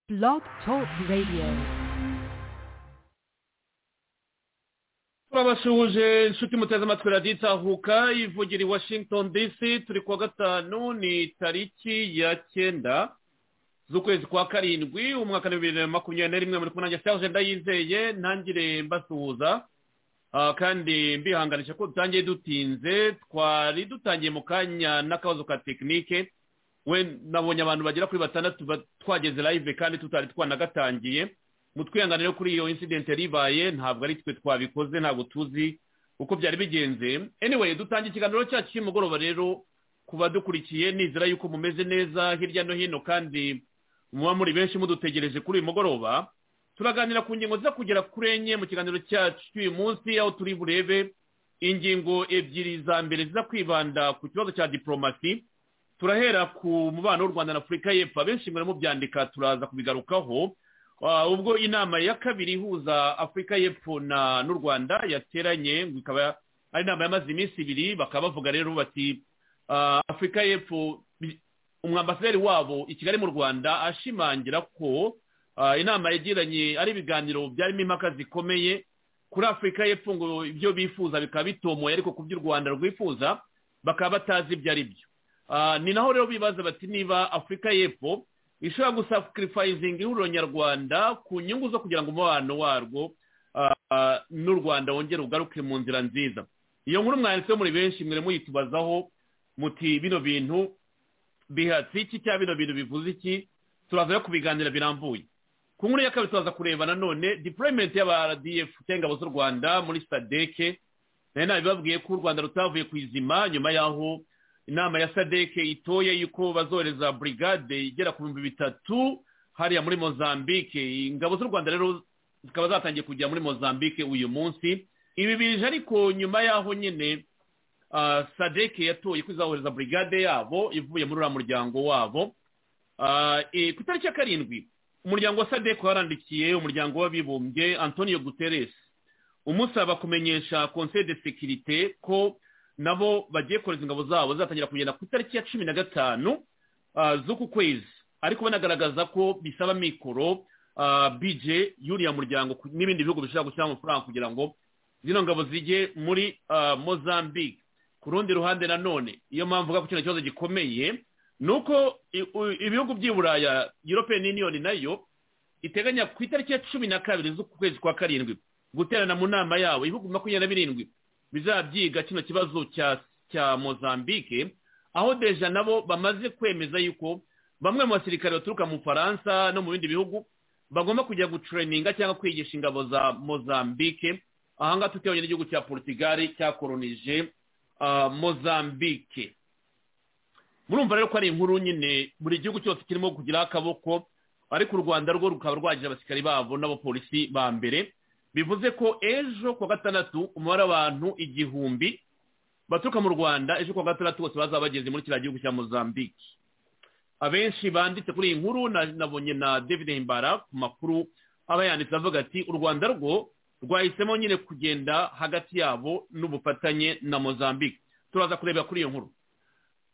Blog Talk Radio. turabasuhuje inshuti muteze amatwi radiyo itahuka ivugira i washington dc turi kuwa gatanu ni tariki ya cyenda z'ukwezi kwa karindwi umwaka wa bibiri na makumyabiri na rimwe muri kumwe nanjye cyahoze ndayizeye ntangire mbasuhuza Ah, kandi mbihanganisha ko dutangiye dutinze twari dutangiye mu kanya n'akabazo ka tekinike we nabonye abantu bagera kuri batandatu ba- twageze live kandi tutari twanagatangiye mutwihanganire kuri iyo incident yari ibaye ntabwo ari twe twabikoze ntabwo tuzi uko byari bigenze anyway dutangiye ikiganiro cyacu cy'umugoroba rero ku badukurikiye nizera yuko mumeze neza hirya no hino kandi muba muri benshi mudutegereje kuri uyu mugoroba turaganira ku ngingo ziza kugera kuri enye mu kiganiro cyacu cy'uyu munsi aho turi burebe ingingo ebyiri za mbere ziza kwibanda ku kibazo cya diporomasi turahera ku mubano w'u rwanda na afurika y'epfo abenshi mwari mubyandika turaza kubigarukaho Ah, ubwo inama ya kabiri ihuza afurika y'epfo na n'u rwanda yateranye ngo ikaba ari inama yamaze iminsi ibiri bakaba bavuga rero bati ah, afurika y'epfo bi- umwambasaderi wabo i kigali mu rwanda ashimangira ko ah, inama yagiranye ari ibiganiro byarimo impaka zikomeye kuri afurika y'epfo ngo ibyo bifuza bikaba bitomoye ariko ku by'u rwanda rwifuza bakaba batazi ibyo ari byo Ah, ni naho rero bibaza bati niba afurika y'epfo ishobora gusakirifayizinga ihuriro nyarwanda ku nyungu zo kugira ngo umubano warwo ah, ah, n'u rwanda wongere ugaruke mu nzira nziza iyo nkuru mwanditseho muri benshi mwere muyitubazaho muti bino bintu bihatse iki cyangwa bino bintu bivuze iki turaza rero kubiganira birambuye ku nkuru ya kabiri turaza kureba nanone deployment y'aba rdf cyangwa ingabo z'u rwanda muri sadeke nari nabibabwiye ko u rwanda rutavuye ku izima nyuma y'aho inama ya sadeke itoye yuko bazohereza burigade igera ku bihumbi bitatu hariya muri mozambique ingabo z'u rwanda rero zikaba zatangiye kujya muri mozambique uyu munsi ibi bije ariko nyuma y'aho nyine ah, sadeke yatoye ko izahohereza burigade yabo ivuye muri uriya muryango wabo Ah, eh, ku itariki ya karindwi umuryango wa sadeko warandikiye umuryango w'abibumbye antonio guterres umusaba kumenyesha conseil de sécurité ko nabo bagiye kohereza ingabo zabo zatangira kugenda ku itariki ya cumi na gatanu ah, z'uku kwezi ariko banagaragaza ko bisaba mikoro ah, bije y'uriya muryango ku- n'ibindi bihugu bishobora gushyiramo amafaranga kugira ngo zino ngabo zijye muri ah, mozambique ku rundi ruhande nanone iyo mpamvu vuga ko kino kibazo gikomeye nuko i- u- ibihugu by'i buraya european union nayo iteganya ku itariki ya cumi na kabiri z'ukwezi kwa karindwi guterana mu nama yabo ibihugu makumyabiri na birindwi bizabyiga kino kibazo cya cya mozambique aho deja nabo bamaze kwemeza yuko bamwe mu basirikare baturuka mu bufaransa no mu bindi bihugu bagomba kujya gutureninga cyangwa kwigisha ingabo za mozambique ahangaha tutabonye n'igihugu cya portugal cyakoronije ah, mozambique murumva rero ko ari inkuru nyine buri gihugu cyose kirimo kugira akaboko ariko u rwanda rwo rukaba rwagira abasirikari babo n'abapolisi ba mbere bivuze ko ejo kuwa gatandatu umubare w'abantu igihumbi baturuka mu rwanda ejo kuwa gatandatu bose bazaba bageze muri kiriya gihugu cya mozambique abenshi banditse kuri iyi nkuru na- nabonye na david himbara ku makuru aba yanditse avuga ati u rwanda rwo rwahisemo nyine kugenda hagati yabo n'ubufatanye na mozambique turaza kurebera kuri iyo nkuru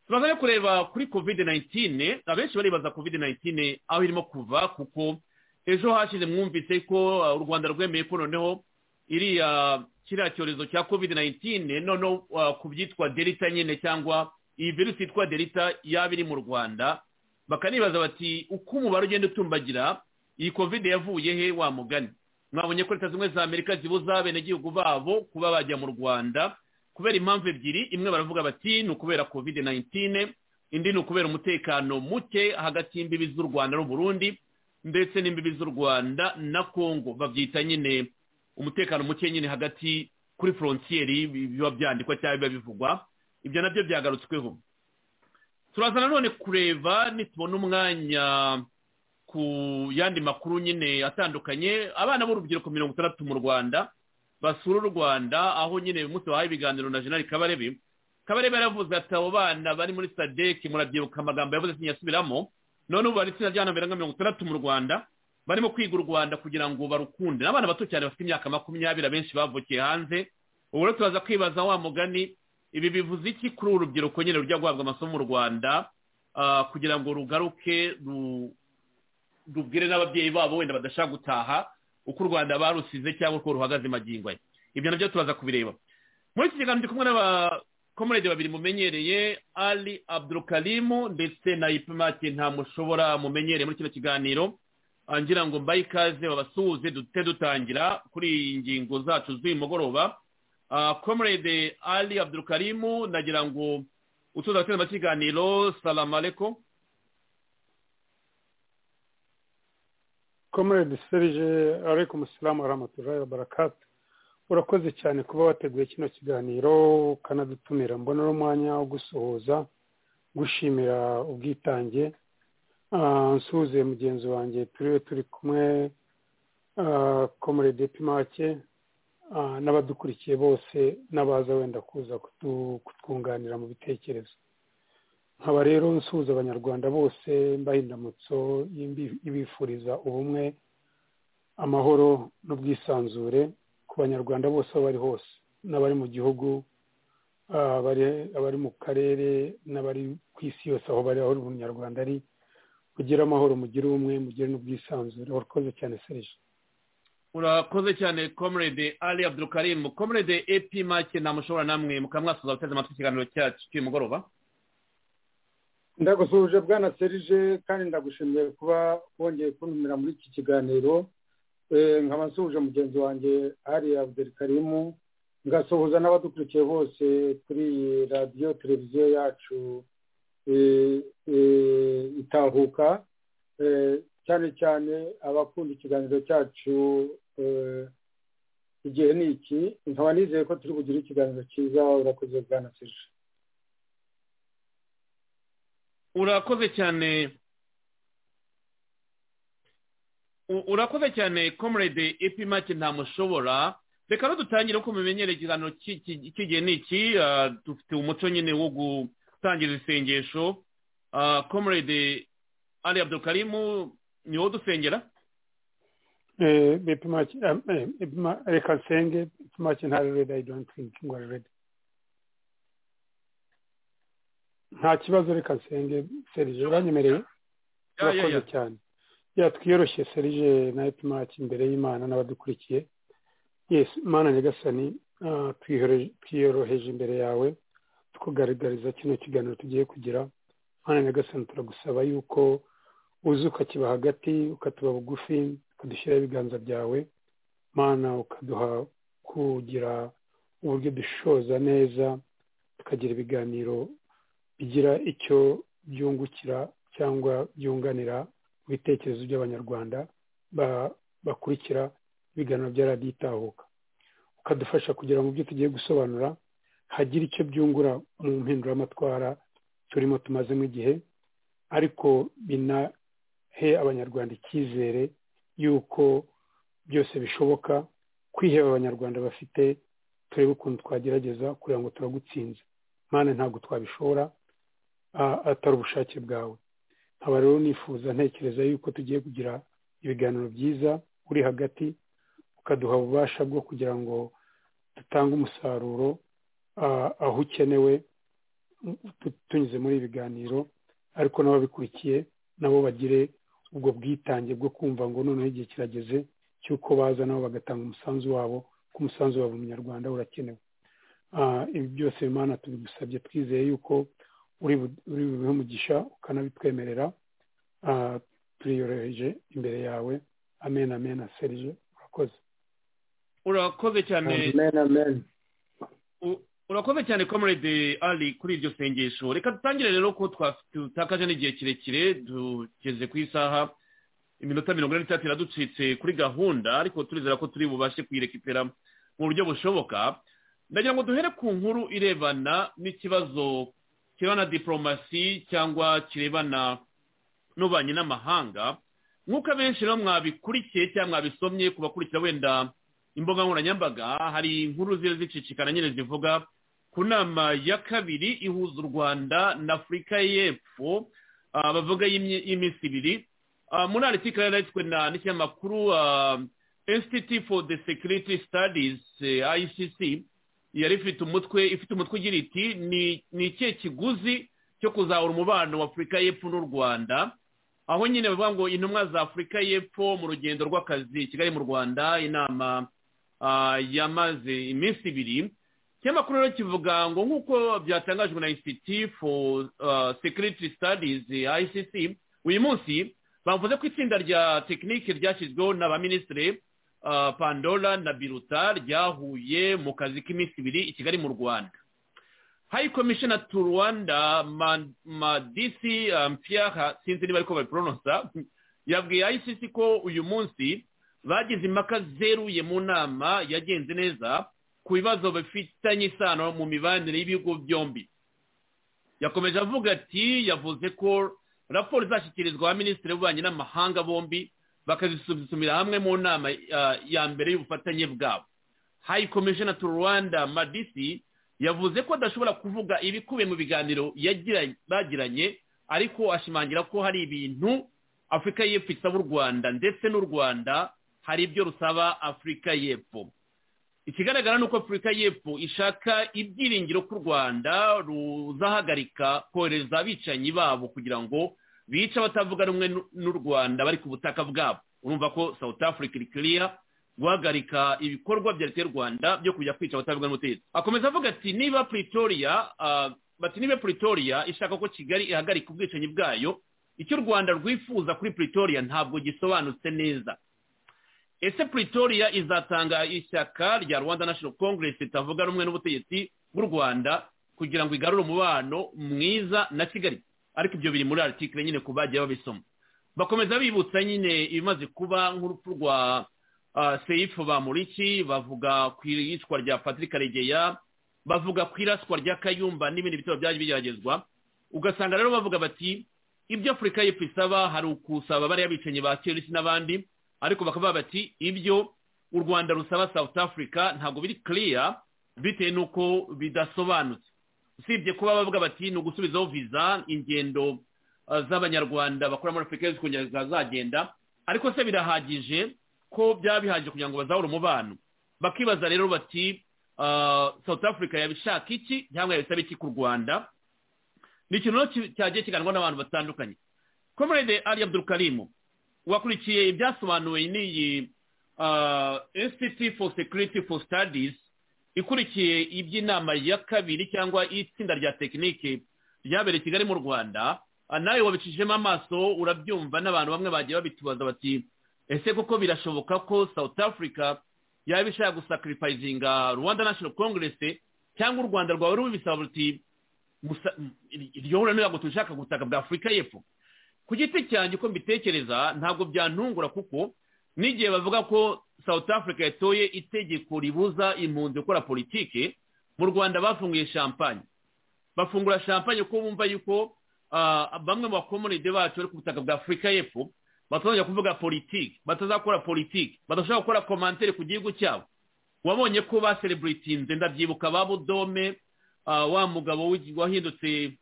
turaza rero kureba kuri covid 19 abenshi baribaza covid 19 aho irimo kuva kuko ejo hashize mwumvise ko uh, u rwanda rwemeye ko noneho iriya kiriya cyorezo cya covid 19 noneho uh, ku byitwa delita nyine cyangwa iyi virusi yitwa delita yaba iri mu rwanda bakanibaza bati uko umubare ugenda utumbagira iyi covid yavuye he wa mugani mwabonye ko leta zimwe za amerika zibuza abenegihugu babo kuba bajya mu rwanda kubera impamvu ebyiri imwe baravuga bati ni ukubera covid 19 indi ni ukubera umutekano muke hagati y'imbibi z'u rwanda n'uburundi ndetse n'imbibi z'u rwanda na congo babyita nyine umutekano muke nyine hagati kuri frontieri biba byandikwa cyangwa biba bivugwa ibyo nabyo byagarutsweho turaza nanone kureba nitubona umwanya ku yandi makuru nyine atandukanye abana b'urubyiruko mirongo itandatu mu rwanda basura u rwanda aho nyine uyu munsi bahaye ibiganiro na jenali kabarebe kabarebe yaravuze ati abo bana bari muri sadeki murabyibuka amagambo yavuze sinyasubiramo none ubu bari itsinda ry'abana barenga mirongo itandatu mu rwanda barimo kwiga u rwanda kugira ngo barukunde n'abana bato cyane bafite imyaka makumyabiri abenshi bavukiye hanze ubu rero turaza kwibaza wa mugani ibi bivuze iki kuri uru rubyiruko nyine rujya guhabwa amasomo mu rwanda ah, kugira ngo rugaruke ru- tubwire n'ababyeyi babo wenda badashaka gutaha uko u rwanda barusize cyangwa uko ruhagaze magingo aya ibyo nabyo tubaza kubireba muri iki kiganiro ndi kumwe n'abakomorede babiri mumenyereye ali abdurukarimu ndetse na ipimake ntamushobora mumenyereye muri kino kiganiro ngira ngo mbaye ikaze babasuhuze duhite dutangira kuri iyi ngingo zacu z'uyu mugoroba komorede ali abdurukarimu nagira ngo utuza gutera amakiganiro salamaleko comrade serge aleikum salamu warahmatullahi wabarakatu urakoze cyane kuba wateguye kino kiganiro ukanadutumira mbona uno mwanya wo gusuhuza gushimira ubwitange nsuhuze mugenzi wanjye turiwe turi kumwe comrade pimake n'abadukurikiye bose n'abaza wenda kuza kutwunganira mu bitekerezo nkaba rero nsuhuza abanyarwanda bose mbaha indamutso ibifuriza ubumwe amahoro n'ubwisanzure ku banyarwanda bose aho bari hose n'abari mu gihugu abari mu karere n'abari ku isi yose aho bari aho umunyarwanda ari mugire amahoro mugire ubumwe mugire n'ubwisanzure urakoze cyane serije urakoze cyane comrade ali abdurukarimu comrade epi make ntamushobora namwe mukamwasuza guteze amatwi ikiganiro cyacu cy'uyu mugoroba ndagusuhuje bwana serije kandi ndagushimiye kuba wongeye kuntumira muri iki kiganiro nkaba nsuhuje mugenzi wanjye hari abdel karimu ngasuhuza n'abadukurikiye bose kuri iyi radiyo televiziyo yacu itahuka cyane cyane abakunda ikiganiro cyacu igihe ni iki nkaba nizeye ko turi bugire ikiganiro cyiza urakoze bwana serije urakoze cyane urakoze cyane comrade epimake ntamushobora reka dutangire uko mumenyereye ikiganiro cy'igihe ni iki dufite umuco nyine wo gutangiza isengesho comrade ali abdukarimu ni wowe dusengera reka nsenge epimake ntarerede i don't think ngo arerede nta kibazo reka nsenge serije uranyemereye urakoze cyane twiyoroshye serije na etimaki imbere y'imana n'abadukurikiye yesi imana nyagasani twiyoroheje imbere yawe tukugaragariza kino kiganiro tugiye kugira imana nyagasani turagusaba yuko uza ukakiba hagati ukatuba bugufi ukadushyiraho ibiganza byawe mana ukaduha kugira uburyo dushoza neza tukagira ibiganiro bigira icyo byungukira cyangwa byunganira ibitekerezo by'abanyarwanda bakurikira ibiganiro bya radiyo itahuka ukadufasha kugira ngo ibyo tugiye gusobanura hagire icyo byungura mu mpinduramatwara turimo tumazemo igihe ariko binahe abanyarwanda icyizere y'uko byose bishoboka kwiheba abanyarwanda bafite turebe ukuntu twagerageza kugira ngo turagutsinze mpande ntabwo twabishobora atari ubushake bwawe nkaba rero nifuza ntekereza yuko tugiye kugira ibiganiro byiza uri hagati ukaduha ububasha bwo kugira ngo dutange umusaruro aho ukenewe tunyuze muri ibi biganiro ariko n'ababikurikiye nabo bagire ubwo bwitange bwo kumva ngo noneho igihe kirageze cy'uko baza nabo bagatanga umusanzu wabo ko umusanzu wabo munyarwanda urakenewe ibi byose imana tubigusabye twizeye yuko uri bubihe umugisha ukanabitwemerera turiyoroheje imbere yawe amen amen serije urakoze urakoze cyane urakoze cyane comrade ali kuri iryo sengesho reka dutangire rero ko tutakaje n'igihe kirekire tugeze ku isaha iminota mirongo ine n'itatu iraducitse kuri gahunda ariko turizera ko turi bubashe kuyirekipera mu buryo bushoboka ndagira ngo duhere ku nkuru irebana n'ikibazo kirebana na diporomasi cyangwa kirebana n'ububanyi n'amahanga nk'uko abenshi rero mwabikurikiye cyangwa mwabisomye ku bakurikira wenda imbuga nkoranyambaga hari inkuru ziri zicicikana nyine zivuga ku nama ya kabiri ihuza u rwanda na afurika y'epfo bavuga y'iminsi ibiri muri aritikari yanditswe n'ikinyamakuru institute for the security studies icc yari ifite umutwe ifite umutwe ugira iti ni ikihe kiguzi cyo kuzahura umubano wa afurika y'epfo n'u rwanda aho nyine bavuga ngo intumwa za afurika y'epfo mu rugendo rw'akazi kigali mu rwanda inama yamaze iminsi ibiri ikinyamakuru rero kivuga ngo nk'uko byatangajwe na institute for security studies icc uyu munsi bavuze ko itsinda rya tekinike ryashyizweho na ba minisitiri pandora na biruta ryahuye mu kazi k'iminsi ibiri i kigali mu rwanda hayi komishina tu rwanda madisi mpiyara sinzi niba ariko babiporonosa yabwiye ayisisi ko uyu munsi bagize impaka zeruye mu nama yagenze neza ku bibazo bifitanye isano mu mibanire y'ibigo byombi yakomeje avuga ati yavuze ko raporo izashyikirizwa minisitiri w'ububanyi n'amahanga bombi bakazisuzumira hamwe mu nama ya mbere y'ubufatanye bwabo hayi komishina tu rwanda madisi yavuze ko adashobora kuvuga ibikubiye mu biganiro bagiranye ariko ashimangira ko hari ibintu afurika y'epfo isaba u rwanda ndetse n'u rwanda hari ibyo rusaba afurika y'epfo ikigaragara ni uko afurika y'epfo ishaka ibyiringiro ko u rwanda ruzahagarika kohereza abicanyi babo kugira ngo bice abatavuga rumwe n'u rwanda bari ku butaka bwabo urumva ko south africa iri kiriya guhagarika ibikorwa bya leta y'u rwanda byo kujya kwica abatavuga n'ubutegetsi akomeza avuga ati niba pretoria bati niba pretoria ishaka ko kigali ihagarika ubwicanyi bwayo icyo u rwanda rwifuza kuri pretoria ntabwo gisobanutse neza ese pretoria izatanga ishyaka rya rwanda national congress ritavuga rumwe n'ubutegetsi bw'u rwanda kugira ngo igarure umubano mwiza na kigali ariko ibyo biri muri article nyine ku bagiye babisoma bakomeza bibutsa nyine ibimaze kuba nk'urupfu rwa seyifu bamuriki bavuga ku iyicwa rya patrick karegeya bavuga ku iraswa rya kayumba n'ibindi bitabo byaje bigeragezwa ugasanga rero bavuga bati ibyo afurika y'epfo isaba hari ukusaba bariya bicanyi ba kirisi n'abandi ariko bakavuga bati ibyo u rwanda rusaba south africa ntabwo biri kiriya bitewe n'uko bidasobanutse usibye kuba bavuga bati ni ugusubizaho viza ingendo z'abanyarwanda bakora muri afurika y'epfo kongera zikazagenda ariko se birahagije ko byaba bihagije kugira ngo bazahore umubano bakibaza rero bati south africa yabishaka iki cyangwa yabisaba iki ku rwanda ni ikintu cyagiye kiganwa n'abantu batandukanye komerede ari abdurukarimu wakurikiye ibyasobanuwe n'iyi institute for security for studies ikurikiye iby'inama ya kabiri cyangwa itsinda rya tekinike ryabereye kigali mu rwanda nawe wabicishijemo amaso urabyumva n'abantu bamwe bagiye babitubaza bati ese koko birashoboka ko south africa yaba ishaka gusakiripayizinga rwanda national congress cyangwa u rwanda rwawe rubisaba ruti iryo huriro ntabwo dushaka ubutaka bwa afurika y'epfo ku giti cyanjye uko mbitekereza ntabwo byantungura kuko n'igihe bavuga ko south africa yatoye itegeko ribuza impunzi gukora politike mu rwanda bafunguye champagne bafungura champagne kuko bumva yuko bamwe mu bakomunide bacu bari ku butaka bwa afurika y'epfo batazajya kuvuga politiki batazakora politiki badashobora gukora komantere ku gihugu cyabo wabonye ko ba sereburitinze ndabyibuka ba budome wa mugabo wahindutse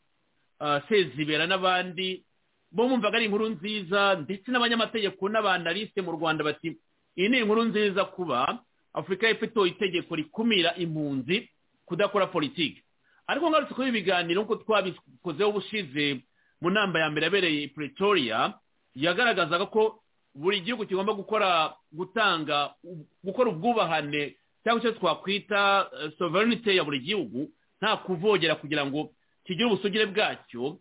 sezibera n'abandi bo bumvaga ari inkuru nziza ndetse n'abanyamategeko n'abanaliste mu rwanda bati iyi ni inkuru nziza kuba afurika y'epfo itoye itegeko rikumira impunzi kudakora politiki ariko ngarutse kuri ibi biganiro nk'uko twabikozeho ubushize mu nama ya mbere yabereye pretoria yagaragazaga ko buri gihugu kigomba gukora gutanga gukora ubwubahane cyangwa icyo twakwita sovereignty ya buri gihugu nta kuvogera kugira ngo kigire ubusugire bwacyo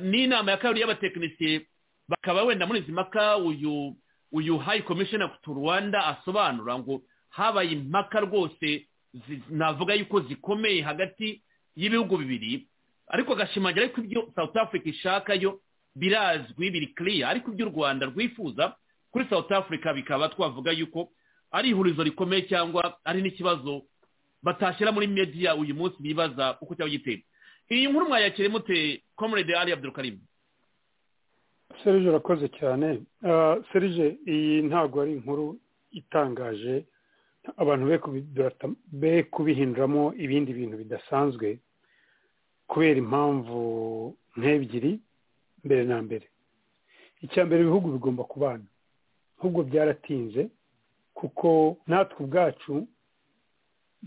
n'inama ya kabiri y'abatekinisiye bakaba wenda muri izi mpaka uyu uyu hayi komishina tu rwanda asobanura ngo habaye impaka rwose navuga yuko zikomeye hagati y'ibihugu bibiri ariko agashimangira ko ibyo south africa ishaka yo birazwi biri kiriya ariko iby'u rwanda rwifuza kuri south africa bikaba twavuga yuko ari ihurizo rikomeye cyangwa ari n'ikibazo batashyira muri mediya uyu munsi bibaza uko cyaba giteye iyi nkuru mwayakire mute comrade ali abdurukarimu serije urakoze cyane serije iyi ntabwo ari inkuru itangaje abantu be kubihinduramo ibindi bintu bidasanzwe kubera impamvu nk'ebyiri mbere na mbere icya mbere ibihugu bigomba kubana ahubwo byaratinze kuko natwe ubwacu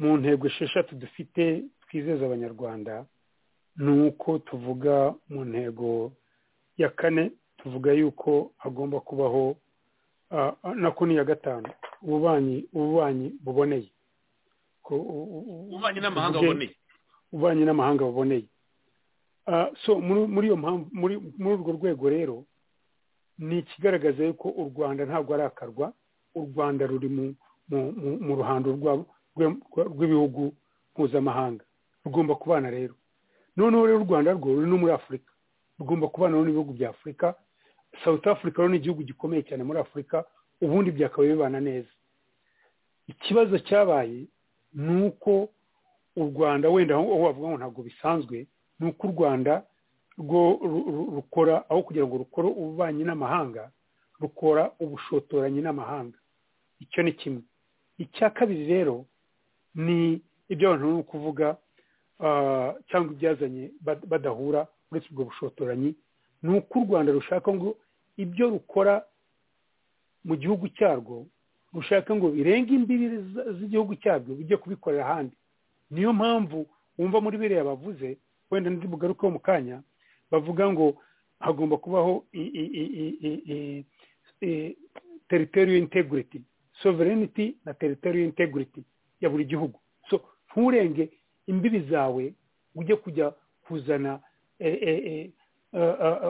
mu ntego esheshatu dufite twizeza abanyarwanda ni uko tuvuga mu ntego ya kane tuvuga yuko hagomba kubaho na kuni ya gatanu ububanyi ububanyi buboneye ububanyi n'amahanga buboneye ububanyi n'amahanga buboneye so muri iyo mpamvu muri urwo rwego rero ni ikigaragaza yuko u rwanda ntabwo arakarwa u rwanda ruri mu ruhando rw'ibihugu mpuzamahanga rugomba kubana rero noneho rero u rwanda rwo ruri no muri afurika rugomba kubana n'ibihugu bya afurika south africa rero ni igihugu gikomeye cyane muri afurika ubundi byakabaye bibana neza ikibazo cyabaye ni uko u rwanda wenda aho wavuga ngo ntabwo bisanzwe ni uko u rwanda rwo rukora aho kugira ngo rukore ububanyi n'amahanga rukora ubushotoranyi n'amahanga icyo ni kimwe icya kabiri rero ni ibyo abantu ni ukuvuga cyangwa ibyazanye badahura uretse ubwo bushotoranyi ni uko u rwanda rushaka ngo ibyo rukora mu gihugu cyarwo rushaka ngo birenge imbibi z'igihugu cyarwo bijye kubikorera ahandi niyo mpamvu wumva muri biriya bavuze wenda ndi bugarukeho mu kanya bavuga ngo hagomba kubaho teritoriyo integrity sovereignty na teritoriyo integrity ya buri gihugu so nturenge imbibi zawe ujye kujya kuzana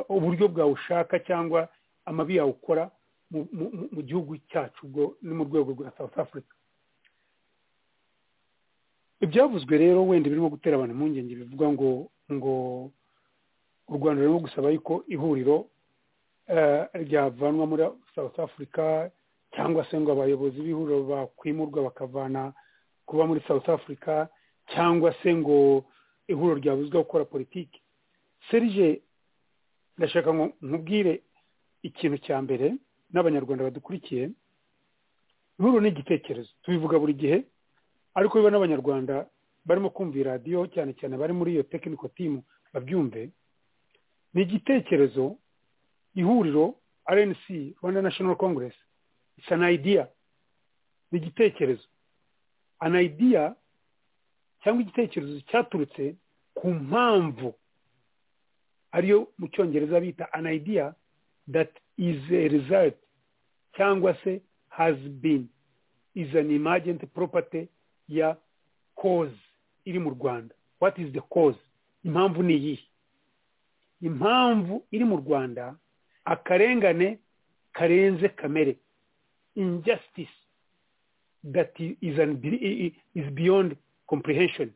uburyo bwawe ushaka cyangwa amabi yawe ukora mu gihugu cyacu ubwo ni mu rwego rwa south africa ibyavuzwe rero wenda birimo gutera abantu impungenge bivuga ngo ngo u rwanda rurimo gusaba yuko ihuriro ryavanwa muri south africa cyangwa se ngo abayobozi b'ihuriro bakwimurwa bakavana kuba muri south africa cyangwa se ngo ihuriro ryabuzwa gukora politiki serije ndashaka ngo nkubwire ikintu cya mbere n'abanyarwanda badukurikiye ihuriro ni igitekerezo tubivuga buri gihe ariko biba n'abanyarwanda barimo kumva iradiyo cyane cyane bari muri iyo tekiniko timu babyumve ni igitekerezo ihuriro rnc rwanda national congress isa an idea ni igitekerezo an idea cyangwa igitekerezo cyaturutse ku mpamvu ariyo mu cyongereza bita an idea that is a result cyangwa se has been is an emergent property ya cause iri mu rwanda what is the cause impamvu ni iyihe impamvu iri mu rwanda akarengane karenze kamere injustice that is, an, is beyond comprehension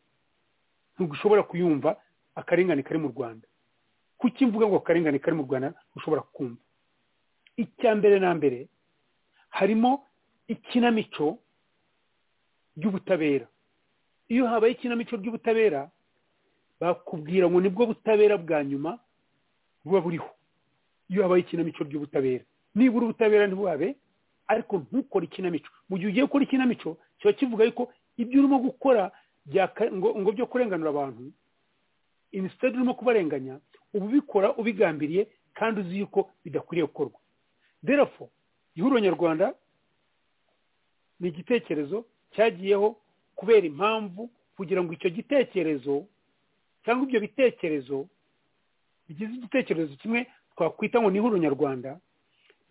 ntugushobora kuyumva akarengane kari mu rwanda kuki mvuga ngo akarengane kari mu rwanda ushobora kumva icya mbere na mbere harimo ikinamico ry'ubutabera iyo habaye ikinamico ry'ubutabera bakubwira ngo nibwo butabera bwa nyuma buba buriho iyo habaye ikinamico ry'ubutabera nibura ubutabera ntibuhabe ariko ntukore ikinamico mu gihe ugiye gukora ikinamico kiba kivuga yuko ibyo urimo gukora ngo byo kurenganura abantu inisitade urimo kubarenganya uba ubikora ubigambiriye kandi uzi yuko bidakwiriye gukorwa derafo ihuriro nyarwanda ni igitekerezo cyagiyeho kubera impamvu kugira ngo icyo gitekerezo cyangwa ibyo bitekerezo bigize igitekerezo kimwe twakwita ngo ni ihuriro nyarwanda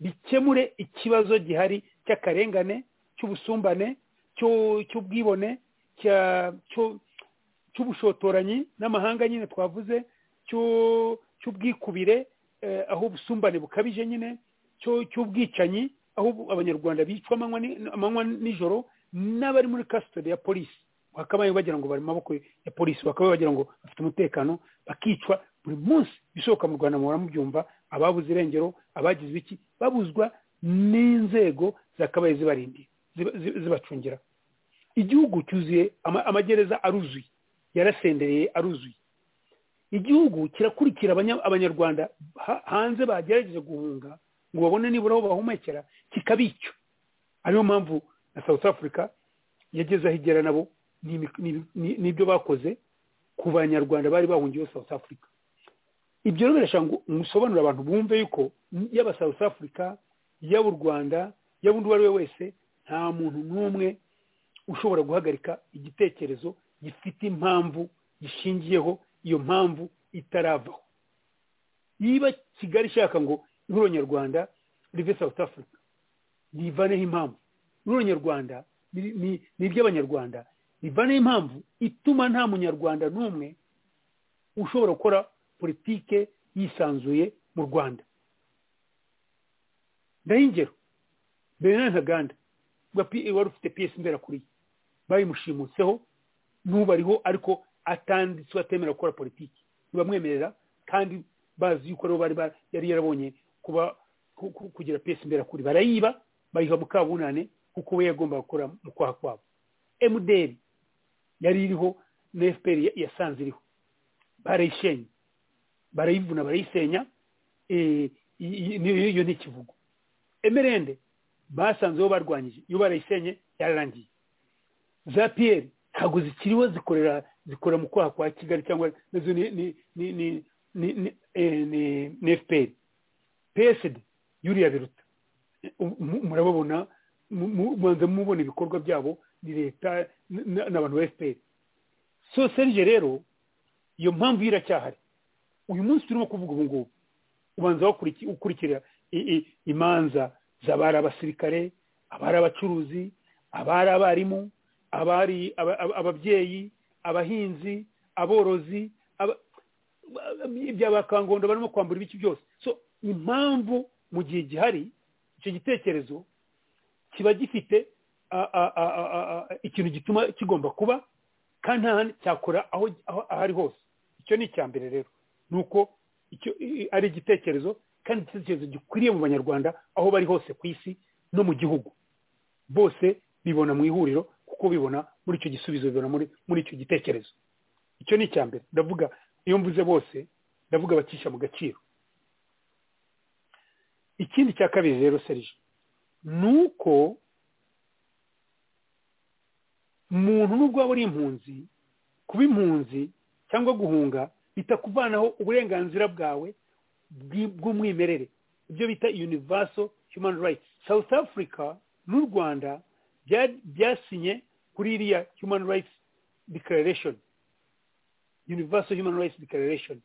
bikemure ikibazo gihari cy'akarengane cy'ubusumbane cy'ubwibone cy'ubushotoranyi n'amahanga nyine twavuze cy'ubwikubire aho ubusumbane bukabije nyine cy'ubwicanyi aho abanyarwanda bicwa amanywa nijoro n'abari muri kasitode ya polisi bakabaye bagira ngo bari mu maboko ya polisi bakabaye bagira ngo bafite umutekano bakicwa buri munsi bisohoka mu rwanda muhora mubyumva ababuze irengero abagize iki babuzwa n'inzego zakabaye zibarindiye zibacungira igihugu cyuzuye amagereza aruzuye yarasendereye aruzuye igihugu kirakurikira abanyarwanda hanze bagerageje guhunga ngo babone nibura aho bahumekera kikabicyo ariyo mpamvu na south africa yageze aho igera nabo n'ibyo bakoze ku banyarwanda bari bahungiye south africa ibyo rero birashaka ngo musobanurire abantu bumve yuko yaba south africa yaba u rwanda yaba undi uwo ari we wese nta muntu n'umwe ushobora guhagarika igitekerezo gifite impamvu gishingiyeho iyo mpamvu itaravaho niba kigali ishaka ngo n'uronyarwanda rive south africa rivaneho impamvu n'uronyarwanda ni iby'abanyarwanda rivaneho impamvu ituma nta munyarwanda n'umwe ushobora gukora politike yisanzuye mu rwanda ndahingero mbere na ntaganda wari ufite piyesi mberakuriye bayimushimutseho n'ubariho ariko atanditswe atemera gukora politiki ntibamwemerera kandi bazi yuko aribo bari yari yarabonye kuba kugira piyesi mberakuri barayiba bayiha mukabunane kuko we yagomba gukora mu kwaha kwabo emuderi yari iriho na efuperi yasanze iriho barayishenye barayivuna barayisenya iyo ni ikivugo emerende basanzeho barwanyije iyo barayisenye yararangiye za piyeri ntabwo zikiriho zikorera zikora mu kwaha kwa kigali cyangwa nazo ni ni ni ni ni ni ni efuperi psd yuriya biruta murababona mubanza mubona ibikorwa byabo ni leta n'abantu ba efuperi so serije rero iyo mpamvu ye iracyahari uyu munsi turimo kuvuga ubu ngubu ubanza ukurikira imanza z'abari abasirikare abari abacuruzi abari abarimu abari ababyeyi abahinzi aborozi bakangondo barimo kwambura ibice byose so impamvu mu gihe gihari icyo gitekerezo kiba gifite ikintu gituma kigomba kuba kandi nta handi cyakora aho ahari hose icyo ni icya mbere rero ni uko ari igitekerezo kandi igitekerezo gikwiriye mu banyarwanda aho bari hose ku isi no mu gihugu bose bibona mu ihuriro kuko bibona muri icyo gisubizo bibona muri icyo gitekerezo icyo ni icya mbere ndavuga iyo mvuze bose ndavuga abacisha mu gaciro ikindi cya kabiri rero serije ni uko umuntu n'ubwo waba uri impunzi kuba impunzi cyangwa guhunga bitakuvanaho uburenganzira bwawe bw'umwimerere ibyo bita universal human rights south africa n'u rwanda byasinye kuri iriya human rights declaration universal human rights declaration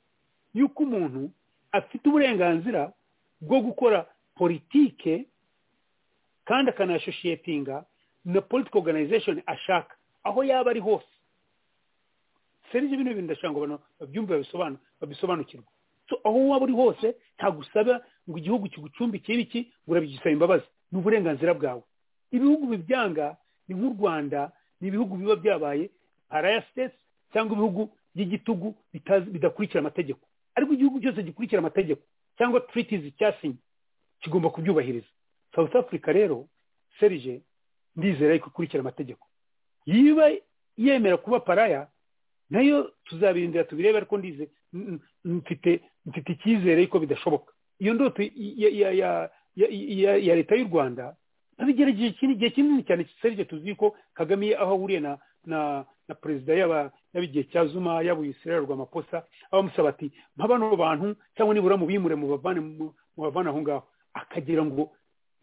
y'uko umuntu afite uburenganzira bwo gukora politike kandi akanasoshiyetinga na political organization ashaka aho yaba ari hose serivisi bino bintu ndashaka ngo abantu babyumve babisobanukirwe aho waba uri hose ntagusaba ngo igihugu kigucumbike iki ngo urabigisaba imbabazi ni uburenganzira bwawe ibihugu bibyanga ni nk'u rwanda ni ibihugu biba byabaye paraya sitesi cyangwa ibihugu by'igitugu bidakurikira amategeko ariko igihugu cyose gikurikira amategeko cyangwa turitizi cyasinye kigomba kubyubahiriza south africa rero serije ndizera yuko ikurikira amategeko yiba yemera kuba paraya nayo tuzabirindira tubirebe ariko ndize mfite mfite icyizere yuko bidashoboka iyo ndoto ya leta y'u rwanda babigerageje igihe kinini cyane serije tuzi ko kagame aho ahuriye na na na perezida yaba igihe cya zuma yaba uyisirera rw'amaposa abamusaba ati nka bano bantu cyangwa nibura mubimure mubavane mubavane aho ngaho akagira ngo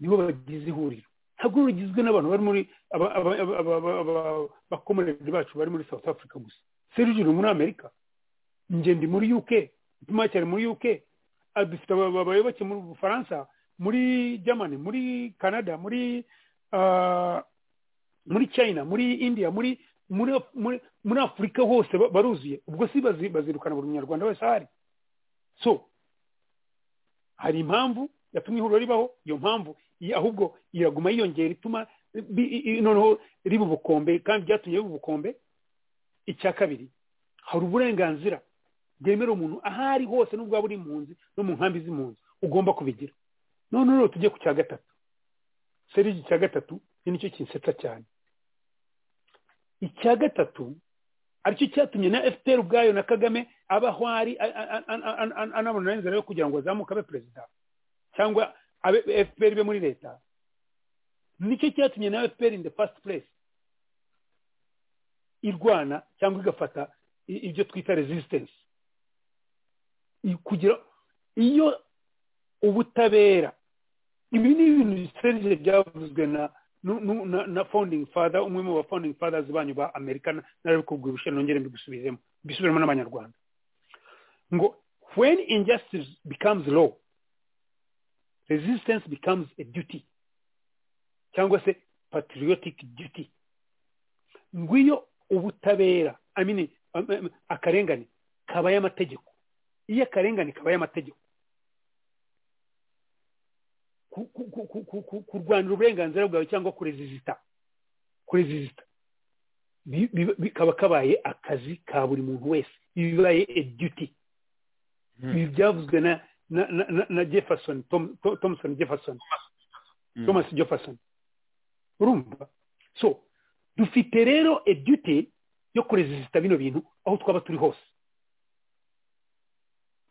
nibo bagize ihuriro ntabwo rugizwe n'abantu bari muri abakomerere bacu bari muri south africa gusa serije uri muri amerika ndi muri uk ituma cyane muri uk dufite abayoboke mu bufaransa muri germany muri canada muri muri china muri india muri muri afurika hose baruzuye ubwo si bazirukana buri munyarwanda wese ahari so hari impamvu yatumye ihuriro ribaho iyo mpamvu ahubwo iraguma yiyongera ituma noneho riba ubukombe kandi byatumye riba ubukombe icya kabiri hari uburenganzira bwemera umuntu aho ari hose n'ubwo waba uri impunzi no mu nkambi z'impunzi ugomba kubigira none rero tujye ku cya gatatu serije icya gatatu ni nicyo kinsetsa cyane icya gatatu aricyo cyatumye na fpr ubwayo na kagame abaho ari anabona inzira yo kugira ngo azamuke abe perezida cyangwa abe fpr ibe muri leta nicyo cyatumye na fpr in the first place irwana cyangwa igafata ibyo twita resistance kugira iyo ubutabera ibi ni ibintu biserije byavuzwe na na founding father umwe mu ba founding fathers banyu ba amerika narabikubwira ubushize nongere mbigusubizemo mbisubiremo n'abanyarwanda ngo when injustice becomes law resistance becomes a duty cyangwa se patriotic duty ngwiyo ubutabera I mean, um, um, akarengane kabaye amategeko iyo akarengane kabaye amategeko kurwanira uburenganzira bwawe cyangwa kurezizita kurezizita bikaba kabaye akazi ka buri muntu wese bibaye eduti ibi byavuzwe na na jefferson thompson jefferson thomas jefferson urumva so dufite rero eduti yo kurezizita bino bintu aho twaba turi hose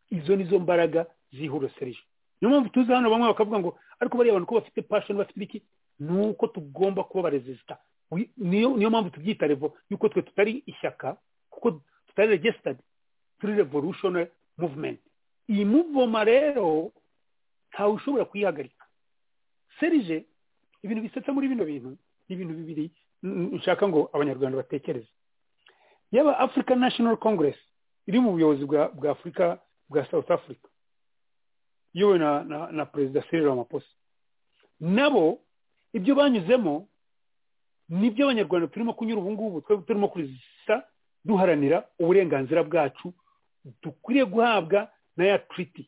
izo nizo mbaraga zihorosereje niyo mpamvu tuzi hano bamwe bakavuga ngo ariko bariya abantu ko bafite pashoni bafite ibiki ni uko tugomba kuba abarezisita niyo mpamvu tubyita revo yuko twe tutari ishyaka kuko tutari regisitadi turi revolutionary movement iyi muvoma rero ntawe ushobora kuyihagarika serije ibintu bisetsa muri bino bintu ni ibintu bibiri nshaka ngo abanyarwanda batekereze yaba african national congress iri mu buyobozi bwa afurika bwa south africa iyobowe na na na perezida Cyril Ramaphosa nabo ibyo banyuzemo nibyo abanyarwanda turimo kunyura ubu ngubu turimo kurizisa duharanira uburenganzira bwacu dukwiriye guhabwa na ya treaty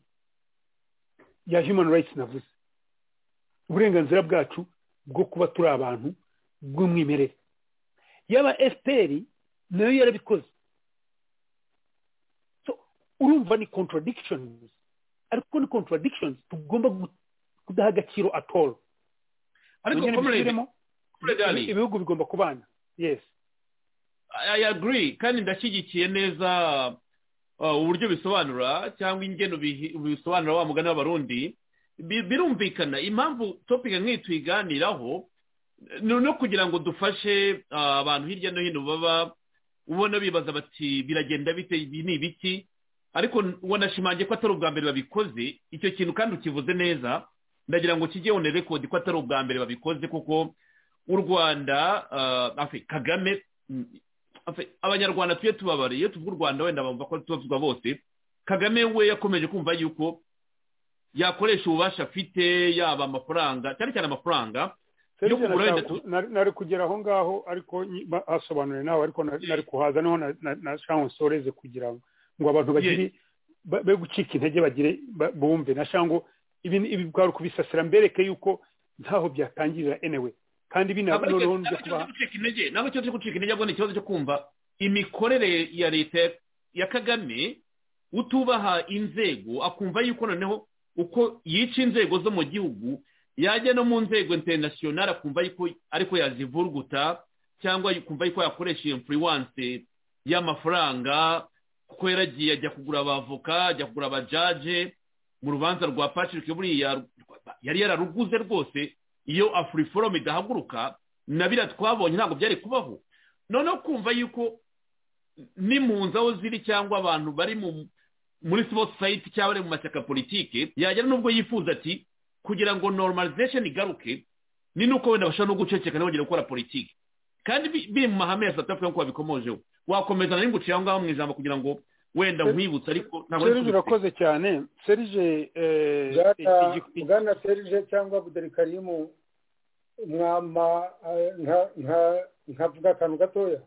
ya human rights navuze uburenganzira bwacu bwo kuba turi abantu bw'umwimerere yaba fpr nayo yarabikoze urumva ni contradictions ariko ni contradictions tugomba kudaha agaciro at all ariko ibihugu bigomba kubana yes i agree kandi ndashyigikiye neza uburyo bisobanura cyangwa ingeno bisobanura wa mugani w'abarundi birumvikana impamvu topika nk'iyi tuyiganiraho ni no kugira ngo dufashe abantu hirya no hino baba ubona bibaza bati biragenda bite ibi ni ibiki ariko wanashimangiye ko atari ubwa mbere babikoze icyo kintu kandi ukivuze neza ndagira ngo kijye wone rekodi ko atari ubwa mbere babikoze kuko u rwanda kagame abanyarwanda tujye tubabariye iyo tuvuga u rwanda wenda bumva ko tubavugwa bose kagame we yakomeje kumva yuko yakoresha ububasha afite yaba amafaranga cyane cyane amafaranga yo kugura wenda nari kugera aho ngaho ariko hasobanuriye nawe ariko nari kuhaza niho nashaka ngo nsoreze kugira ngo ngo abantu bagire be gucika intege bagire bumve ngo ibi bwari kubisasira mbereke yuko ntaho byatangirira enewe kandi ntabwo ikibazo cyo gucika intege ahubwo ni ikibazo cyo kumva imikorere ya leta ya kagame utubaha inzego akumva yuko noneho uko yica inzego zo mu gihugu yajya no mu nzego interinasiyonari akumva yuko ariko yazivurguta cyangwa akumva yuko yakoresha iyo mfuriwanse y'amafaranga kuko yaragiye ajya kugura abavoka ajya kugura abajaje mu rubanza rwa patrick buriya yari yararuguze rwose iyo afuriforomu idahaguruka na biriya twabonye ntabwo byari kubaho noneho kumva yuko ni mu nzu aho ziri cyangwa abantu bari muri civil society cyangwa bari mu mashyaka politike yagera n'ubwo yifuza ati kugira ngo normalization igaruke ni nuko wenda bashobora no guceceka ntibongere gukora politiki kandi biri mu mahame ya south africa nk'uko babikomojeho wakomeza nari nguciye aho ngaho mu ijambo kugira ngo wenda nkwibutse ariko ntabwo serije urakoze cyane serije bwana serije cyangwa buderikarimu mwama nkavuga akantu gatoya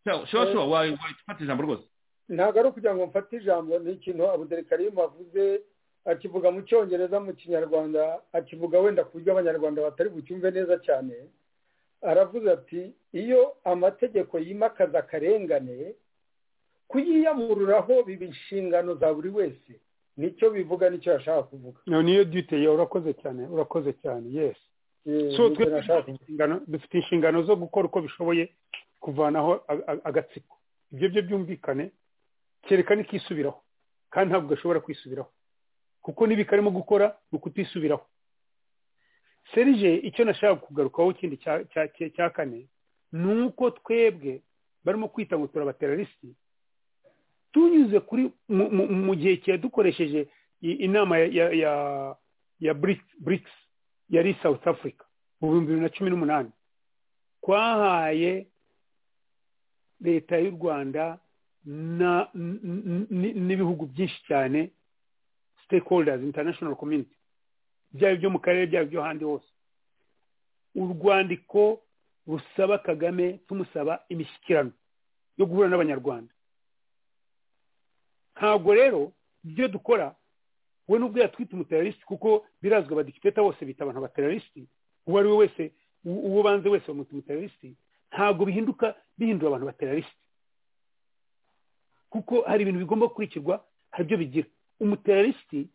shora shora wayifata ijambo rwose ntabwo ari ukugira ngo mfate ijambo ni ikintu abuderikarimu avuze akivuga mu cyongereza mu kinyarwanda akivuga wenda ku buryo abanyarwanda batari bucyumve neza cyane aravuze ati iyo amategeko yimakaza akarengane kuyiyamururaho biba inshingano za buri wese nicyo bivuga nicyo yashaka kuvuga niyo duteye urakoze cyane urakoze cyane yesi dufite inshingano zo gukora uko bishoboye kuvanaho agatsiko ibyo byo byumvikane kerekane ikisubiraho kandi ntabwo gashobora kwisubiraho kuko n'ibi karimo gukora ni ukutisubiraho serije icyo nashaka kugarukaho ikindi cya kane ni uko twebwe barimo kwita ngo turabaterarisi tunyuze kuri mu gihe cya dukoresheje inama ya BRICS yari south africa mu bihumbi bibiri na cumi n'umunani twahaye leta y'u rwanda n'ibihugu byinshi cyane stakeholders international community byaba ibyo mu karere byaba ibyo ahandi hose urwandiko rusaba kagame tumusaba imishyikirano yo guhura n'abanyarwanda ntabwo rero ibyo dukora we n'ubwo yatwita umuteralisite kuko birazwi abadikipeta bose bita abantu abateralisite uwo ari we wese uwo ubanze wese bamwita umuteralisite ntabwo bihinduka bihindura abantu bateralisite kuko hari ibintu bigomba gukurikirwa hari ibyo bigira umuteralisite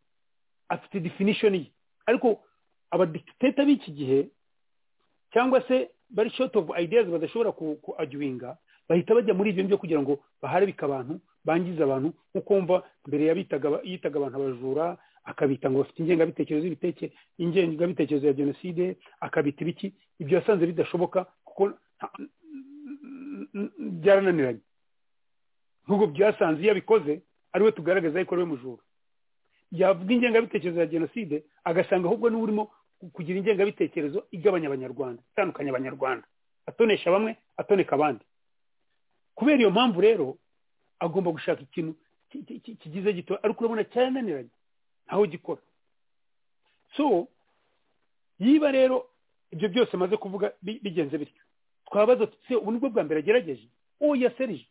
afite definishoni ye ariko abadikiteta b'iki gihe cyangwa se bari short of ideas badashobora kuajuwinga bahita bajya muri ibyo byo kugira ngo baharabike abantu bangize abantu nkuko wumva mbere yitaga abantu abajura akabita ngo bafite ingengabitekerezo ingengabitekerezo ya jenoside akabita ibiki ibyo yasanze bidashoboka kuko byarananiranye nk'ubwo byasanze iyo abikoze ariwe tugaragaza yuko ariwe mujura yavuga ingengabitekerezo ya jenoside agasanga ahubwo n'uba urimo kugira ingengabitekerezo igabanya abanyarwanda itandukanya abanyarwanda atonesha bamwe atoneka abandi kubera iyo mpamvu rero agomba gushaka ikintu kigize gito ariko urabona cyarananiranye ntaho gikora so yiba rero ibyo byose amaze kuvuga bigenze bityo twabaza se ubu nibwo bwa mbere agerageje uwo yaserije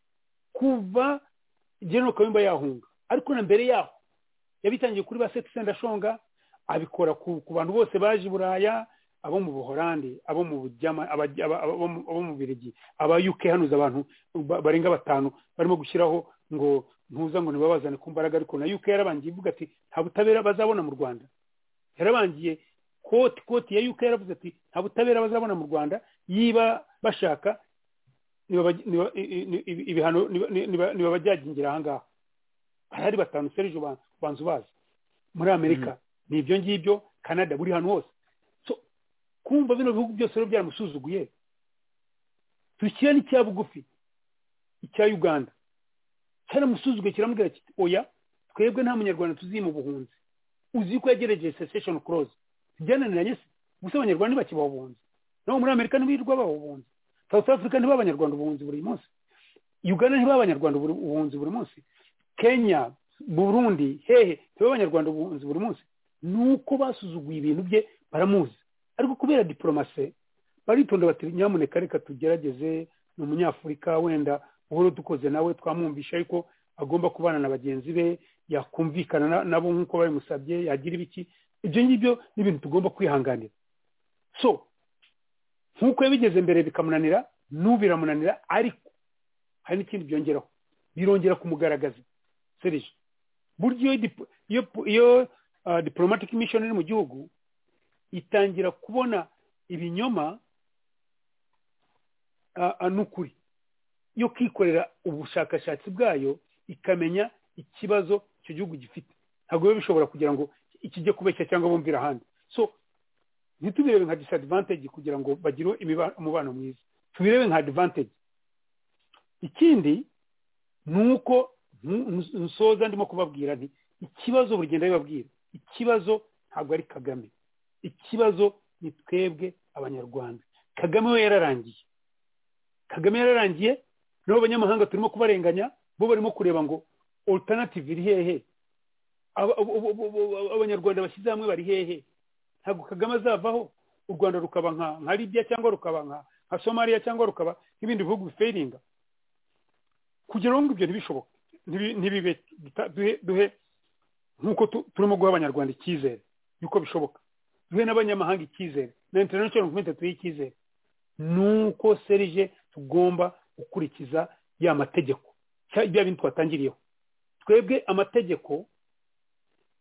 kuva genero kayumba yahunga ariko na mbere yaho yabitangiye kuri ba setisenda ashonga abikora ku bantu bose baje i buraya abo mu buhorande abo mu bujyama abo mu birigi aba uk hanuza abantu barenga batanu barimo gushyiraho ngo ntuza ngo ntibabazane ku mbaraga ariko na uk yarabangiye ivuga ati nta butabera bazabona mu rwanda yarabangiye koti koti ya uk yaravuze ati nta butabera bazabona mu rwanda yiba bashaka ibihano ntibabajyagingira aha ngaha harahari batanu serije banza ubazi muri amerika ni ibyo ngibyo canada buri hantu hose kumva bino bihugu byose rero byaramusuzuguye turikira n'icya bugufi icya uganda cyaramusuzuguye kiramubwira kiti oya twebwe nta munyarwanda tuzi mu buhunzi uzi ko yagerageje sesesheni koroze byananiranye se gusa abanyarwanda ntibakibaha ubuhunzi nabo muri amerika ntibirirwa baha ubuhunzi south africa ntibaha abanyarwanda ubuhunzi buri munsi uganda ntibaha abanyarwanda ubuhunzi buri munsi kenya burundi hehe ntibaha abanyarwanda ubuhunzi buri munsi ni uko basuzuguye ibintu bye baramuzi ariko kubera diporomasi baritonda bati nyamuneka reka tugerageze ni umunyafurika wenda uhora dukoze nawe twamwumvisha ariko agomba kubana na bagenzi be yakumvikana nabo nk'uko babimusabye yagira ibiki ibyo ngibyo ni ibintu tugomba kwihanganira so nk'uko yabigeze mbere bikamunanira n'ubu biramunanira ariko hari n'ikindi byongeraho birongera kumugaragaza serije burya iyo diporomatike mishoni iri mu gihugu itangira kubona ibinyoma n'ukuri yo kwikorera ubushakashatsi bwayo ikamenya ikibazo icyo gihugu gifite ntabwo biba bishobora kugira ngo ikijye kubeshya cyangwa bumvira ahandi so ntitubirebe nka disadvantage kugira ngo bagire umubano mwiza tubirebe nka advantage ikindi ni uko nsoza ndimo kubabwira nti ikibazo buri gihe ndabibabwira ikibazo ntabwo ari kagame ikibazo ni twebwe abanyarwanda kagame we yararangiye kagame yararangiye n'abo banyamahanga turimo kubarenganya bo barimo kureba ngo alternative iri hehe abanyarwanda bashyize hamwe bari hehe ntabwo kagame azavaho u rwanda rukaba nka libya cyangwa rukaba nka somaliya cyangwa rukaba nk'ibindi bihugu biferinga kugira ngo ibyo ntibishoboke ntibibe duhe nk'uko turimo guha abanyarwanda icyizere yuko bishoboka duhe n'abanyamahanga icyizere na international movement tuyihe icyizere nuko serije tugomba gukurikiza ya mategeko bya bintu twatangiriyeho twebwe amategeko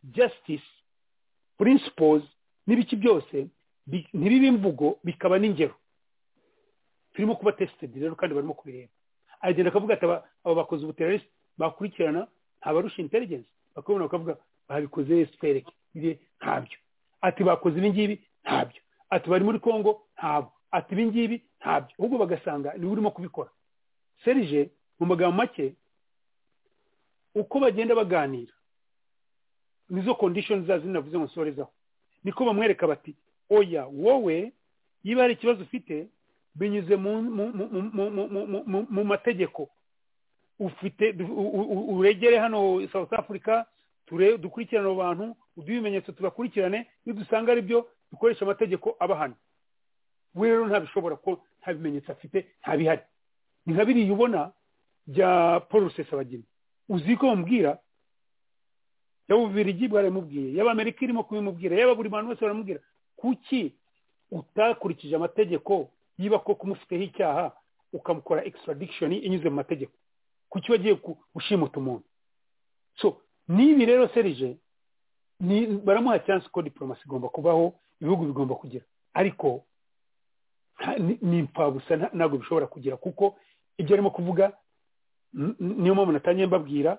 justice principles n'ibiki byose ntibibe imvugo bikaba n'ingero turimo kuba tested rero kandi barimo kubireba agenda akavuga ati aba bakoze ubuterarisi bakurikirana ntabarusha intelligence bakabona bakavuga babikoze yesu twereke ntabyo ati bakoze ibi ngibi ntabyo ati bari muri congo ntabwo ati ibi ngibi ntabyo ahubwo bagasanga niwe urimo kubikora serije mu magambo make uko bagenda baganira nizo kondishoni zazo navuze ngo nsorezaho niko bamwereka bati oya wowe niba hari ikibazo ufite binyuze mu mategeko ufite uregere hano south africa dukurikirana abo bantu uduhe ibimenyetso tubakurikirane iyo dusanga ari byo dukoresha amategeko abahana we rero ntabishobora ko nta bimenyetso afite ntabihari ni nka biriya ubona bya paul rusesabagina uzi ko bamubwira yaba ububirigi bwaramubwiye yaba amerika irimo kubimubwira yaba buri bantu bose baramubwira kuki utakurikije amategeko niba koko umufiteho icyaha ukamukora extradiction inyuze mu mategeko kuki wagiye gushimuta umuntu so n'ibi rero serije baramuha chance ko diplomasi igomba kubaho ibihugu bigomba kugira ariko ni impfabusa ntabwo bishobora kugira kuko ibyo arimo kuvuga niyo mpamvu natangiye mbabwira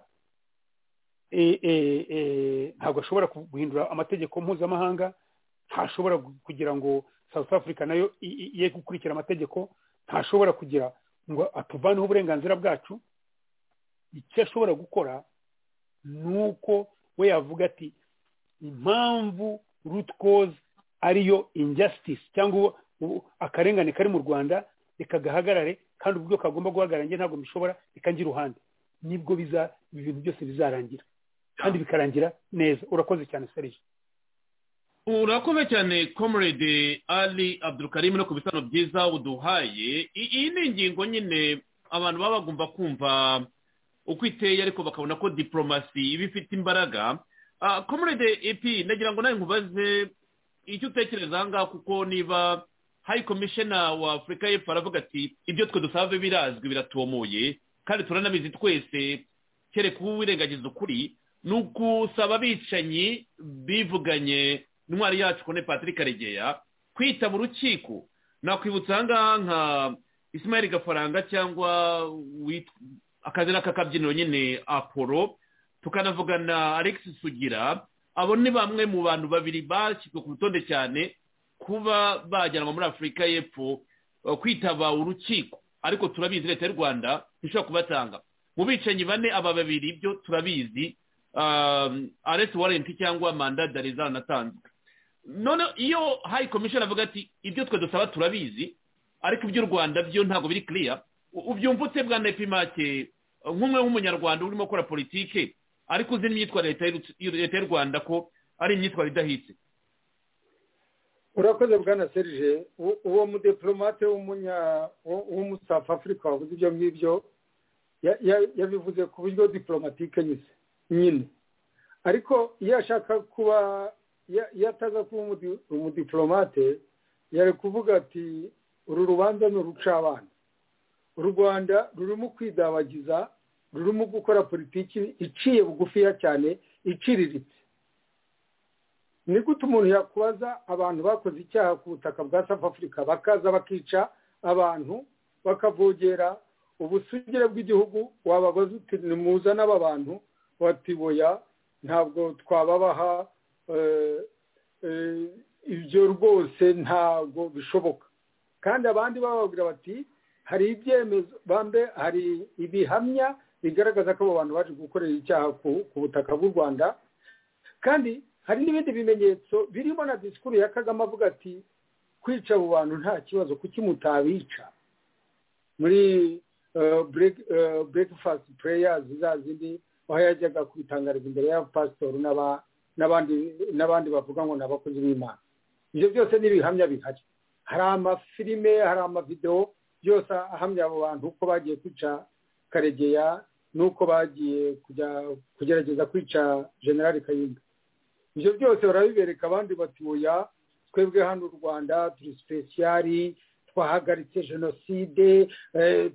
ntabwo ashobora guhindura amategeko mpuzamahanga ntashobora kugira ngo south africa nayo ye gukurikira amategeko ntashobora kugira ngo atuvaneho uburenganzira bwacu icyo ashobora gukora ni uko we yavuga ati impamvu root cause ariyo injustice cyangwa akarengane kari mu rwanda reka gahagarare kandi ubwo kagomba guhagarara njye ntabwo mbishobora reka njye iruhande nibwo biza ibi bintu byose bizarangira kandi bikarangira neza urakoze cyane serije urakoze cyane comrade ali abdulkarim no ku bitaro byiza uduhaye iyi ni ingingo nyine abantu baba bagomba kumva uko iteye ariko bakabona ko diporomasi iba ifite imbaraga comrade epi nagira ngo nawe nkubaze icyo utekereza aha ngaha kuko niba hayi komishena wa afurika y'epfo aravuga ati ibyo twe dusanzwe birazwi biratomoye kandi turanabizi twese kereka uwirengagiza ukuri ni ugusaba abicanyi bivuganye intwari yacu kone patrick karegeya kwita mu rukiko nakwibutsa ahangaha nka ismail gafaranga cyangwa akazina k'akabyiniro nyine apolo tukanavugana alex sugira abo ni bamwe mu bantu babiri bashyizwe ku rutonde cyane kuba bajyanwa muri afurika y'epfo kwitaba urukiko ariko turabizi leta y'u rwanda ishobora kubatanga mu bicanyi bane aba babiri byo turabizi aresi warenti cyangwa manda darizana natanzwe none iyo hayi komishoni avuga ati ibyo twe dusaba turabizi ariko iby'u rwanda byo ntabwo biri kiriya ubyumva utse bwa nepimake nk'umwe w'umunyarwanda urimo gukora politike ariko uzi n'imyitwarire leta y'u rwanda ko ari imyitwarire idahitse urakoze bwana serije uwo mudeporomate w'umusaf afurika wavuze ibyo ngibyo yabivuze ku buryo diporomatike nyine nyine ariko iyo ashaka kuba iyo ataza kuba umudiporomate yari kuvuga ati uru rubanza ni urucabana u rwanda rurimo kwidabagiza rurimo gukora politiki iciye bugufiya cyane iciriritse ni gute umuntu yakubaza abantu bakoze icyaha ku butaka bwa safu afurika bakaza bakica abantu bakavogera ubusugire bw'igihugu wababaza uti nimuzane aba bantu watiboya ntabwo twababaha ibyo rwose ntabwo bishoboka kandi abandi bababwira bati hari ibyemezo bambe hari ibihamya bigaragaza ko abo bantu baje gukorera icyaha ku butaka bw'u rwanda kandi hari n'ibindi bimenyetso birimo na disikuru ya kagame avuga ati kwica abo bantu nta kibazo kuki mutabica muri burekifasiti pureyazi za zindi aho yajyaga kwitangariza imbere ya pasitori n'abandi bavuga ngo ni abakozi b'imana ibyo byose ni ibihamya bihari hari amafilime hari amavidewo byose ahamya abo bantu uko bagiye kwica karegeya n'uko bagiye kugerageza kwica generali kayumba ibyo byose barabibereka abandi batuya twebwe hano u rwanda turi sipesiyari twahagaritse jenoside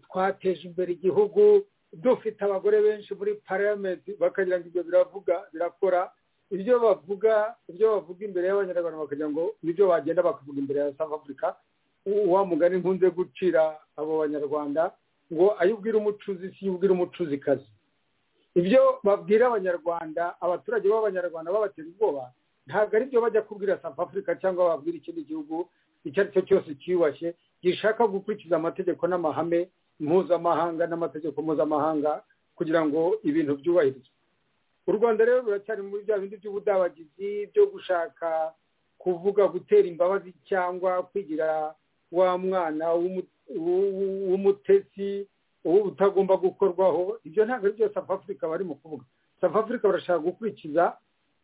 twateje imbere igihugu dufite abagore benshi muri paramenti bakagira ngo ibyo biravuga birakora ibyo bavuga ibyo bavuga imbere y'abanyarwanda bakagira ngo nibyo bagenda bakavuga imbere ya south africa uwa mugani nkunze gucira abo banyarwanda ngo ayo ubwira umucuzi si iyo ubwira umucuzikazi ibyo babwira abanyarwanda abaturage b'abanyarwanda babatera ubwoba ntabwo ari byo bajya kubwira south africa cyangwa babwira ikindi gihugu icyo ari cyo cyose cyiyubashye gishaka gukurikiza amategeko n'amahame mpuzamahanga n'amategeko mpuzamahanga kugira ngo ibintu byubahirizwe u rwanda rero ruracyari muri bya bindi by'ubudabagizi byo gushaka kuvuga gutera imbabazi cyangwa kwigira wa mwana w'umutetsi utagomba gukorwaho ibyo ntabwo ari byo safu afurika barimo kuvuga safu afurika barashaka gukurikiza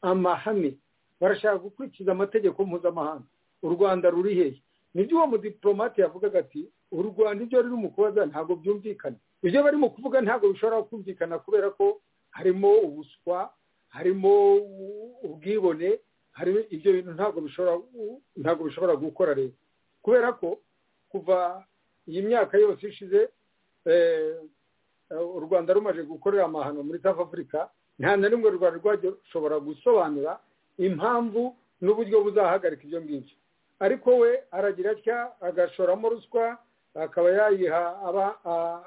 amahame barashaka gukurikiza amategeko mpuzamahanga u rwanda ruri hehe nibyo uwo mudipolomate yavugaga ati u rwanda ibyo ruri mu kubaza ntabwo byumvikana ibyo barimo kuvuga ntabwo bishobora kumvikana kubera ko harimo ubuswa harimo ubwibone harimo ibyo bintu ntabwo bishobora ntabwo bishobora gukora leta kubera ko kuva iyi myaka yose ishize u rwanda rumaze gukorera amahano muri south africa nta na rimwe u rwanda rwashobora gusobanura impamvu n'uburyo buzahagarika ibyo ngibyo ariko we aragira atya agashoramo ruswa akaba yayiha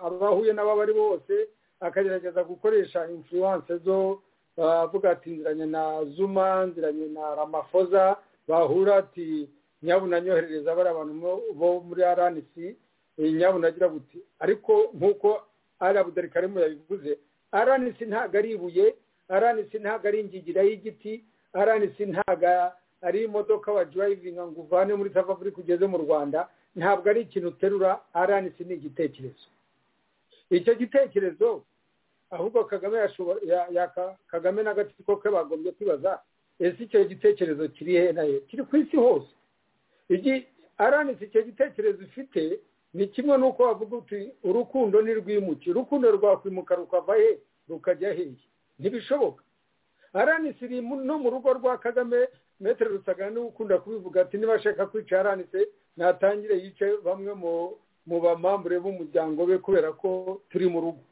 abahuye n'abo ari bo bose akagerageza gukoresha influence zo avuga ati nziranye na zuma nziranye na ramafoza bahura ati nyabuna nyoherereza bari abantu bo muri rnc nyabuna agira buti ariko nk'uko ari karimo yabivuze rnc ntabwo ari ibuye rnc ntabwo ari ingigira y'igiti rnc ntabwo ari imodoka wa durayivinga ngo uvane muri south africa ugeze mu rwanda ntabwo ari ikintu uterura rnc ni igitekerezo icyo gitekerezo ahubwo kagame kagame n'agatsiko ke bagombye kwibaza ese icyo gitekerezo kiri he na he kiri ku isi hose aranitse icyo gitekerezo ifite ni kimwe n'uko bavuga uti urukundo ntirwimuke urukundo rwakwimuka rukava he rukajya heye ntibishoboka aranitse iri no mu rugo rwa kagame metero rusagana n'ukunda kubivuga ati niba ashaka kwica aranitse natangire yice bamwe mu bamambure b'umuryango we kubera ko turi mu rugo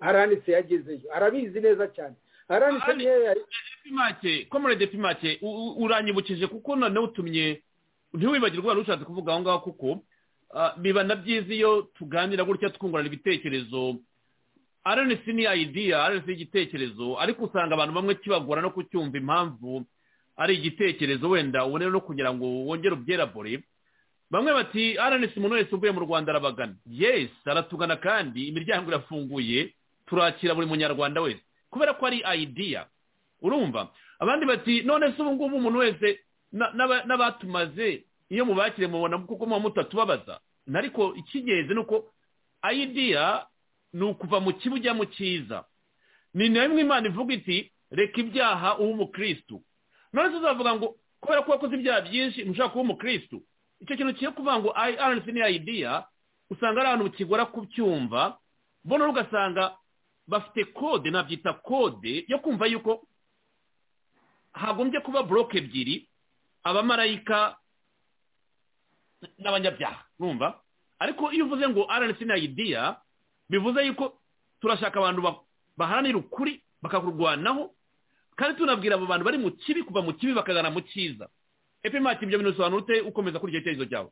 aranitse yagezeyo arabizi neza cyane aranitse niyo pimake komorede pimake uranyibukije kuko noneho utumye ntiwibagirwe wari ushatse kuvuga aho ngaho kuko biba na byiza iyo tuganira gutya twungurana ibitekerezo aranitse ni ayidiya aranitse ni igitekerezo ariko usanga abantu bamwe kibagora no kucyumva impamvu ari igitekerezo wenda ubone no kugira ngo wongere ubyerabore bamwe bati aranitse umuntu wese uvuye mu rwanda arabagana yesi aratugana kandi imiryango irafunguye turakira buri munyarwanda wese kubera ko ari ayidiya urumva abandi bati none se ubu ngubu umuntu wese n'abatumaze iyo mubakire mubona kuko muba mutatubabaza ariko icy'ingenzi ni uko ayidiya ni ukuva mu kibi ujya mu cyiza ni na rimwe imana ivuga iti reka ibyaha uba umukirisitu none se uzavuga ngo kubera ko wakoze ibyaha byinshi ntushaka kuba umukirisitu icyo kintu cyo kuvuga ngo aranisi ni ayidiya usanga ari ahantu kigora kubyumva mbona ugasanga bafite kode nabyita kode yo kumva yuko hagombye kuba buroke ebyiri abamarayika n'abanyabyaha numva ariko iyo uvuze ngo rnc na idiya bivuze yuko turashaka abantu baharanira ukuri bakakurwanaho kandi tunabwira abo bantu bari mu kibi kuva mu kibi bakagana mu cyiza epimaki ibyo bintu bisobanura ute ukomeza kuri icyo cyerekezo cyawe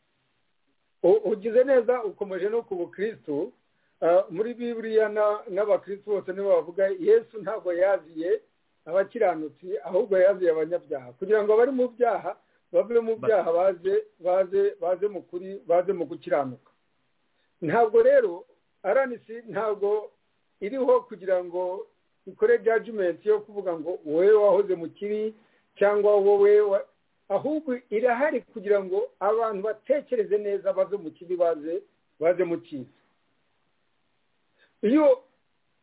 ugize neza ukomeje no ku bukirisitu muri biburiya n'abakirisitu bose nibo bavuga yesu ntabwo yaziye abakiranutsi ahubwo yaziye abanyabyaha kugira ngo abari mu byaha bave mu byaha baze baze baze mu kuri baze mu gukiranuka ntabwo rero aranisi ntabwo iriho kugira ngo ikore jajimenti yo kuvuga ngo wowe wahoze mu kibi cyangwa wowe ahubwo irahari kugira ngo abantu batekereze neza bave mu kibi baze baze mu cyiza iyo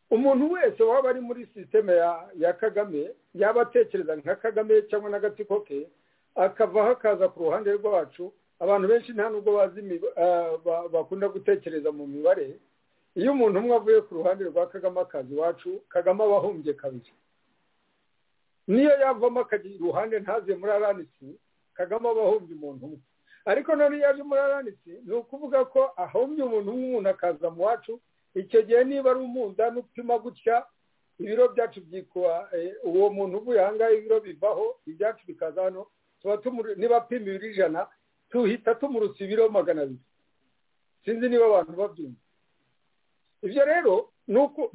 umuntu wese waba ari muri sisiteme ya kagame yaba atekereza nka kagame cyangwa n'agatsiko ke akavaho akaza ku ruhande rwacu abantu benshi nta nubwo bazi bakunda gutekereza mu mibare iyo umuntu umwe avuye ku ruhande rwa kagame akaza iwacu kagame aba ahumbye kabiri niyo yavamo akagira iruhande ntaze muri aranisi kagame aba ahumbye umuntu umwe ariko none iyo aje muri aranisi ni ukuvuga ko ahumbye umuntu umwe umuntu akaza mu wacu icyo gihe niba ari umunda n'upima gutya ibiro byacu byikuba uwo muntu uvuye aha ngaha ibiro bivaho ibyacu bikaza hano niba apima ibiro ijana tuhita tumurusa ibiro magana abiri sinzi niba abantu babyumva ibyo rero ni uko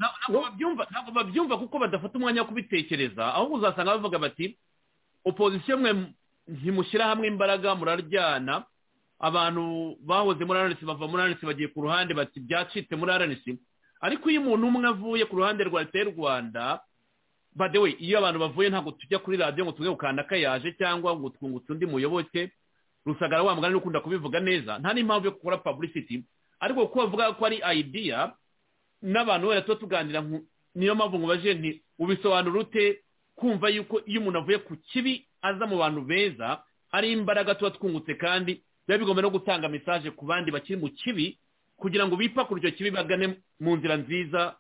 ntabwo babyumva kuko badafata umwanya wo kubitekereza ahubwo uzasanga bavuga bati opozisiyo mwe ntimushyira hamwe imbaraga muraryana abantu bahoze muri aranisi bava muri aranisi bagiye ku ruhande bati byacitse muri aranisi ariko iyo umuntu umwe avuye ku ruhande rwa leta y'u rwanda badewe iyo abantu bavuye ntabwo tujya kuri radiyo ngo tujye gukanda yaje cyangwa ngo twungutse undi muyoboke rusagara wa mugani ukunda kubivuga neza nta n'impamvu yo gukora paburisiti ariko kuko bavuga ko ari ayidiya n'abantu wera tuba tuganira niyo mpamvu ngo bajenti ubisobanura ute kumva yuko iyo umuntu avuye ku kibi aza mu bantu beza ari imbaraga tuba twungutse kandi biba bigomba no gutanga mesaje ku bandi bakiri mu kibi kugira ngo bipakure icyo kibi bagane mu nzira nziza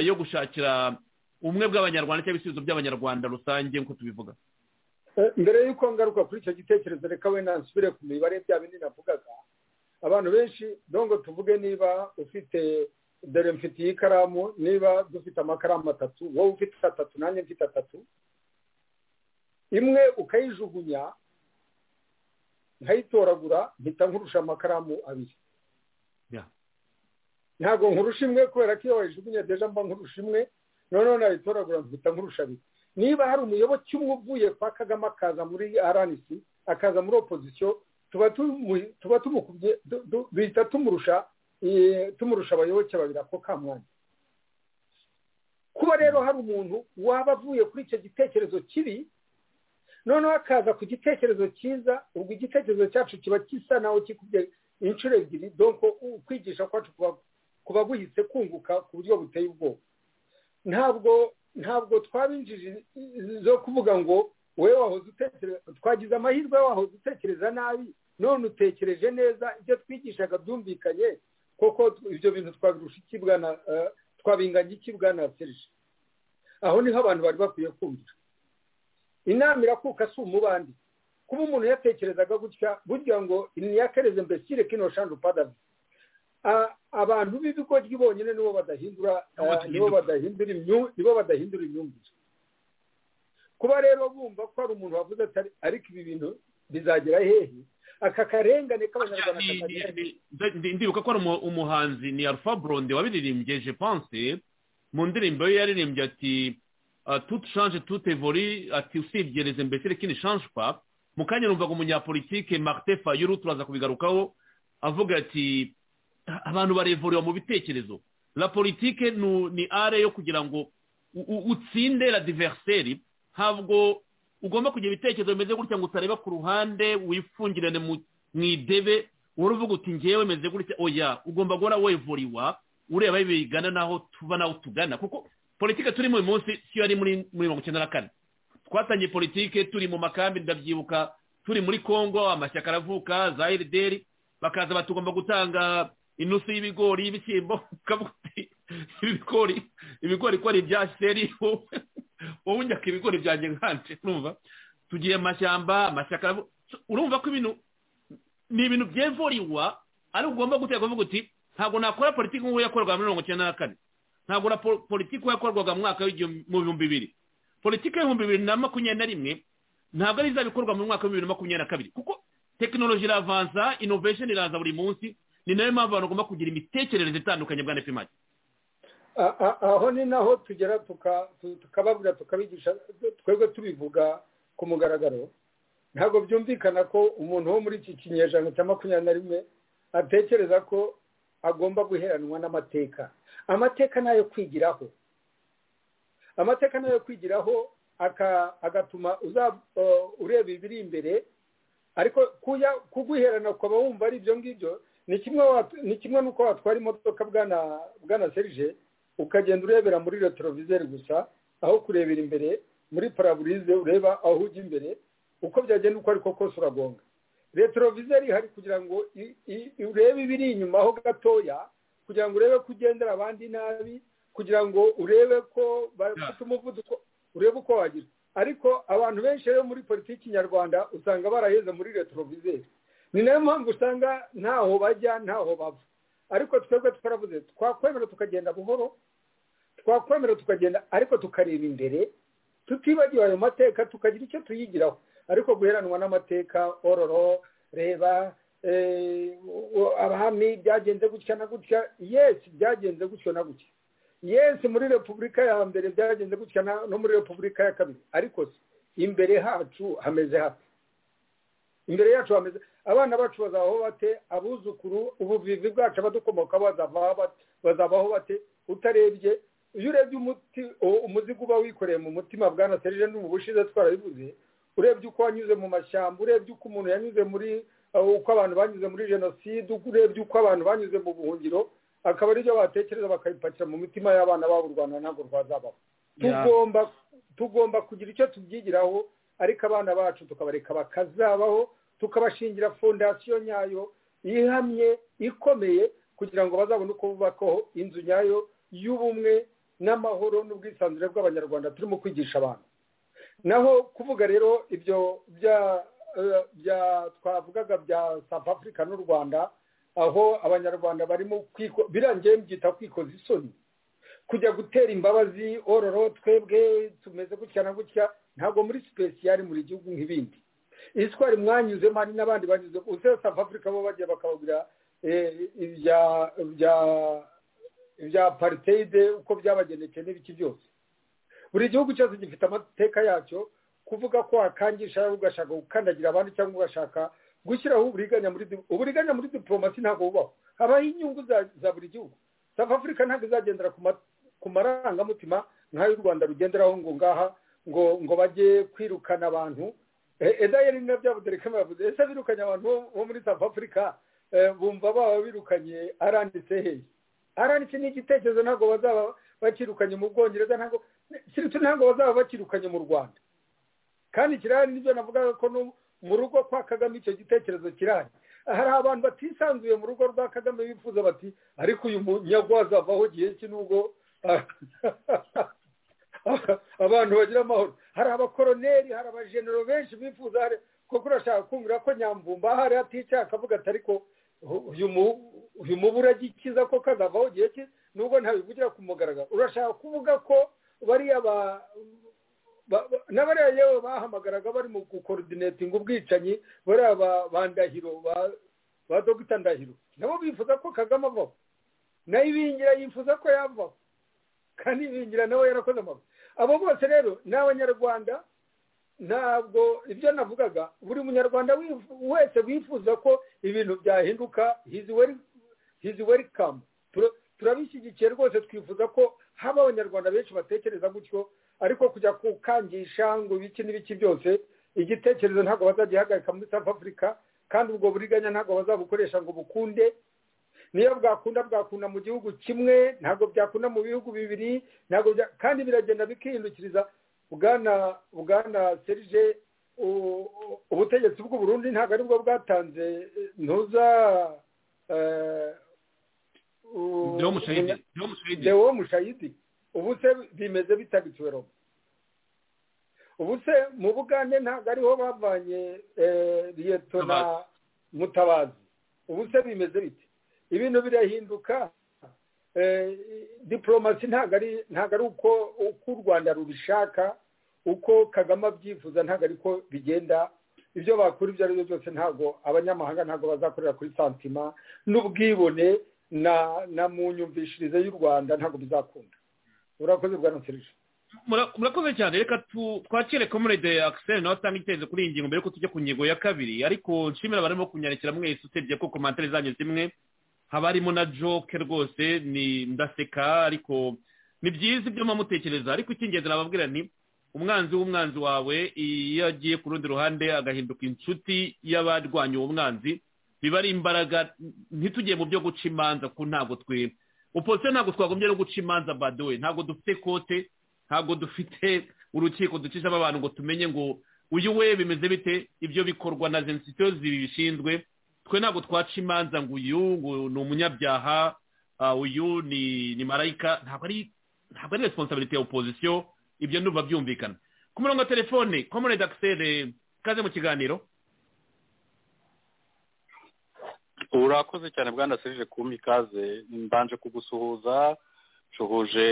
yo gushakira umwe bw'abanyarwanda cyangwa ibisubizo by'abanyarwanda rusange nk'uko tubivuga mbere y'uko ngaruka kuri icyo gitekerezo reka we nasubire ku mibare bya binini navugaga abantu benshi dongo tuvuge niba ufite dore mfitiye ikaramu niba dufite amakaramu atatu wowe ufite atatu nanjye mfite atatu imwe ukayijugunya nkayitoragura mpita nkurusha amakaramu abiri ntabwo nkurusha imwe kubera ko iyo wayijugunya deje mba nkurusha imwe noneho nayitoragura mpita nkurusha abiri niba hari umuyoboke umwe uvuye kwa kagame akaza muri rnc akaza muri opozisiyo tuba tumukubye bihita tumurusha tumurusha abayoboke babiri ako kamwanya kuba rero hari umuntu waba avuye kuri icyo gitekerezo kibi noneho akaza ku gitekerezo cyiza ubwo igitekerezo cyacu kiba gisa naho kikubye inshuro ebyiri donko kwigisha kwacu kuba guhise kunguka ku buryo buteye ubwoba ntabwo ntabwo twabinjije zo kuvuga ngo wowe wahoze utekereza twagize amahirwe wahoze utekereza nabi none utekereje neza ibyo twigishaga byumvikanye koko ibyo bintu twabirusha ikibwana twabinganya ikibwana serije aho niho abantu bari bakwiye kumvira inama irakuka si umubandi kuba umuntu yatekerezaga gutya burya ngo niyakereze mbesire kino shandu padavi abantu b'ibigoryi bonyine nibo badahindura nibo badahindura nibo badahindura imyumvire kuba rero bumva ko hari umuntu wavuze atari ariko ibi bintu bizagera hehe aka karengane k'abanyarwanda ndibuka ko ari umuhanzi ni alpha blonde wabiririmbye je pense mu ndirimbo ye yaririmbye ati tout change tout évolue ati usibye les imbéciles qui ne changent pas mu kanya numvaga umunyapolitike Martin Fayulu turaza kubigarukaho avuga ati abantu barevuriwa mu bitekerezo la politike ni are yo kugira ngo utsinde la diverseri ntabwo ugomba kugira ibitekerezo bimeze gutya ngo utareba ku ruhande wifungirane mu idebe wowe uvuga uti ngewe meze gutya oya ugomba guhora wevuriwa ureba bigana n'aho tuba n'aho tugana kuko politike turimo uyu munsi siyo yari muri mirongo icyenda na kane twatangiye politike turi mu makambi ndabyibuka turi muri congo amashyaka aravuka za erideri bakaza batugomba gutanga inusu y'ibigori y'ibishyimbo ukavuga uti ibigori ibigori ko ari ibya seri wowe unyaka ibigori byanjye nkanje numva tugiye amashyamba amashyaka urumva ko ibintu ni ibintu byevuriwa ariko ugomba gutera kuvuga uti ntabwo nakora politiki nk'uko yakorwaga muri mirongo icyenda na kane ntabwo na politiki nk'uko yakorwaga mu mwaka mu bihumbi bibiri politiki y'ibihumbi bibiri na makumyabiri na rimwe ntabwo ari izabikorwa mu mwaka w'ibihumbi bibiri na makumyabiri na kabiri kuko tekinoloji iravanza inovesheni iraza buri munsi ni nayo mpamvu abantu bagomba kugira imitekerereze itandukanye bwa nepfimaki aho ni naho tugera tukababwira tukabigisha twebwe tubivuga ku mugaragaro ntabwo byumvikana ko umuntu wo muri iki kinyejana cya makumyabiri na rimwe atekereza ko agomba guheranwa n'amateka amateka ni ayo kwigiraho amateka ni ayo kwigiraho agatuma ureba ibiri imbere ariko kuguherana ukaba wumva ari ibyo ngibyo ni kimwe n'uko watwara imodoka bwana serije ukagenda urebera muri retroviseri gusa aho kurebera imbere muri paraburize ureba aho ujya imbere uko byagenda uko ariko kose uragonga retroviseri ihari kugira ngo urebe ibiri inyuma aho gatoya kugira ngo urebe ko ugendera abandi nabi kugira ngo urebe ko bafite umuvuduko urebe uko wagira ariko abantu benshi rero muri politiki nyarwanda usanga baraheze muri retroviseri ni nayo mpamvu usanga ntaho bajya ntaho bava ariko twebwe twaravuze twakwemera tukagenda buhoro twakwemera tukagenda ariko tukareba imbere tutibagiwe ayo mateka tukagira icyo tuyigiraho ariko guheranwa n'amateka ororo reba abahami byagenze gutya na gutya yesi byagenze gutyo na gutya yesi muri repubulika ya mbere byagenze gutya no muri repubulika ya kabiri ariko imbere hacu hameze hafi imbere yacu hameze abana bacu bazabaho bate abuzukuru ubuvivi bwacu abadukomokaho bazabaho bate utarebye iyo urebye umuti umuzigo uba wikoreye mu mutima bwa naserije n'ubu bushize twarabivuze urebye uko wanyuze mu mashyamba urebye uko umuntu yanyuze muri uko abantu banyuze muri jenoside urebye uko abantu banyuze mu buhungiro akaba aribyo batekereza bakabipakira mu mitima y'abana babo u rwanda ntabwo rwazabaho tugomba kugira icyo tubyigiraho ariko abana bacu tukabareka bakazabaho tukabashingira fondasiyo nyayo ihamye ikomeye kugira ngo bazabone uko bubakaho inzu nyayo y'ubumwe n'amahoro n'ubwisanzure bw'abanyarwanda turimo kwigisha abantu naho kuvuga rero ibyo bya twavugaga bya south africa n'u rwanda aho abanyarwanda barimo birangiye byita kwikoza isoni kujya gutera imbabazi ororo twebwe tumeze gutya na gutya ntabwo muri sipesiyari muri gihugu nk'ibindi iyi twari mwanyuzemo hari n'abandi banyuze usanga south africa bo bagiye bakababwira ibya apariteyide uko byabagendekeye n'ibiki byose buri gihugu cyose gifite amateka yacyo kuvuga ko wakangisha ugashaka gukandagira abandi cyangwa ugashaka gushyiraho uburiganya muri uburiganya muri diporomasi ntabwo bubaho habaho inyungu za buri gihugu south africa ntabwo izagendera ku marangamutima nk'ayo u rwanda rugenderaho ngo ngaha ngo ngo bajye kwirukana abantu eda yari na byabudereka bavuze ese birukanye abantu bo muri south africa bumva baba birukanye aranditse hehe aranditse ni igitekerezo ntabwo bazaba bakirukanye mu bwongereza ntabwo ntabwo bazaba bakirukanye mu rwanda kandi kirahari nibyo navugaga ko mu rugo kwa kagame icyo gitekerezo kirahari hari abantu batisanzuye mu rugo rwa kagame bifuza bati ariko uyu munyagwaza avaho gihe ki nubwo abantu bagira amahoro hari abakoroneri hari abajenero benshi bifuza kuko urashaka kumvira ko nyambumba ahari aticaye akavuga ati ariko uyu mubu uragikiza ko kazavaho gihe ki nubwo ntabivugira ku mugaragaro urashaka kuvuga ko bariya ba n'abariya yewe bahamagaraga bari mu gukorodinatinga ubwicanyi bariya ba ndahiro ba dogita ndahiro nabo bifuza ko kagame avaho nayo ibingira yifuza ko yavaho kandi ibingira nawe yarakoze amabuye abo bose rero ni abanyarwanda ntabwo ibyo navugaga buri munyarwanda wese wifuza ko ibintu byahinduka hizi welikamu turabishyigikiye rwose twifuza ko haba abanyarwanda benshi batekereza gutyo ariko kujya kukangisha ngo ibiki n'ibiki byose igitekerezo ntabwo bazagihagarika muri south africa kandi ubwo buriganya ntabwo bazabukoresha ngo bukunde niyo bwakunda bwakunda mu gihugu kimwe ntabwo byakunda mu bihugu bibiri ntabwo kandi biragenda bikihindukiriza bwana bwana serije ubutegetsi bw'uburundi ntabwo aribwo bwatanze ntuza dewo mushayidi ubu se bimeze bitagituwe robo ubu se mu bugande ntabwo ariho bavanye liyetona mutabazi ubu se bimeze bite ibintu birahinduka diporomasi ntabwo ari uko u rwanda rubishaka uko kagame abyifuza ntabwo ariko bigenda ibyo bakora ibyo ari byo byose ntabwo abanyamahanga ntabwo bazakorera kuri santima n'ubwibone na mu nyumvishirize y'u rwanda ntabwo bizakunda urakoze bwa nserije murakoze cyane reka twakire komurede akiseri nawe atanga icyerekezo kuri iyi ngingo mbere y'uko tujya ku ngingo ya kabiri ariko nshimira abarimo kunyandikira mwese usibye ko komantere zanyu zimwe haba harimo na joke rwose ni ndaseka ariko ni byiza ibyo mutekereza ariko icy'ingenzi nababwira ni umwanzi w'umwanzi wawe iyo agiye ku rundi ruhande agahinduka inshuti y'abarwanya uwo mwanzi biba ari imbaraga ntitugiye mu byo guca imanza ko ntabwo twe opozisiyo ntabwo twagombye no guca imanza badowe ntabwo dufite kote ntabwo dufite urukiko ducishamo abantu ngo tumenye ngo uyu we bimeze bite ibyo bikorwa na zensitiyo zibishinzwe twe ntabwo twaca imanza ngo uyu ngo ni umunyabyaha uyu ni marayika ntabwo ari ntabwo ari resiponsabiriti ya opozisiyo ibyo ntuba byumvikana ku murongo wa telefone komerede akiseri kaze mu kiganiro urakoze cyane bwana serije kumpa ikaze mbanje kugusuhuza nshobuje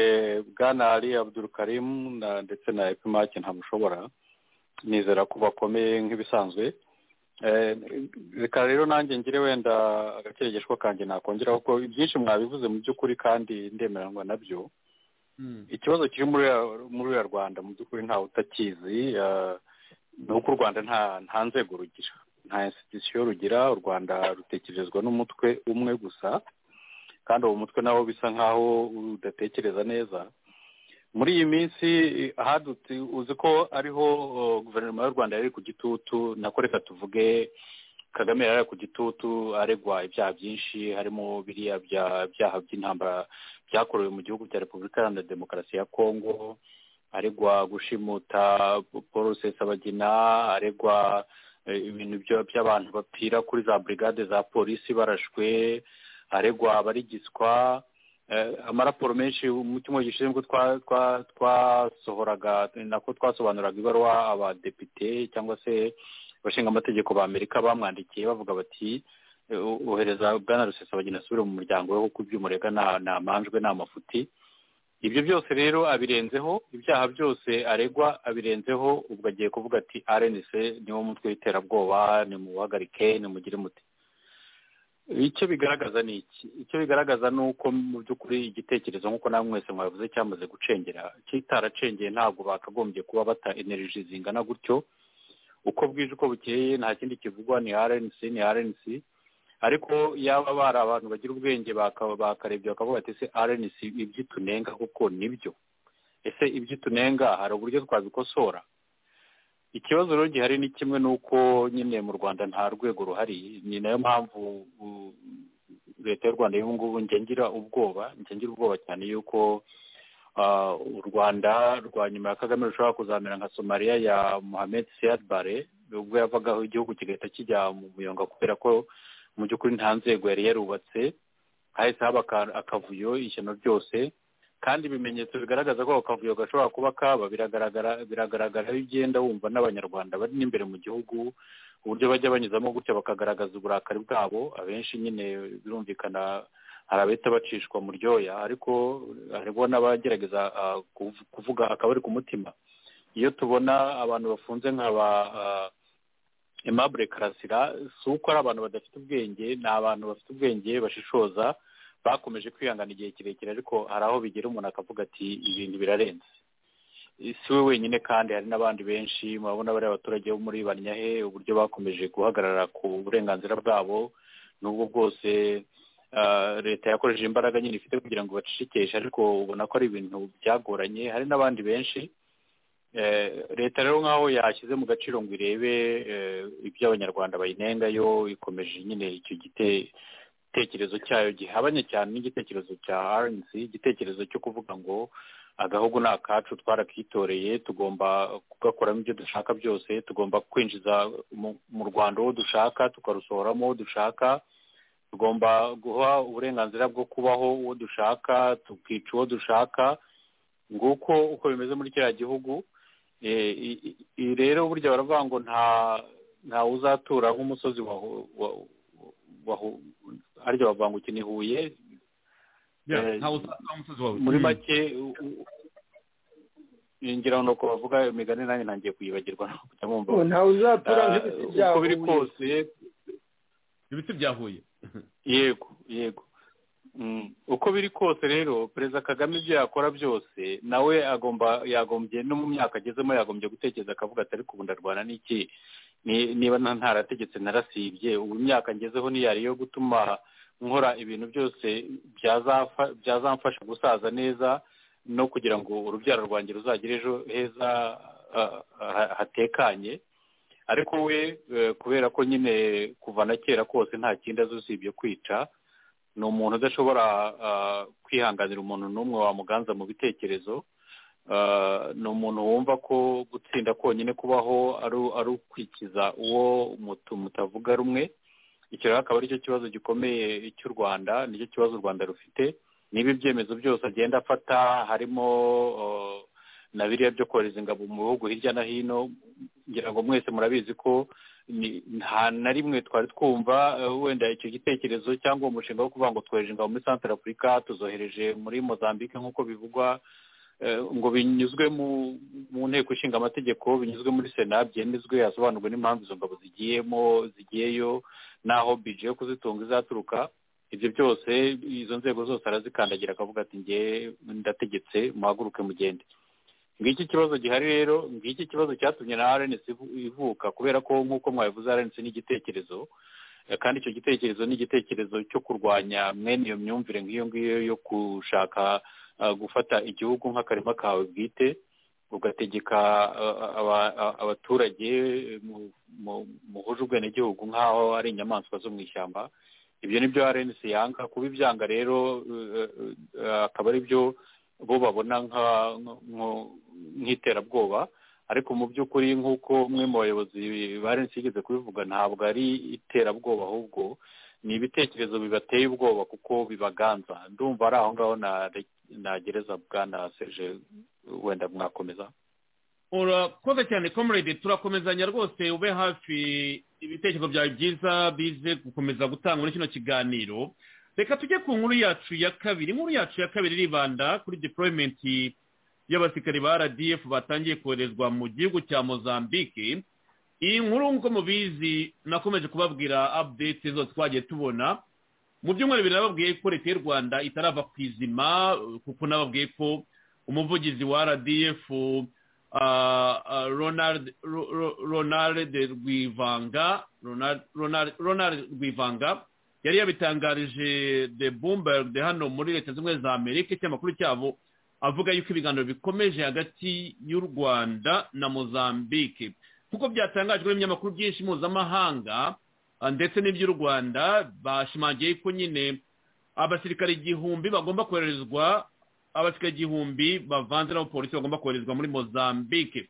bwana ari abudurukarimu ndetse na epimake ntamushobora nizera ko bakomeye nk'ibisanzwe reka rero nanjye ngire wenda agakeregesho kanjye nakongeraho ko byinshi mwabivuze mu by'ukuri kandi ndemeranywa nabyo ikibazo kiri muri uriya rwanda mu by'ukuri ntawe utakizi ni uko u rwanda nta nzego rugira nta institusiyo rugira u rwanda rutekerezwa n'umutwe umwe gusa kandi uwo mutwe nawo bisa nkaho udatekereza neza muri iyi minsi hadutse uzi ko ariho guverinoma y'u rwanda yari ku gitutu nako reka tuvuge kagame yari ari ku gitutu aregwa ibyaha byinshi harimo biriya byaha by'intambara byakorewe mu gihugu cya repubulika iharanira demokarasi ya kongo aregwa gushimuta paul rusesabagina aregwa ibintu by'abantu bapfira kuri za burigade za polisi barashwe aregwa abarigiswa amaraporo menshi umutima gishinzwe twasohoraga nako twasobanuraga ibaruwa abadepite cyangwa se abashinga amategeko ba amerika bamwandikiye bavuga bati ohereza bwana rusesabagina asubire mu muryango we kuko iby'umurega ni amanjwe ni amafuti ibyo byose rero abirenzeho ibyaha byose aregwa abirenzeho ubwo agiye kuvuga ati arenise niwo mutwe w'iterabwoba ni mu buhagarike ni mugire muti icyo bigaragaza ni iki icyo bigaragaza ni uko mu by'ukuri igitekerezo nk'uko nawe mwese mwabivuze cyamaze gucengera kitaracengeye ntabwo bakagombye kuba bata energy zingana gutyo uko bwije uko bukeye nta kindi kivugwa ni arenisi ni arenisi ariko yaba bari abantu bagira ubwenge bakarebye bakavuga ati se arenisi iby'itunenga kuko nibyo ese iby'itunenga hari uburyo twabikosora ikibazo rero gihari ni kimwe n'uko nyine mu rwanda nta rwego ruhari ni nayo mpamvu leta y'u rwanda y'ubu ngubu ngengira ubwoba ngengira ubwoba cyane y'uko u rwanda rwa nyuma ya kagame rushobora kuzamera nka somaliya ya mohamed siyad bare ubwo yavagaho igihugu kigahita kijya mu muyonga kubera ko mu by'ukuri nta nzego yari yarubatse hahise haba akavuyo ishyano ryose kandi ibimenyetso bigaragaza ko ako kavuyo gashobora kuba kaba biragaragara biragaragara aho ugenda wumva n'abanyarwanda bari n'imbere mu gihugu uburyo bajya banyuzamo gutya bakagaragaza uburakari bwabo abenshi nyine birumvikana hari abahita bacishwa mu ryoya ariko hariho n'abagerageza kuvuga akabari ku mutima iyo tubona abantu bafunze nk'aba emabure karasira si uko ari abantu badafite ubwenge ni abantu bafite ubwenge bashishoza bakomeje kwihangana igihe kirekire ariko hari aho bigera umuntu akavuga ati ibintu birarenze si we wenyine kandi hari n'abandi benshi murabona bariya abaturage bo muri banyahe uburyo bakomeje guhagarara ku burenganzira bwabo n'ubwo bwose leta yakoresheje imbaraga nyine ifite kugira ngo bacishikishe ariko ubona ko ari ibintu byagoranye hari n'abandi benshi leta rero nk'aho yashyize mu gaciro ngo irebe ibyo abanyarwanda bayinengayo ikomeje nyine icyo gitekerezo cyayo gihabanye cyane n'igitekerezo cya rnc igitekerezo cyo kuvuga ngo agahugu ni akacu twarakitoreye tugomba kugakoramo ibyo dushaka byose tugomba kwinjiza mu rwanda uwo dushaka tukarusohoramo uwo dushaka tugomba guha uburenganzira bwo kubaho uwo dushaka tukica uwo dushaka nguko uko bimeze muri kiriya gihugu rero burya baravuga ngo nta uzatura nk'umusozi harya bavuga ngo ukeneye huye muri make ngira ngo bavuga imigani nanjye ntangiye kuyibagirwa nta uzatura nk'ibiti bya huye biri kose ibiti bya huye yego yego uko biri kose rero perezida kagame ibyo yakora byose nawe agomba yagombye no mu myaka agezemo yagombye gutekereza akavuga ati ariko ubu ndarwana n'iki niba ntarategetse narasibye ubu imyaka ngezeho niyari yo gutuma nkora ibintu byose byazamfasha gusaza neza no kugira ngo urubyaro rwanjye ruzagire ejo heza hatekanye ariko we kubera ko nyine kuva na kera kose nta kindi azi usibye kwica ni umuntu udashobora kwihanganira umuntu n'umwe wamuganza mu bitekerezo ni umuntu wumva ko gutsinda konyine kubaho ari ukwikiza uwo mutavuga rumwe icyo rero akaba aricyo kibazo gikomeye cy'u rwanda nicyo kibazo u rwanda rufite niba ibyemezo byose agenda afata harimo na biriya byo kohereza ingabo mu bihugu hirya no hino ngira ngo mwese murabizi ko nta na rimwe twari twumva wenda icyo gitekerezo cyangwa uwo mushinga wo kuvuga ngo twohereje ingabo muri santara afurika tuzohereje muri mozambique nk'uko bivugwa ngo binyuzwe mu nteko ishinga amategeko binyuzwe muri sena byemezwe hasobanurwe n'impamvu izo ngabo zigiyemo zigiyeyo n'aho bije yo kuzitunga izaturuka ibyo byose izo nzego zose arazikandagira akavuga ati nge ndategetse muhaguruke mugende ngiki ikibazo gihari rero ngiki ikibazo cyatumye na rns ivuka kubera ko nk'uko mwabivuze rns ni igitekerezo kandi icyo gitekerezo ni igitekerezo cyo kurwanya mwene iyo myumvire nk'iyo ngiyo yo gushaka gufata igihugu nk'akarima kawe bwite ugategeka abaturage muhuje ubwenegihugu nk'aho ari inyamaswa zo mu ishyamba ibyo ni byo rns yanga kuba ibyanga rero akaba ari byo bo babona nk'iterabwoba ariko mu by'ukuri nk'uko umwe mu bayobozi bari nsigeze kubivuga ntabwo ari iterabwoba ahubwo ni ibitekerezo bibateye ubwoba kuko bibaganza ndumva ari aho ngaho nagereza bwana seje wenda mwakomeza urakoze cyane comrade turakomezanya rwose ube hafi ibitekerezo byawe byiza bize gukomeza gutanga muri kino kiganiro reka tujye ku nkuru yacu ya kabiri inkuru yacu ya kabiri iribanda kuri deployment y'abasirikari ba rdf batangiye koherezwa mu gihugu cya mozambique iyi nkuru nk'uko mubizi nakomeje kubabwira update zose twagiye tubona mu byumweru bibiri nababwiye ko leta y'u rwanda itarava ku izima kuko nababwiye ko umuvugizi wa rdf ronald rwivanga yari yabitangarije de bumberg de hano muri leta zimwe za amerika ikinyamakuru cyabo avuga yuko ibiganiro bikomeje hagati y'u rwanda na mozambique nk'uko byatangajwe n'ibinyamakuru byinshi mpuzamahanga ndetse n'iby'u rwanda bashimangiye ko nyine abasirikari igihumbi bagomba koherezwa abasirikari igihumbi bavanze n'abapolisi bagomba koherezwa muri mozambique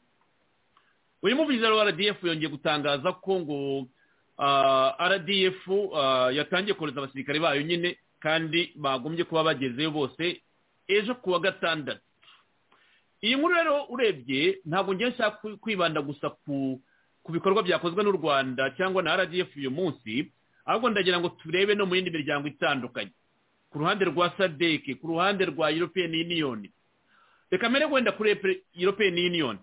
uyu muvugizi wa rdf yongeye gutangaza ko ngo rdf yatangiye kohereza abasirikari bayo nyine kandi bagombye kuba bagezeyo bose ejo ku wa gatandatu iyi nkuru rero urebye ntabwo ngiye nshaka kwibanda gusa ku bikorwa byakozwe n'u rwanda cyangwa na rdf uyu munsi ahubwo ndagira ngo turebe no mu yindi miryango itandukanye ku ruhande rwa sadeke ku ruhande rwa european union reka mbere wenda kuri european union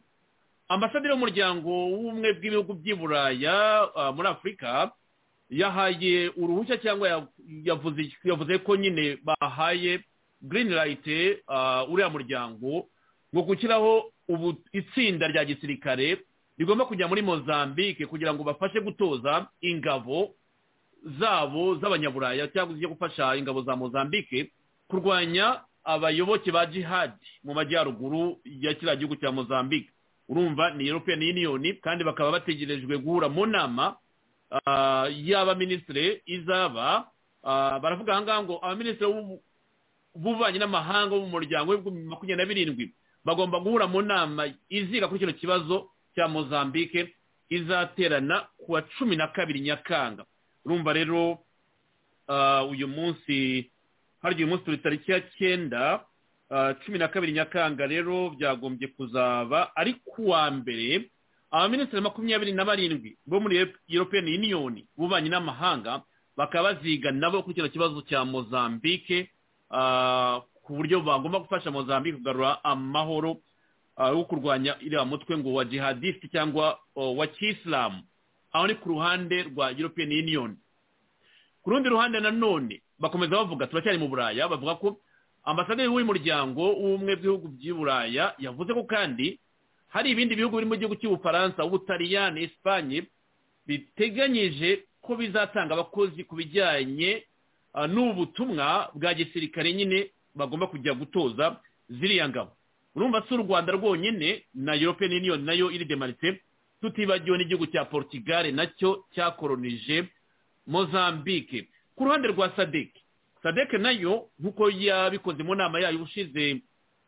ambasaderi w'umuryango w'ubumwe bw'ibihugu by'i buraya muri afurika yahaye uruhushya cyangwa yavuze ko nyine bahaye green light uriya muryango ngo gushyiraho ubu itsinda rya gisirikare rigomba kujya muri mozambique kugira ngo bafashe gutoza ingabo zabo z'abanyaburaya cyangwa zijya gufasha ingabo za mozambique kurwanya abayoboke ba jihadi mu majyaruguru ya kiriya gihugu cya mozambique urumva ni european union kandi bakaba bategerejwe guhura mu nama y'abaminisitiri izaba baravuga aha ngaha ngo abaminisitiri bubanyi n'amahanga bo mu muryango w'ibihumbi makumyabiri na birindwi bagomba guhura mu nama iziga kuri kino kibazo cya mozambique izaterana ku wa cumi na kabiri nyakanga urumva rero uyu munsi hari uyu munsi turi tariki ya cyenda cumi na kabiri nyakanga rero byagombye kuzaba ari ku wa mbere abaminisitiri makumyabiri na barindwi bo muri european union bubanyi n'amahanga bakaba baziga nabo kuri kino kibazo cya mozambique ku buryo bagomba gufasha mozambique kugarura amahoro yo kurwanya iriya mutwe ngo wa jihadisite cyangwa wa kisilamu aho ni ku ruhande rwa european union ku rundi ruhande nanone bakomeza bavuga turacyari mu buraya bavuga ko ambasaderi w'uyu muryango w'ubumwe bw'ibihugu by'i buraya yavuze ko kandi hari ibindi bihugu biri mu gihugu cy'ubufaransa ubutaliyani esipanye biteganyije ko bizatanga abakozi ku bijyanye n'ubutumwa bwa gisirikare nyine bagomba kujya gutoza ziriya ngabo urumva si u rwanda rwonyine na european union nayo iri demarite tutibagiwe n'igihugu cya portugal nacyo cyakoronije mozambique ku ruhande rwa sadeke sadeke nayo nk'uko yabikoze mu nama yayo ushize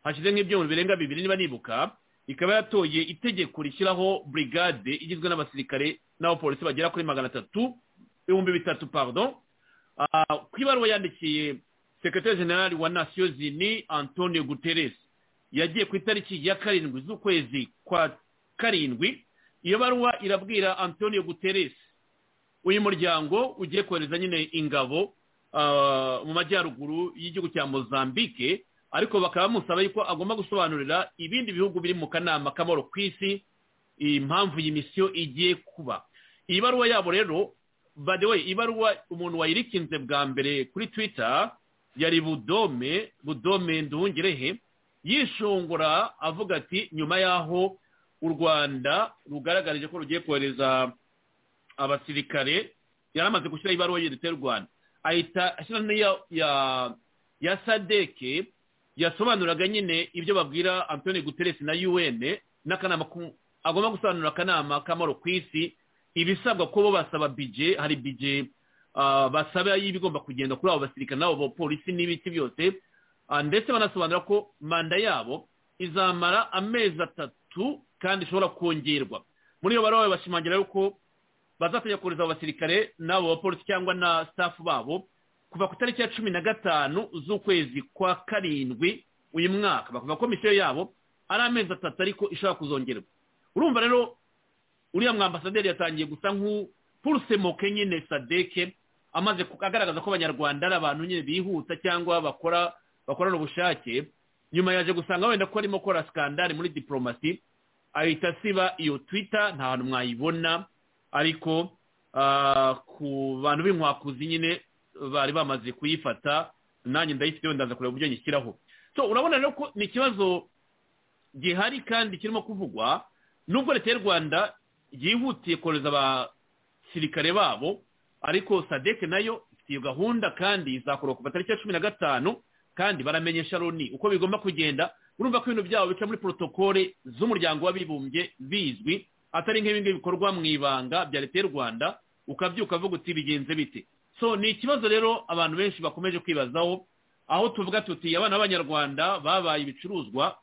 hashize nk'ibyuma birenga bibiri niba nibuka ikaba yatoye itegeko rishyiraho brigade igizwe n'abasirikare n'abapolisi bagera kuri magana atatu ibihumbi bitatu pardon ku ibaruwa yandikiye sekretari generali wa nasiyo zini antonio guterres yagiye ku itariki ya karindwi z'ukwezi kwa karindwi iyo baruwa irabwira antonio guterres uyu muryango ugiye kohereza nyine ingabo mu majyaruguru y'igihugu cya mozambique ariko bakaba bamusaba yuko agomba gusobanurira ibindi bihugu biri mu kanama k'amahoro ku isi impamvu iyi misiyo igiye kuba iyi baruwa yabo rero by the way ibaruwa umuntu wayirikinze bwa mbere kuri twitter yari budome budome nduhungirehe yishongora avuga ati nyuma y'aho u rwanda rugaragarije ko rugiye kohereza abasirikare yari amaze gushyiraho ibaruwa y'u rwanda ahita ashyira n'iya ya sadeke yasobanuraga nyine ibyo babwira antoni guteresi na un n'akanama agomba gusobanurira akanama k'amaro ku isi ibisabwa ko bo basaba bije hari bije basaba y'ibigomba kugenda kuri abo basirikare n'abo bapolisi n'ibiki byose ndetse banasobanura ko manda yabo izamara amezi atatu kandi ishobora kongerwa muri iyo baruwa bashimangira yuko bazajya kohereza abo basirikare n'abo bapolisi cyangwa na sitafu babo kuva ku itariki ya cumi na gatanu z'ukwezi kwa karindwi uyu mwaka bavuga komisiyo yabo ari amezi atatu ariko ishobora kuzongerwa urumva rero uriya mwambasaderi yatangiye gusa nk'upurusemoke nyine sadeke amaze agaragaza ko abanyarwanda ari abantu nyine bihuta cyangwa bakora bakorana ubushake nyuma yaje gusanga wenda ko arimo gukora sikandari muri diporomasi ahita asiba iyo twita nta hantu mwayibona ariko ku bantu b'inkwakuzi nyine bari bamaze kuyifata nanjye ndayifite wenda kureba uburyo nyishyiraho so urabona rero ko ni ikibazo gihari kandi kirimo kuvugwa nubwo leta y'u rwanda yihutiye kohereza abasirikare babo ariko sadeke nayo ifite iyo gahunda kandi izakorwa kuva tariki ya cumi na gatanu kandi baramenyesha loni uko bigomba kugenda urumva ko ibintu byabo bica muri porotokole z'umuryango w'abibumbye bizwi atari nk'ibingibi bikorwa mu ibanga bya leta y'u rwanda ukabyuka uvuga uti bigenze bite so ni ikibazo rero abantu benshi bakomeje kwibazaho aho tuvuga tuti abana b'abanyarwanda babaye ibicuruzwa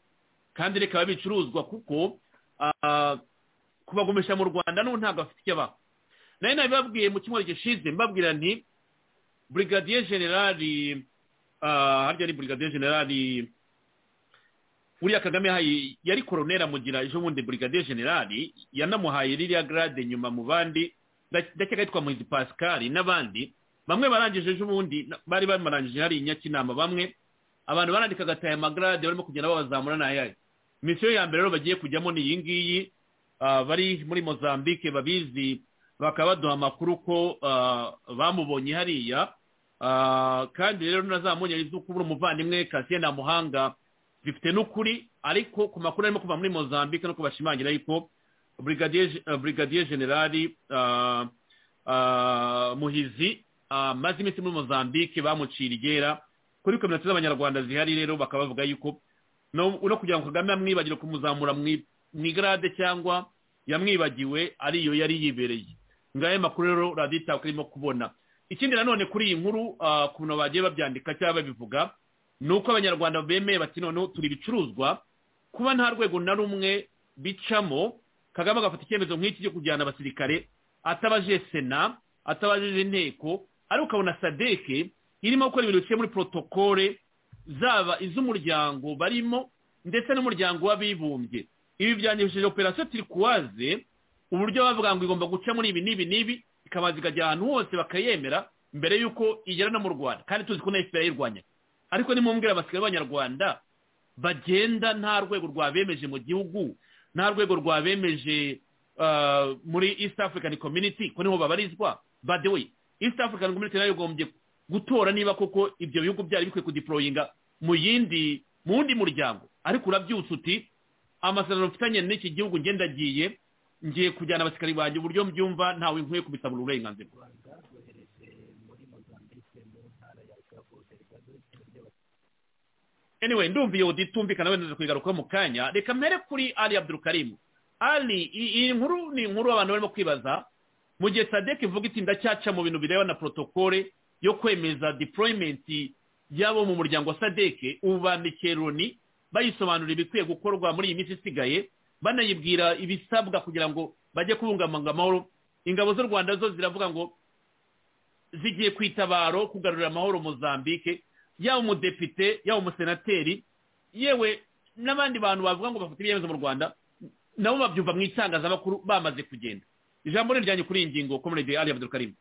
kandi reka bicuruzwa kuko kubagumisha mu rwanda n'ubu ntabwo bafite icyo abaho nayo nabibabwiye mu cyumweru gishize mbabwira nti burigadiye generali harya ari burigadiye generali uriya kagame yari koronera mugira ejo bundi burigadiye generali yanamuhaye ririya garade nyuma mu bandi ndakeka yitwa muhizi pascal n'abandi bamwe barangije ejo bundi bari bamarangije hari inyakinama bamwe abantu barandikaga aya magarade barimo kugenda babazamura n'ayayo misiyo ya mbere rero bagiye kujyamo ni iyi ngiyi bari muri mozambique babizi bakaba baduha amakuru ko bamubonye hariya kandi rero nazamuye izuba ubura umuvandimwe kasiye nta muhanga zifite n'ukuri ariko ku makuru arimo kuva muri mozambique no kubashimangira yuko burigadiye generali muhizi amaze iminsi muri mozambique bamucira igera kuri kominote z'abanyarwanda zihari rero bakaba bavuga yuko no kugira ngo kagame amwibagire kumuzamura mu igarade cyangwa yamwibagiwe ariyo yari yibereye ngayo makuru rero radiyo itaka irimo kubona ikindi nanone kuri iyi nkuru ku bintu bagiye babyandika cyangwa babivuga ni uko abanyarwanda bemeye bati noneho turi ibicuruzwa kuba nta rwego na rumwe bicamo kagame agafata icyemezo nk'iki cyo kujyana abasirikare atabaje sena atabajije inteko ariko ukabona sadeke irimo gukora ibintu biciye muri porotokole zaba iz'umuryango barimo ndetse n'umuryango w'abibumbye ibi byandikishije operasiyo tirikuwaze uburyo bavuga ngo igomba guca muri ibi n'ibi n'ibi ikabanza ikajya ahantu hose bakayemera mbere y'uko igera no mu rwanda kandi tuzi ko na efuperi yayirwanya ariko nimumbwira abasirikare b'abanyarwanda bagenda nta rwego rwabemeje mu gihugu nta rwego rwabemeje muri east african community ko niho babarizwa badewe east african community nayo igombye gutora niba koko ibyo bihugu byari bikwiye kudiporoyinga mu yindi mu wundi muryango ariko urabyutse uti amasezerano mfitanye n'iki gihugu ngendagiye ngiye kujyana abasirikari banjye uburyo mbyumva ntawe nkwiye kubisabura uburenganzira anyway ndumva iyo uditumvikana wenda tukigarukaho mu kanya reka mpere kuri ali abdurukarimu ali iyi nkuru ni inkuru abantu barimo kwibaza mu gihe sadeke ivuga iti ndacyaca mu bintu bireba na protokole yo kwemeza deployment y'abo mu muryango wa sadeke ubu bandikiye loni bayisobanurira ibikwiye gukorwa muri iyi minsi isigaye banayibwira ibisabwa kugira ngo bajye kubungabunga amahoro ingabo z'u rwanda zo ziravuga ngo zigiye ku itabaro kugarurira amahoro mozambique yaba umudepite yaba umusenateri yewe n'abandi bantu bavuga ngo bafite ibyemezo mu rwanda nabo babyumva mu itangazamakuru bamaze kugenda ijambo riryanjye kuri iyi ngingo komerede ali abdulkarim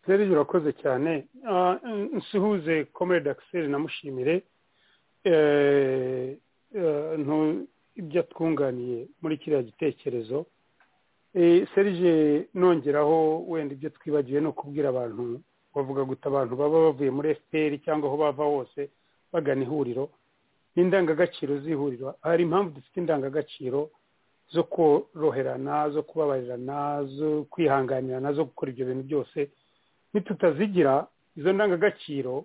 serivisi urakoze cyane nsuhuze komere akiseri namushimire ibyo twunganiye muri kiriya gitekerezo serije nongeraho wenda ibyo twibagiwe no kubwira abantu bavuga guta abantu baba bavuye muri fpr cyangwa aho bava hose bagana ihuriro n'indangagaciro z'ihuriro hari impamvu dufite indangagaciro zo koroherana zo kubabarirana zo kwihanganirana zo gukora ibyo bintu byose nitutazigira izo ndangagaciro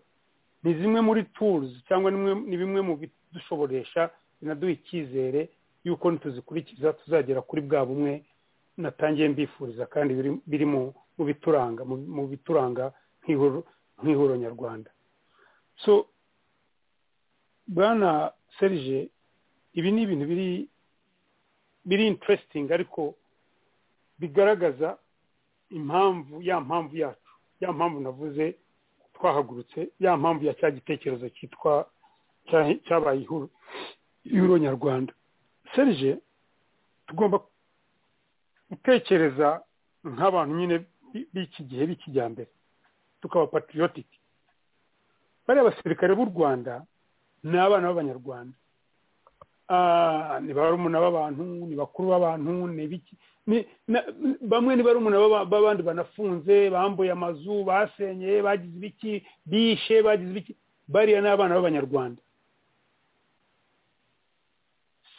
ni zimwe muri turuzi cyangwa ni bimwe mu bidushoboresha binaduha icyizere y'uko nituzikurikiza tuzagera kuri bwa bumwe natangiye mbifuriza kandi biri mu bituranga mu bituranga nk'ihuro nyarwanda so bwana serije ibi ni ibintu biri biri interesting ariko bigaragaza impamvu ya mpamvu yacu ya mpamvu navuze twahagurutse ya mpamvu ya cya gitekerezo cyitwa cyabaye ihuru ihuro nyarwanda serije tugomba gutekereza nk'abantu nyine b'iki gihe b'ikijyambere tukaba patiriyotike bariya basirikare b'u rwanda ni abana b'abanyarwanda ni barumuna b'abantu ni bakuru b'abantu ni biki bamwe ni barumuna b'abandi banafunze bambuye amazu basenyeye bagize ibiki bishe bagize ibiki bariya ni abana b'abanyarwanda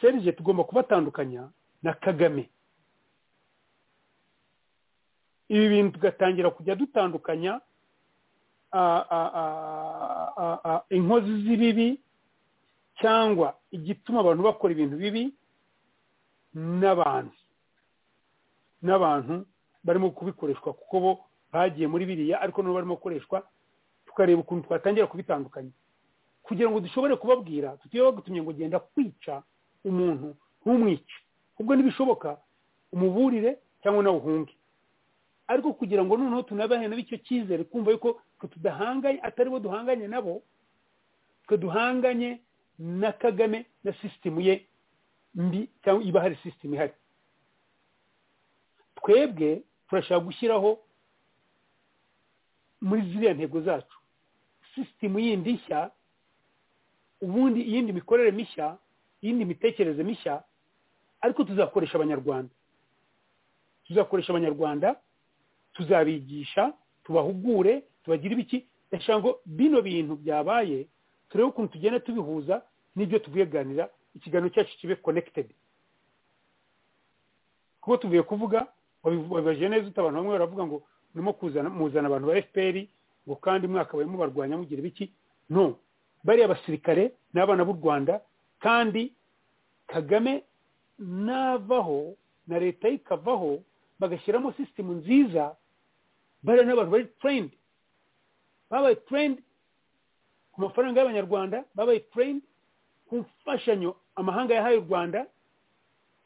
serije tugomba kubatandukanya na kagame ibi bintu tugatangira kujya dutandukanya inkozi z'ibibi cyangwa igituma abantu bakora ibintu bibi n'abantu n'abantu barimo kubikoreshwa kuko bo bagiye muri biriya ariko nabo barimo gukoreshwa tukareba ukuntu twatangira kubitandukanya kugira ngo dushobore kubabwira tutiwe bagutumye ngo genda kwica umuntu ntumwice ubwo ntibishoboka umuburire cyangwa nawe uhunge ariko kugira ngo noneho tunabahe nabo icyo cyizere kumva yuko twe tudahanganye atari bo duhanganye nabo twe duhanganye na kagame na sisitemu ye mbi cyangwa iba hari sisitemu ihari twebwe turashaka gushyiraho muri ziriya ntego zacu sisitemu yindi nshya ubundi iyindi mikorere mishya iyindi mitekerereze mishya ariko tuzakoresha abanyarwanda tuzakoresha abanyarwanda tuzabigisha tubahugure tubagire ibiki ndashaka ngo bino bintu byabaye turebe ukuntu tugenda tubihuza n'ibyo tubiganira ikiganiro cyacu kibe konekitedi kuko tuvuye kuvuga wabibaje neza uta abantu bamwe baravuga ngo urimo muzana abantu ba fpr ngo kandi mwaka barimo barwanya mugira ibiki no bariya basirikare n'abana b'u rwanda kandi kagame navaho na leta ye ikavaho bagashyiramo sisitemu nziza bariya n'abantu bari tureyindi babaye tureyindi ku mafaranga y'abanyarwanda babaye tureyindi ku mfashanyo amahanga yahaye u rwanda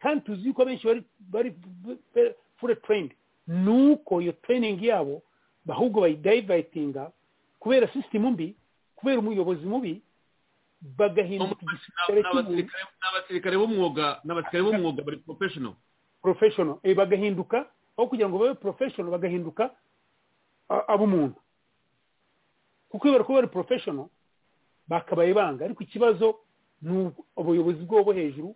kandi tuzi ko abenshi bari fure tureyindi ni uko iyo tureyiningi yabo ahubwo bayidayivayitinga kubera sisitemu mbi kubera umuyobozi mubi bagahinduka igisirikare cy'umuntu n'abasirikare b'umwuga n'abasirikare b'umwuga bari porofeshono porofeshono bagahinduka aho kugira ngo babe porofeshono bagahinduka ab'umuntu kuko iyo bari kuba bari porofeshono bakabaye banga ariko ikibazo ni ubuyobozi bwabo hejuru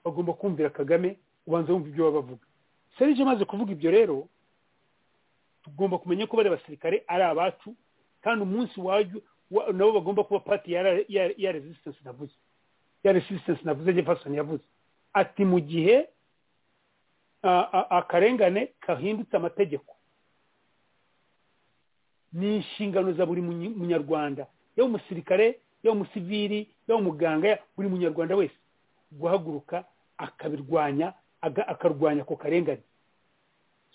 bagomba kumvira kagame ubanza wumva ibyo baba bavuga serije amaze kuvuga ibyo rero tugomba kumenya ko bari abasirikare ari abacu kandi umunsi wajyo nabo bagomba kuba pati ya resistance navuze ya resistance navuze jefferson yavuze ati mu gihe akarengane kahindutse amategeko ni inshingano za buri munyarwanda yaba umusirikare yaba umusiviri yaba umuganga buri munyarwanda wese guhaguruka akabirwanya akarwanya ako karengane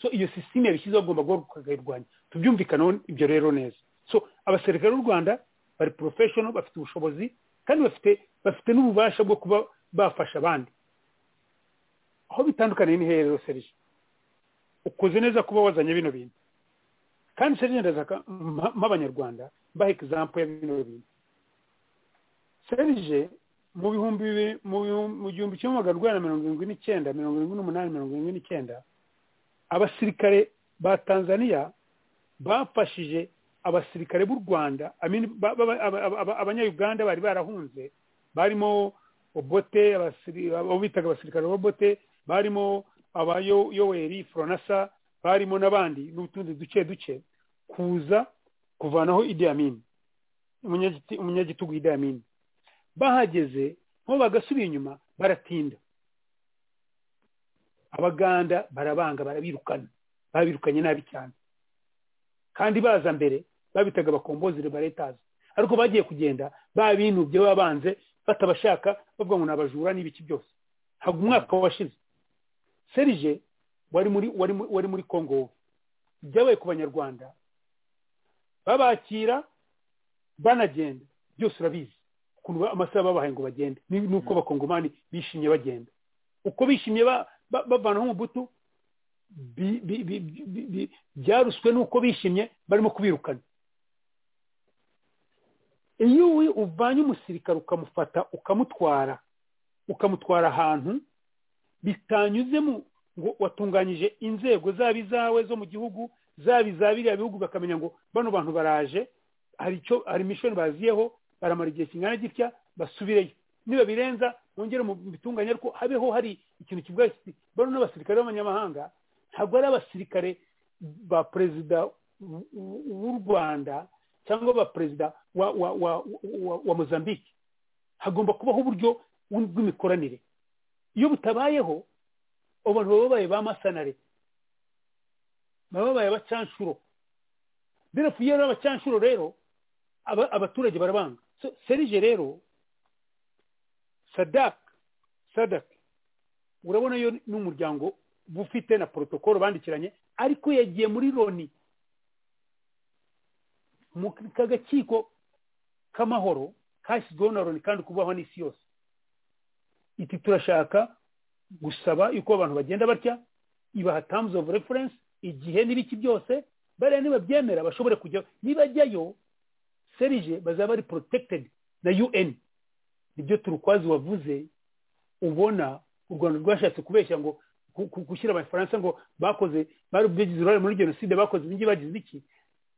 so iyo sisiteme yabishyizeho agomba guhaguruka akayirwanya tubyumvikaneho ibyo rero neza so abasirikare b'u rwanda bari porofeshono bafite ubushobozi kandi bafite bafite n'ububasha bwo kuba bafasha abandi aho bitandukaniye ni rero serije ukoze neza kuba wazanye bino bintu kandi serije ndazaka nk'abanyarwanda mbaha egizampu ya bino bintu serije mu bihumbi mu gihumbi kimwe magana urwanda mirongo irindwi n'icyenda mirongo irindwi n'umunani mirongo irindwi n'icyenda abasirikare ba tanzaniya bafashije abasirikare b'u rwanda abanyayuganda bari barahunze barimo obote abo bitaga abasirikare bobote barimo abayoweri foronasa barimo n'abandi n'utundi duce duce kuza kuvanaho Idi Amin umunyagitugu Idi Amin bahageze nko bagasubira inyuma baratinda abaganda barabanga barabirukana babirukanye nabi cyane kandi baza mbere babitaga abakombozire baretazi ariko bagiye kugenda babinubye babanze batabashaka bavuga ngo ni abajura n'ibiki byose ntabwo umwaka washize serije wari muri wari muri congo ibyabaye ku banyarwanda babakira banagenda byose urabizi ukuntu amasaha babahaye ngo bagende n'uko abakongomani bishimye bagenda uko bishimye bavanaho umubutu byaruswe n'uko bishimye barimo kubirukana iyo uvanye umusirikare ukamufata ukamutwara ukamutwara ahantu bitanyuzemo ngo watunganyije inzego zaba izawe zo mu gihugu zaba iza biriya bihugu bakamenya ngo bano bantu baraje hari icyo hari imishoni baziyeho baramara igihe kingana gitya basubireyo niba birenza mwongere mu bitunganye ariko habeho hari ikintu kivuga kiti bano n'abasirikare b'abanyamahanga ntabwo ari abasirikare ba perezida w'u rwanda cyangwa ba perezida wa wa wa wa mozambique hagomba kubaho uburyo bw'imikoranire iyo butabayeho abantu baba babaye ba masanare baba babaye abacanshuro birafu iyo ari abacanshuro rero abaturage barabanga serije rero sadaka sadaka urabona yo ni umuryango ufite na porotokolo bandikiranye ariko yagiye muri loni mu kagakiko k'amahoro kashyizweho na loni kandi kubaho n'isi yose iti turashaka gusaba yuko abantu bagenda batya ibaha tamuzi ofu referensi igihe n'ibiki byose bariya nibabyemera bashobore kujya nibajyayo serije bazaba ari porotekitedi na un nibyo turukwazi wavuze ubona u rwanda rwashatse kubeshya ngo gushyira abafaransa ngo bakoze bari bigize uruhare muri jenoside bakoze ibingi bagize iki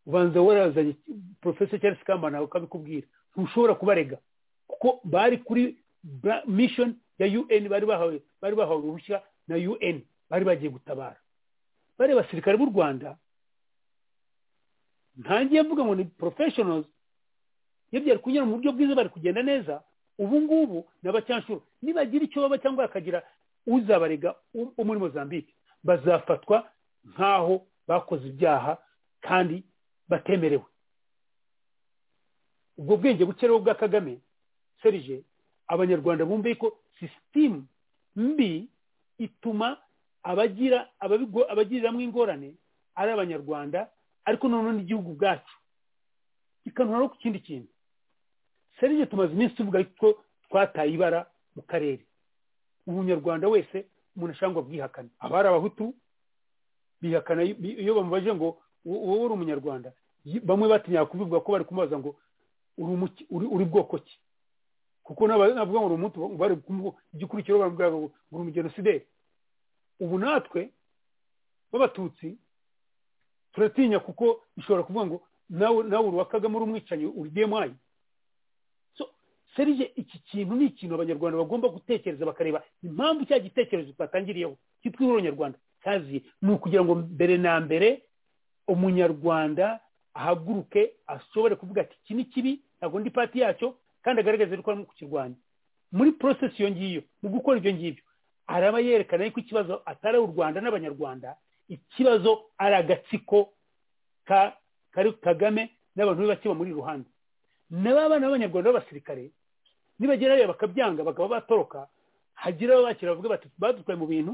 ubanza warazanye porofesa cyangwa se kambana ukabikubwira ntushobora kubarega kuko bari kuri mishoni ya un bari bahawe bari bahawe uruhushya na un bari bagiye gutabara bari abasirikare b'u rwanda ntangiye mvuga ngo ni porofeshonozi iyo byari kunyura mu buryo bwiza bari kugenda neza ubu ngubu ni abacyanshuro nibagira icyo baba cyangwa bakagira uzabarega wo muri mozambique bazafatwa nk'aho bakoze ibyaha kandi batemerewe ubwo bwenge buke rero bwa kagame serije abanyarwanda bumve ko sisitemu mbi ituma abagira abagiriramo ingorane ari abanyarwanda ariko noneho n'igihugu ubwacu kikanura no ku kindi kintu serije tumaze iminsi tuvuga ko twataye ibara mu karere umunyarwanda wese umuntu ashaka ngo abwihakane abari abahutu bihakana iyo bamubaje ngo wowe uri umunyarwanda bamwe batinya kubivuga ko bari kumubaza ngo uri bwoko ki kuko navuga ngo uri umutu bari igikurikiro baravuga ngo uri umugenosideri ubu natwe b'abatutsi turatinya kuko bishobora kuvuga ngo nawe uri uwa kagame uri umwicanyi uri demayi serije iki kintu ni ikintu abanyarwanda bagomba gutekereza bakareba impamvu cya gitekerezo twatangiriyeho cyitwa uronyarwanda kazi ni ukugira ngo mbere na mbere umunyarwanda ahaguruke ashobore kuvuga ati iki ni kibi ntabwo ndi pati yacyo kandi agaragaze yuko arimo kukirwanya muri porosesi iyo ngiyo mu gukora ibyo ngibyo araba yerekana yuko ikibazo atari u rwanda n'abanyarwanda ikibazo ari agatsiko kari kagame n'abantu be bake bamuri iruhande nabo abana b'abanyarwanda b'abasirikare nibagerayo bakabyanga bakaba batoroka hagira abo bakira bavuga bati badutwaye mu bintu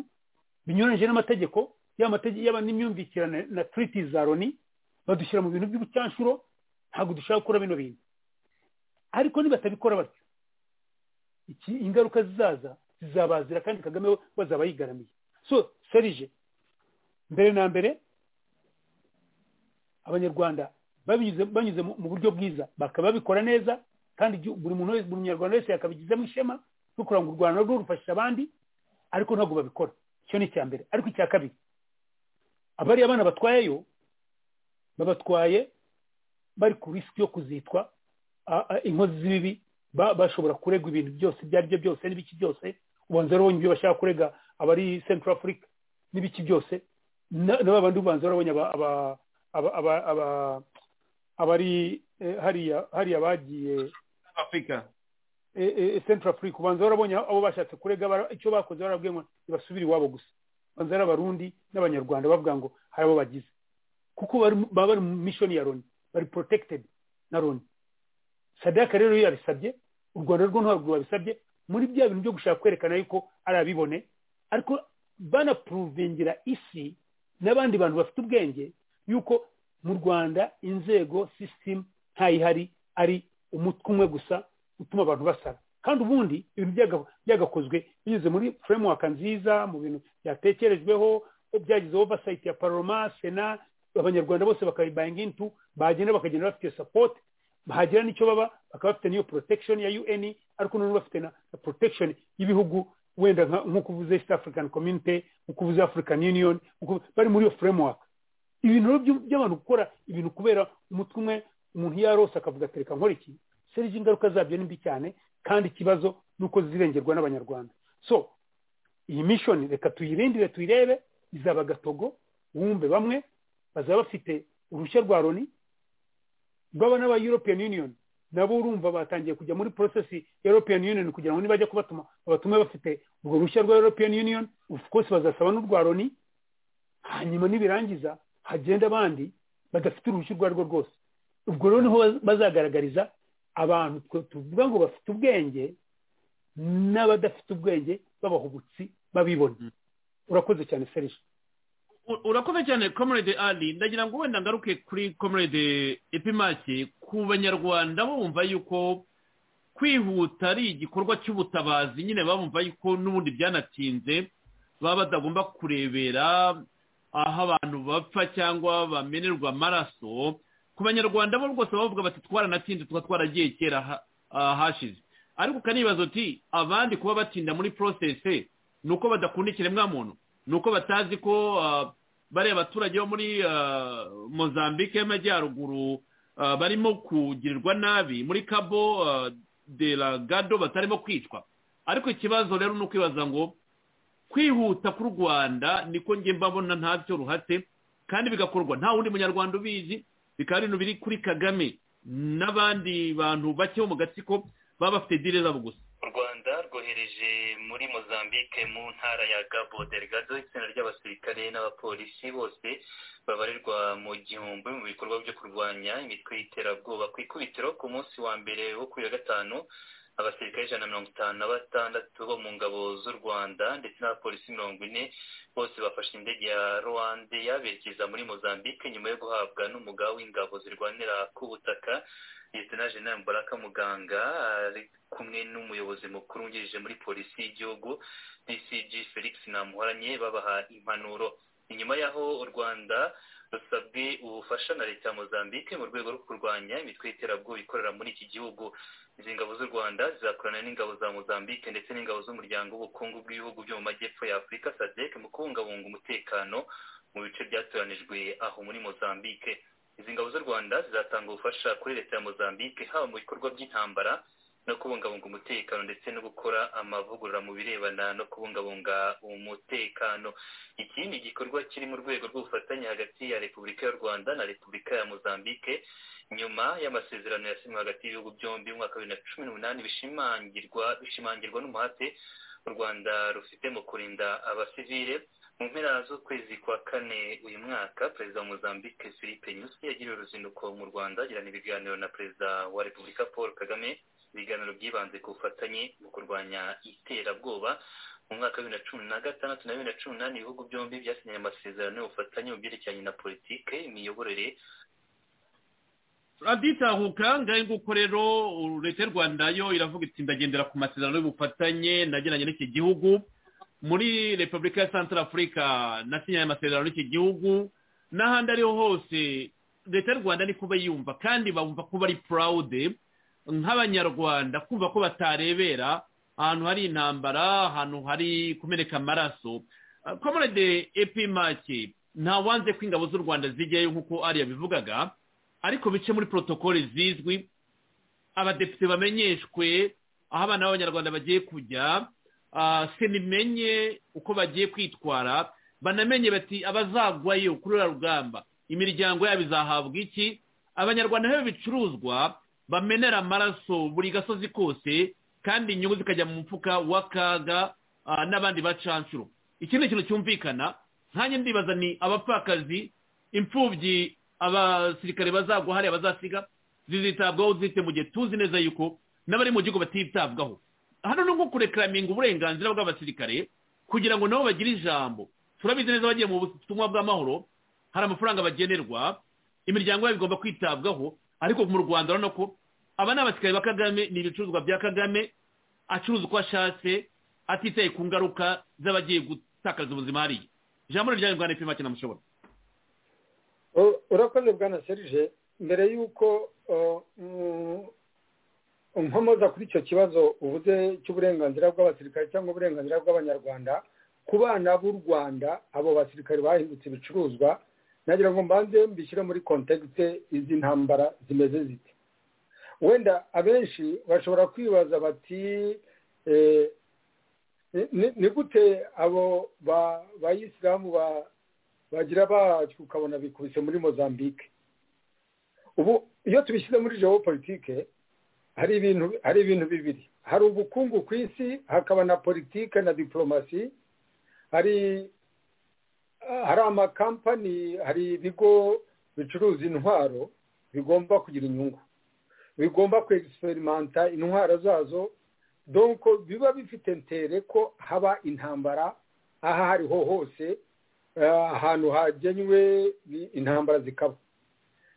binyuranyije n'amategeko yaba n'imyumvikirane na turiti za loni badushyira mu bintu by'ubucyanshuro ntabwo dushaka gukora bino bintu ariko nibatabikora batyo iki ingaruka zizaza zizabazira kandi kagame we bazaba yigaramiye so serije mbere na mbere abanyarwanda banyuze mu buryo bwiza bakaba babikora neza kandi buri muntu wese buri munyarwanda wese yakabigizemo ishema kugira ngo u rwanda rwo rufashishe abandi ariko ntabwo babikora icyo ni icya mbere ariko icya kabiri abariya abana batwayeyo babatwaye bari ku risiki yo kuzitwa inkozi z'ibibi bashobora kurega ibintu byose ibyo ari byo byose n'ibiki byose ubanza urabonye ibyo bashaka kurega abari central africa n'ibiki byose na bandi ubanza urabonye aba abari hariya hariya bagiye afurika central africa ubanza warabonye abo bashatse kurega icyo bakoze barabwiye ngo ntibasubire iwabo gusa ubanza ari abarundi n'abanyarwanda bavuga ngo hari abo bagize kuko baba bari mu mishoni ya loni bari protected na loni sadaka rero iyo yabisabye u rwanda rwo ntabwo rwabisabye muri bya bintu byo gushaka kwerekana yuko ari abibone ariko banapuruvingira isi n'abandi bantu bafite ubwenge yuko mu rwanda inzego sisitemu ntayihari ari umutwe umwe gusa utuma abantu basara kandi ubundi ibintu byagakozwe binyuze muri furemuwaka nziza mu bintu byatekerejweho byagize ovasayiti ya paroma sena abanyarwanda bose bakayibayingintu bagenda bakagenda bafite sapoti bahagira n'icyo baba bakaba bafite n'iyo porotekishoni ya un ariko noneho bafite na porotekishoni y'ibihugu wenda nk'uko uvuze east african community nk'uko uvuze african union bari muri iyo furemuwaka ibintu by'abantu gukora ibintu kubera umutwe umwe umuntu yarose akavuga atereka nkora iki serivisi ingaruka zabyo ni mbi cyane kandi ikibazo ni uko zirengerwa n'abanyarwanda so iyi mishoni reka tuyirindire tuyirebe izaba agatogo wumve bamwe bazaba bafite uruhushya rwa loni baba n'aba european union nabo urumva batangiye kujya muri porosesi european union kugira ngo nibajya kubatuma babatume bafite urwo ruhushya rwa european union of course bazasaba n'urwa loni hanyuma nibirangiza hagenda abandi badafite uruhushya urwo ari rwo rwose ubwo rero niho bazagaragariza abantu tuvuga ngo bafite ubwenge n'abadafite ubwenge b'abahubutsi babibona urakoze cyane serije urakoze cyane comrade ali ndagira ngo wenda ngaruke kuri comrade epimaki ku banyarwanda bumva yuko kwihuta ari igikorwa cy'ubutabazi nyine bumva yuko n'ubundi byanatinze baba batagomba kurebera aho abantu bapfa cyangwa bamenerwa amaraso ku banyarwanda bo rwose bavuga bati twaranatinze tuba twaragiye kera hashize ariko ukanibaza uti abandi kuba batinda muri porosesi ni uko badakunda ikiremwamuntu ni uko batazi ko bariya abaturage bo muri mozambique y'amajyaruguru barimo kugirirwa nabi muri kabo de la gado batarimo kwicwa ariko ikibazo rero ni ukwibaza ngo kwihuta ku rwanda niko njye mbabona ntacyo ruhate kandi bigakorwa nta wundi munyarwanda ubizi bikaba bintu biri kuri kagame n'abandi bantu bake bo mu gatsiko baba bafite dire zabo gusa u rwanda rwohereje muri mozambique mu ntara ya gabo delgado itsinda ry'abasirikare n'abapolisi bose babarirwa mu gihumbi mu bikorwa byo kurwanya imitwe y'iterabwoba ku ikubitiro ku munsi wa mbere wo kuri ya gatanu abasirikare ijana na mirongo itanu na batandatu bo mu ngabo z'u rwanda ndetse n'abapolisi mirongo ine bose bafashe indege ya rwanda yaberekeza muri mozambique nyuma yo guhabwa n'umugabo w'ingabo zirwanira ku butaka leta jenali mbaraka muganga ari kumwe n'umuyobozi mukuru wungirije muri polisi y'igihugu dcg felix namuhoranye babaha impanuro inyuma y'aho u rwanda rusabwe ubufasha na leta ya mozambique mu rwego rwo kurwanya imitwe y'iterabwoba ikorera muri iki gihugu izi ngabo z'u rwanda zizakorana n'ingabo za mozambique ndetse n'ingabo z'umuryango w'ubukungu bw'ibihugu byo mu majyepfo ya afurika sadec mu kubungabunga umutekano mu bice byatoranijwe aho muri mozambique izi ngabo z'u rwanda zizatanga ubufasha kuri leta ya mozambique haba mu bikorwa by'intambara no kubungabunga umutekano ndetse no gukora amavugurura mu birebana no kubungabunga umutekano iki ni igikorwa kiri mu rwego rw'ubufatanye hagati ya repubulika y'u rwanda na repubulika ya mozambique nyuma y'amasezerano yasinywe hagati y'ibihugu byombi mu mwaka wa bibiri na cumi n'umunani bishimangirwa bishimangirwa n'umuhate u rwanda rufite mu kurinda abasivile mu mpera z'ukwezi kwa kane uyu mwaka perezida wa mozambique philippe nyusi yagiriye uruzinduko mu rwanda agirana ibiganiro na perezida wa repubulika paul kagame ibiganiro byibanze ku bufatanye mu kurwanya iterabwoba mu mwaka wa bibiri na cumi na gatandatu na bibiri na cumi n'umunani ibihugu byombi byasinyanye amasezerano y'ubufatanye mu byerekeranye na politike imiyoborere raditahuka ngahe nguko rero leta y'u rwanda yo iravuga iti ndagendera ku masezerano y'ubufatanye nageranye n'iki gihugu muri repubulika ya santara afurika nasinyaye amasezerano y'iki gihugu n'ahandi ariho hose leta y'u rwanda ni kuba yumva kandi bumva ko bari purawude nk'abanyarwanda kumva ko batarebera ahantu hari intambara ahantu hari kumeneka amaraso komerede epimake ntawanze ko ingabo z'u rwanda zijyayo nk'uko ariya bivugaga ariko bice muri porotokole zizwi abadepite bamenyeshwe aho abana b'abanyarwanda bagiye kujya senimenye uko bagiye kwitwara banamenye bati abazagwayo kuri uriya rugamba imiryango yabo izahabwa iki abanyarwanda nabo bicuruzwa bamenera amaraso buri gasozi kose kandi inyungu zikajya mu mufuka w'akaga n'abandi bacanshuro iki ni ikintu cyumvikana nkange ndibaza ni abapfakazi imfubyi abasirikare bazagwa hariya bazasiga zizitabwaho zite mu gihe tuzi neza yuko n'abari mu gihugu batitabwaho hano ni nko kurekaraminga uburenganzira bw'abasirikare kugira ngo nabo bagire ijambo turabizi neza bagiye mu butumwa bw'amahoro hari amafaranga bagenerwa imiryango yabo igomba kwitabwaho ariko mu rwanda urabona ko aba ni abasirikare ba kagame ni ibicuruzwa bya kagame acuruza uko ashatse atitaye ku ngaruka z'abagiye gutakaza ubuzima hariya ijambo rirya rwanda ipima cyane mushobora urakoze bwana serije mbere y'uko nkomoza kuri icyo kibazo uvuze cy'uburenganzira bw'abasirikare cyangwa uburenganzira bw'abanyarwanda ku bana b'u rwanda abo basirikare bahindutse ibicuruzwa nagira ngo mbanze mbishyire muri kontekite izi ntambara zimeze zite wenda abenshi bashobora kwibaza bati ni gute abo bayisilamu bagira bacu ukabona bikubise muri mozambique ubu iyo tubishyize muri jewo politike hari ibintu hari ibintu bibiri hari ubukungu ku isi hakaba na politike na diporomasi hari hari amakampani hari ibigo bicuruza intwaro bigomba kugira inyungu bigomba kwegiserimanta intwaro zazo donko biba bifite ntere ko haba intambara aho ariho hose ahantu hagenywe intambara zikaba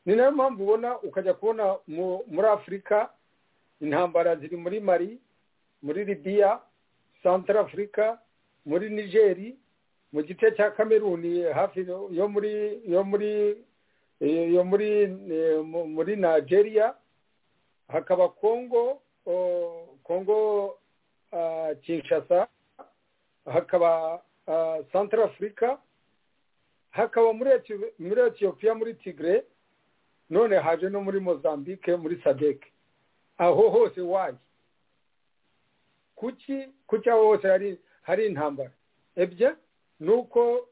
ni nayo mpamvu ubona ukajya kubona muri afurika intambara ziri muri mari muri libiya santara afurika muri nigeri mu gice cya kameruni hafi yo muri yo muri yo muri muri nigeria hakaba kongo kongo kinshasa hakaba santara afurika hakaba muri etiyopiya muri tigre none haje no muri mozambique muri sadeke aho hose waye kuki kuki aho hose hari hari intambara ebye ni uko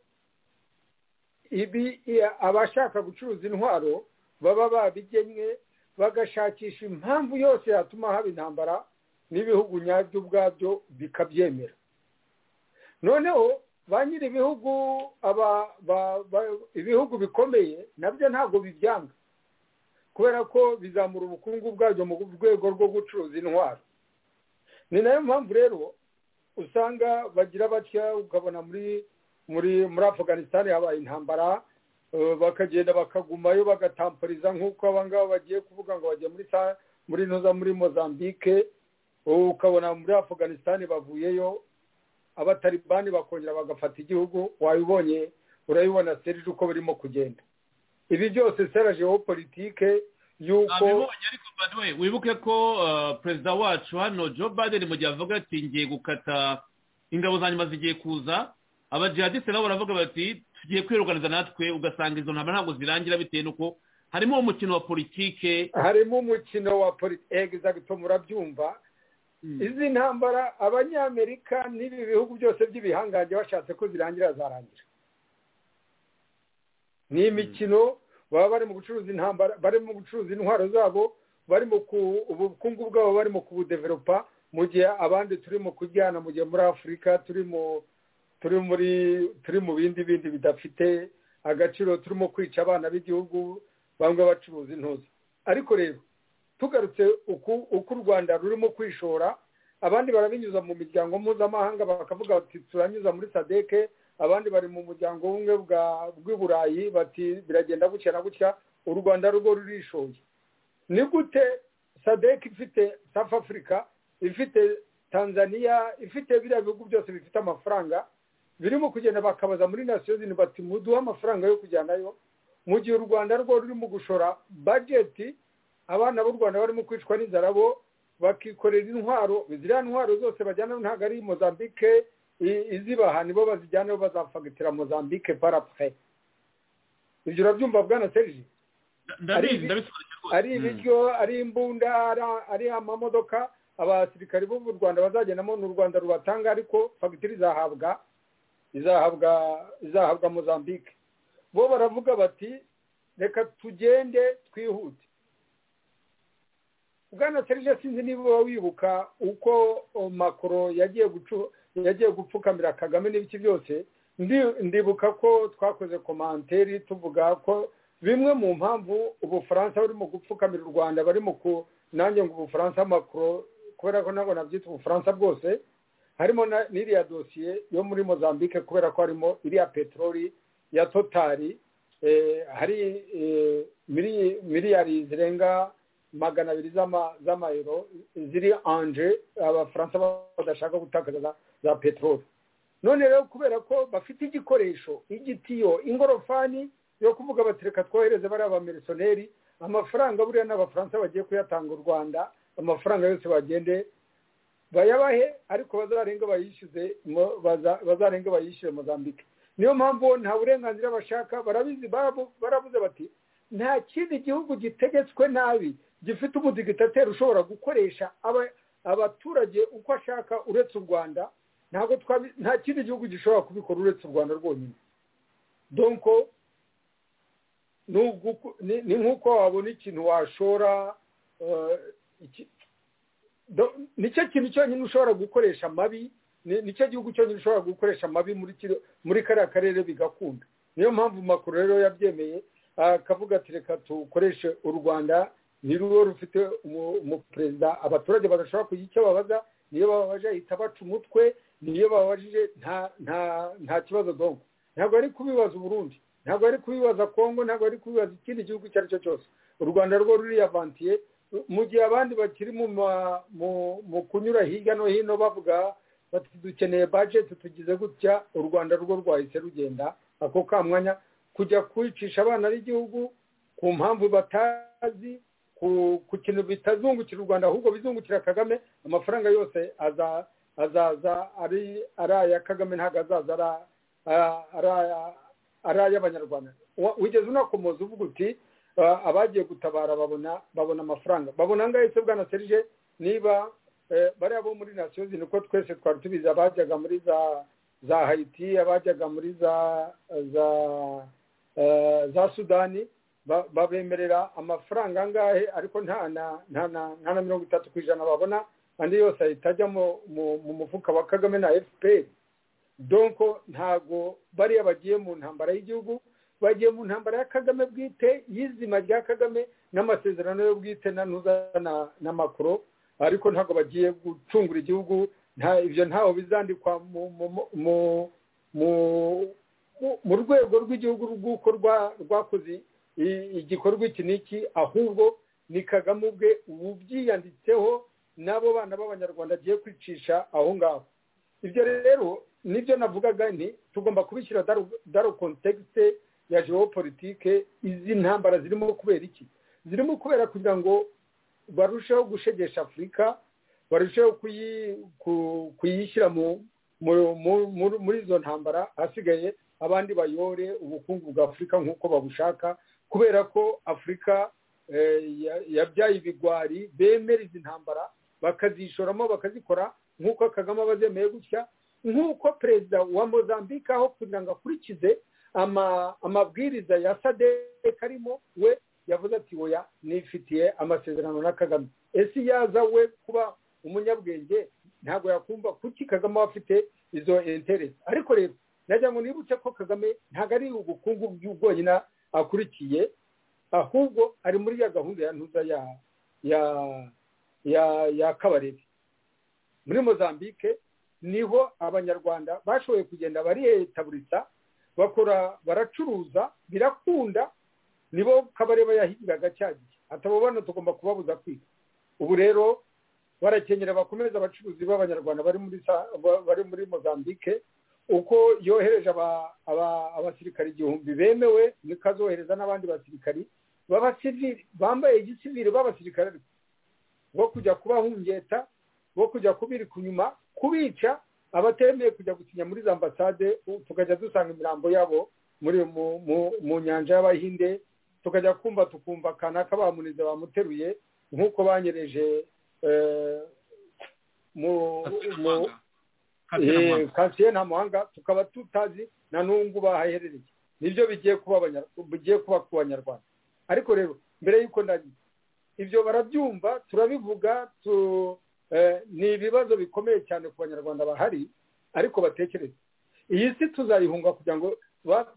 ibi abashaka gucuruza intwaro baba babigennye bagashakisha impamvu yose yatuma haba intambara n'ibihugu nyabyo ubwabyo bikabyemera noneho ba nyiri ibihugu ibihugu bikomeye nabyo ntabwo bibyanga kubera ko bizamura ubukungu bwabyo mu rwego rwo gucuruza intwaro ni nayo mpamvu rero usanga bagira batya ukabona muri muri muri afganisitani habaye intambara bakagenda bakagumayo bagatampariza nk'uko abangaba bagiye kuvuga ngo bagiye muri muri ntuza muri mozambique ukabona muri afganisitani bavuyeyo abataribani bakongera bagafata igihugu wabibonye urabibona serije uko birimo kugenda ibi byose sera politike y'uko ariko baduwe wibuke ko perezida wacu hano joe biden mu gihe avuga ati ngiye gukata ingabo za nyuma zigiye kuza abajihadisite nabo baravuga bati tugiye kwiruganiza natwe ugasanga izo ntambara ntabwo zirangira bitewe n'uko harimo umukino wa politike harimo umukino wa politike murabyumva izi ntambara abanyamerika n'ibi bihugu byose by'ibihangange bashatse ko zirangira zarangira ni imikino baba bari mu gucuruza intambara bari mu gucuruza intwaro zabo bari mu ubukungu bwabo bari mu kubudeveropa mu gihe abandi turi mu kujyana mu gihe muri afurika turi mu turi muri turi mu bindi bindi bidafite agaciro turimo kwica abana b'igihugu bamwe bacuruza intuza ariko rero tugarutse uko u rwanda rurimo kwishora abandi barabinyuza mu miryango mpuzamahanga bakavuga bati turanyuza muri sadeke abandi bari mu muryango umwe bw'i burayi bati biragenda gutya na gutya u rwanda rwo rurishoye ni gute sadeke ifite south africa ifite tanzania ifite biriya bihugu byose bifite amafaranga birimo kugenda bakabaza muri nasiyoni bati muduhe amafaranga yo kujyanayo mu gihe u rwanda rwo rurimo gushora bajeti abana b'u rwanda barimo kwicwa n'inzara bo bakikorera intwaro ziriya ntwaro zose bajyana ntabwo ari mozambique izibaha nibo bazijyanaho bazafagitira mozambique parapure ibyo urabyumva bwana serije ari ibiryo ari imbunda ari amamodoka abasirikari b'u rwanda bazagendamo ni u rwanda rubatanga ariko fagitire izahabwa izahabwa izahabwa mozambique bo baravuga bati reka tugende twihute bwana serije sinzi niba wibuka uko makoro yagiye yagiye gupfukamira kagame n'ibiki byose ndibuka ko twakoze komanteri tuvuga ko bimwe mu mpamvu ubufaransa burimo gupfukamira u rwanda barimo ku nanjye ngo ubufaransa makoro kubera ko ntabwo nabyita ubufaransa bwose harimo n'iriya dosiye yo muri mozambique kubera ko harimo iriya peteroli ya totari hari miliyari zirenga magana abiri z'amayero ziri anje abafaransa badashaka gutakaza za peteroli none rero kubera ko bafite igikoresho igitiyo ingorofani yo kuvuga bati reka twohereze bariya bamerisoneri amafaranga buriya n'abafaransa bagiye kuyatanga u rwanda amafaranga yose bagende bayabahe ariko bazarenga bayishyuze bazarenga bayishyure mozambique niyo mpamvu nta burenganzira bashaka barabizi barabuze bati nta kindi gihugu gitegetswe nabi gifite umudigitateri ushobora gukoresha abaturage uko ashaka uretse u rwanda nta kindi gihugu gishobora kubikora uretse u rwanda rwonyine donko ni nk'uko wabona ikintu washora nicyo kintu cyonyine ushobora gukoresha amabi nicyo gihugu cyonyine ushobora gukoresha amabi muri kariya karere bigakunda niyo mpamvu makuru rero yabyemeye akavuga ati reka tukoreshe u rwanda ni ruwo rufite umuperezida abaturage badashobora kugira icyo babaza niyo bababaje ahita baca umutwe niyo bababajije nta kibazo donko ntabwo ari kubibaza uburundi ntabwo ari kubibaza kongo ntabwo ari kubibaza ikindi gihugu icyo ari cyo cyose u rwanda rwo ruriyavantiye mu gihe abandi bakiri mu kunyura hirya no hino bavuga bati dukeneye bajeti tugize gutya u rwanda rwo rwahise rugenda ako kamwanya kujya kwicisha abana b'igihugu ku mpamvu batazi ku kintu bitazungukira u rwanda ahubwo bizungukira kagame amafaranga yose azaza ari aya kagame ntabwo azaza ari aya ari ay'abanyarwanda wigeze unakomoza uvuga uti abagiye gutabara babona babona amafaranga babona angahe se bwana serije niba bariya bo muri nasiyo zino uko twese twari tubizi abajyaga muri za za hayiti abajyaga muri za za za sudani babemerera amafaranga angahe ariko nta na nta na mirongo itatu ku ijana babona andi yose ahita ajya mu mufuka wa kagame na efuperi donko ntago bariya bagiye mu ntambara y'igihugu bagiye mu ntambara ya kagame bwite y'izima rya kagame n'amasezerano yo bwite n'anuza na makoro ariko ntago bagiye gucungura igihugu ibyo ntaho bizandikwa mu rwego rw'igihugu rw'uko rwakoze igikorwa iki n'iki ahubwo ni kagame ubwe ubyiyanditseho n'abo bana b'abanyarwanda agiye kwicisha aho ngaho ibyo rero nibyo navugaga ni tugomba kubishyira daro kontekisite ya geopolitike izi ntambara zirimo kubera iki zirimo kubera kugira ngo barusheho gushegesha afurika barusheho kuyishyira muri izo ntambara hasigaye abandi bayore ubukungu bwa afurika nk'uko babushaka kubera ko afurika yabyaye ibigwari bemera izi ntambara bakazishoramo bakazikora nk'uko kagame aba azemeye gutya nk'uko perezida wa mozambique aho kugira ngo akurikize amabwiriza ya sadek arimo we yavuze ati woya nifitiye amasezerano na kagame ese yaza we kuba umunyabwenge ntabwo yakumva kuki kagame aba afite izo interesi ariko rero nagira ngo nibutse ko kagame ntabwo ari ubukungu bwonyine akurikiye ahubwo ari muri ya gahunda ya ntuza ya ya ya ya kabarebe muri mozambique niho abanyarwanda bashoboye kugenda bariyetaburisa bakora baracuruza birakunda nibo kabareba yahigiraga cya gihe atabo bano tugomba kubabuza kwiga ubu rero barakenyera bakomeza abacuruzi b'abanyarwanda bari muri bari muri mozambique uko yohereje abasirikari igihumbi bemewe niko azohereza n'abandi basirikari bambaye igisivire b'abasirikari bo kujya kubahungeta bo kujya kubirika inyuma kubica abatemeye kujya gusinya muri za ambasade tukajya dusanga imirambo yabo muri mu nyanja y'abahinde tukajya kumva tukumva kanaka bamunize bamuteruye nk'uko banyereje kansiye nta muhanga tukaba tutazi na n'ubu bahaherereye nibyo bigiye kuba ku banyarwanda ariko rero mbere y'uko ndagiye ibyo barabyumva turabivuga tu ni ibibazo bikomeye cyane ku banyarwanda bahari ariko batekereza iyi si tuzayihunga kugira ngo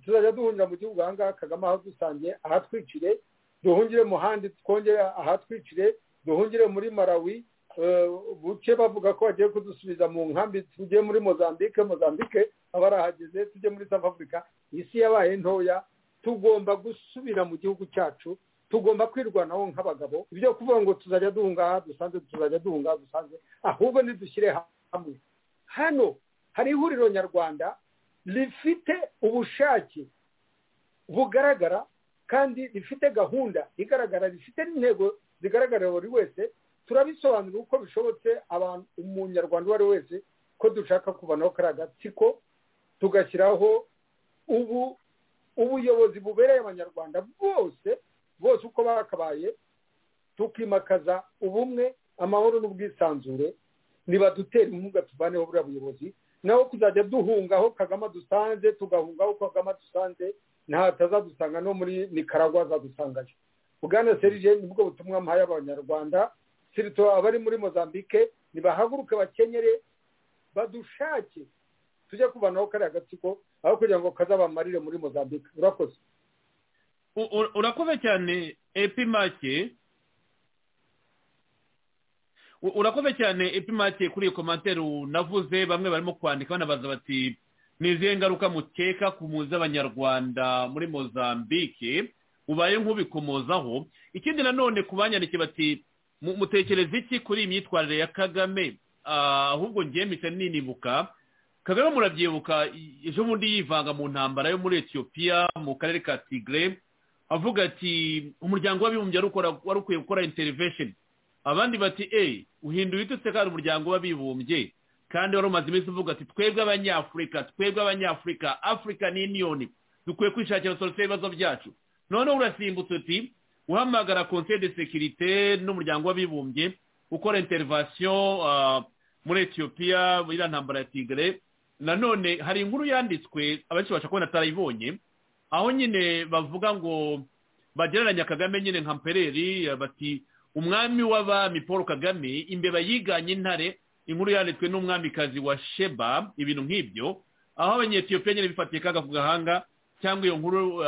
tuzajya duhungira mu gihugu aha ngaha kagame aho dusangiye ahatwicire duhungire mu handi twongere ahatwicire duhungire muri marawi buke bavuga ko bagiye kudusubiza mu nkambi tujye muri mozambique mozambique abarahageze tujye muri south africa iyi si yabaye ntoya tugomba gusubira mu gihugu cyacu tugomba kwirwanaho nk'abagabo ibyo kuvuga ngo tuzajya duhunga dusanzwe tuzajya duhunga dusanzwe ahubwo ntidushyire hamwe hano hari ihuriro nyarwanda rifite ubushake bugaragara kandi rifite gahunda igaragara rifite n'intego zigaragarira buri wese turabisobanurira uko bishobotse abantu umunyarwanda uwo ari we wese ko dushaka kubanaho kari agatsiko tugashyiraho ubu ubuyobozi bubereye abanyarwanda bose bose uko bakabaye tukimakaza ubumwe amahoro n'ubwisanzure nibadutera inkunga tuvaneho buriya buyobozi naho kuzajya duhunga aho kagame dusanze tugahunga aho kagame dusanze ntatazadusanga no muri nicaragua azadusangayo bwana serije nibwo butumwa mpaye abanyarwanda sirito abari muri mozambique nibahaguruke bakenyere badushake tujye kubanaho kariya gatsiko aho kugira ngo kazabamarire muri mozambique urakoze urakoze cyane epimake urakoze cyane epimake kuri iyo komantere navuze bamwe barimo kwandika banabaza bati ni izihe ngaruka mukeka ku muzi abanyarwanda muri mozambique ubaye nk'ubikomozaho ikindi nanone ku banyandikiye bati mutekereza iki kuri iyi myitwarire ya kagame ahubwo ngemite ninibuka kagame murabyibuka ejo bundi yivanga mu ntambara yo muri etiyopiya mu karere ka tigre avuga ati umuryango w'abibumbye wari ukwiye gukora interivesheni abandi bati eee uhindura itutse kandi umuryango w'abibumbye kandi wari umaze iminsi uvuga ati twebwe abanyafurika twebwe abanyafurika afurikani yuniyoni dukwiye kwishakira solusiyo y'ibibazo byacu noneho urasimbutse uti uhamagara konseye de sekirite n'umuryango w'abibumbye ukora interivasiyo muri etiyopiya iriya ntambara ya tigre nanone hari inkuru yanditswe abenshi basha kubona atarayibonye aho nyine bavuga ngo bagereranya kagame nyine nka mpereri bati umwami w'abami paul kagame imbeba yiganye intare inkuru yanditswe n'umwamikazi wa sheba ibintu nk'ibyo aho abanyetiyopiya nyine bifatiye kaga ku gahanga cyangwa iyo nkuru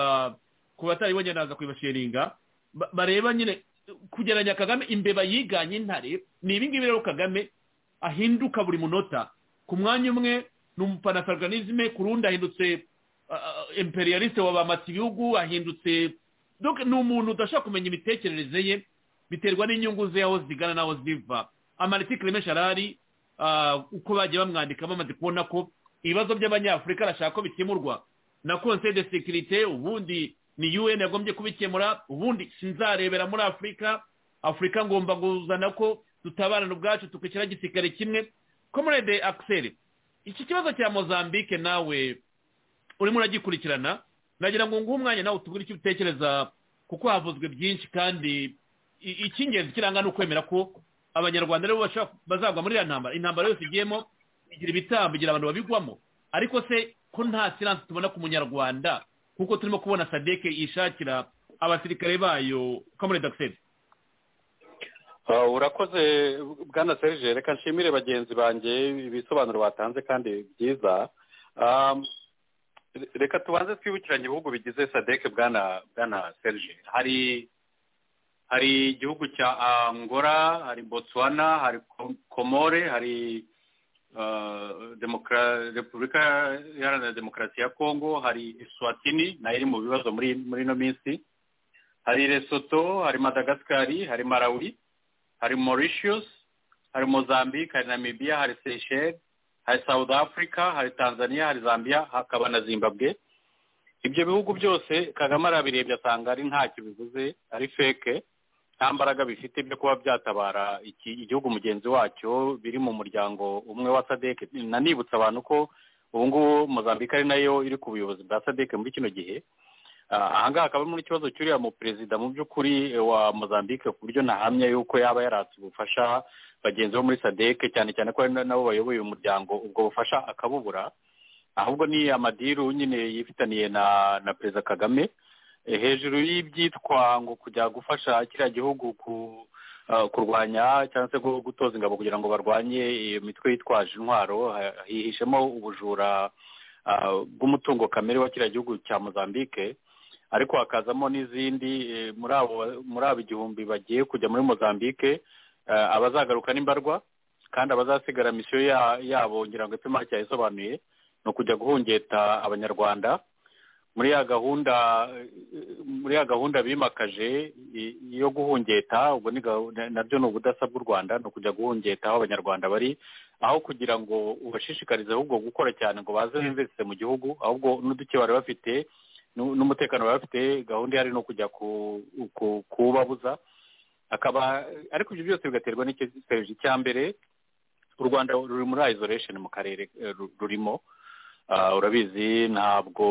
ku bataribonye naza kuyibasheringa bareba nyine kugereranya kagame imbeba yiganye intare ni ibingibi rero kagame ahinduka buri munota ku mwanya umwe ni umupanafricanisme ku rundi ahindutse imperialiste wabamata ibihugu ahindutse ni umuntu udashobora kumenya imitekerereze ye biterwa n'inyungu ze aho zigana n'aho ziva amanitike remesha arahari uko bagiye bamwandika bamaze kubona ko ibibazo by'abanyafurika arashaka ko bikemurwa na konseye de sekirite ubundi ni un yagombye kubikemura ubundi sinzarebera muri afurika afurika ngomba kuzana ko dutabarana ubwacu tukishyira igisirikare kimwe komerede akiseri iki kibazo cya mozambique nawe urimo uragikurikirana nagira ngo nguhe umwanya nawe utubwire icyo utekereza kuko havuzwe byinshi kandi icy'ingenzi kiranga ni ukwemera ko abanyarwanda aribo bazagwa muri iriya ntambara intambara yose igiyemo igira ibitambo igira abantu babigwamo ariko se ko nta siransi tubona ku munyarwanda kuko turimo kubona sadeke yishakira abasirikare bayo komerede akiseri urakoze bwana serije reka nshimire bagenzi banjye ibisobanuro batanze kandi byiza reka tubanze twibukiranye ibihugu bigize sadeke bwana bwana serije hari hari igihugu cya angola hari botswana hari komore hari repubulika iharanira demokarasi ya kongo hari eswatini nayo iri mu bibazo muri ino minsi hari resoto hari madagasikari hari marawi hari mauritius hari mozambique hari namibia hari seyisheri hari south africa hari tanzania hari zambia hakaba na zimbabwe ibyo bihugu byose kagame arabirebye asanga ari ntacyo bivuze ari feke nta mbaraga bifite byo kuba byatabara igihugu mugenzi wacyo biri mu muryango umwe wa sadeke nanibutsa abantu ko ubu ngubu mozambique ari nayo iri ku buyobozi bwa sadeke muri kino gihe ahangaha akaba ari muri ikibazo cy'uriya mu perezida mu by'ukuri wa mozambique ku buryo ntahamya yuko yaba yaratse ubufasha bagenzi bo muri sadeke cyane cyane ko nabo bayoboye uyu muryango ubwo bufasha akabubura ahubwo ni amadiru nyine yifitaniye na na perezida kagame hejuru y'ibyitwa ngo kujya gufasha kiriya gihugu kurwanya cyangwa se gutoza ingabo kugira ngo barwanye iyo mitwe yitwaje intwaro hihishemo ubujura bw'umutungo kamere wa kiriya gihugu cya mozambique ariko hakazamo n'izindi muri abo muri abo igihumbi bagiye kujya muri mozambique abazagaruka n'imbarwa kandi abazasigara misiyo yabo ngira ngo ipima cyayisobanuye ni ukujya guhungeta abanyarwanda muri ya gahunda muri ya gahunda bimakaje yo guhungeta ubwo nabyo ni ubudasa bw'u rwanda ni ukujya guhungeta aho abanyarwanda bari aho kugira ngo ubashishikarize ahubwo gukora cyane ngo baze binvesite mu gihugu ahubwo n'uduke bari bafite n'umutekano bari bafite gahunda ihari no kujya kuwubabuza akaba ariko ibyo byose bigaterwa n'ikiserivisi cya mbere u rwanda ruri muri isolation mu karere rurimo urabizi ntabwo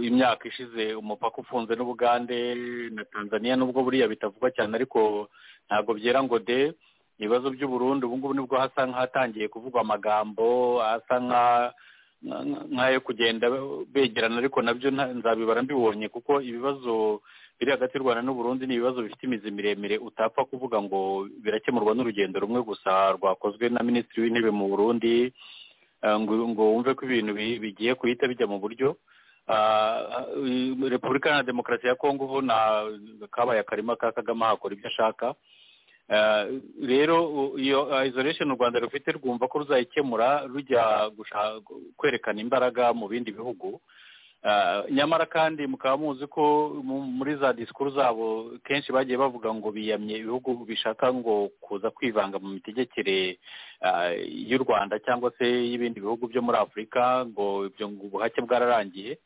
imyaka ishize umupaka ufunze n'ubugande na tanzania nubwo buriya bitavugwa cyane ariko ntabwo byera ngo de ibibazo by'uburundi ubu ngubu nibwo hasa nk'ahatangiye kuvugwa amagambo asa nk'ayo kugenda begerana ariko nabyo nzabibara mbibonye kuko ibibazo biri hagati y'u rwanda n'uburundi ni ibibazo bifite imizi miremire utapfa kuvuga ngo birakemurwa n'urugendo rumwe gusa rwakozwe na minisitiri w'intebe mu burundi ngo wumve ko ibintu bigiye guhita bijya mu buryo repubulika na demokarasi ya kongo ubu kabaye akarima ka kagame hakora ibyo ashaka rero iyo isolation u rwanda rufite rwumva ko ruzayikemura rujya kwerekana imbaraga mu bindi bihugu nyamara kandi mukaba muzi ko muri za disikuru zabo kenshi bagiye bavuga ngo biyamye ibihugu bishaka ngo kuza kwivanga mu mitegekere y'u rwanda cyangwa se y'ibindi bihugu byo muri afurika ngo ibyo ubuhake bwararangiye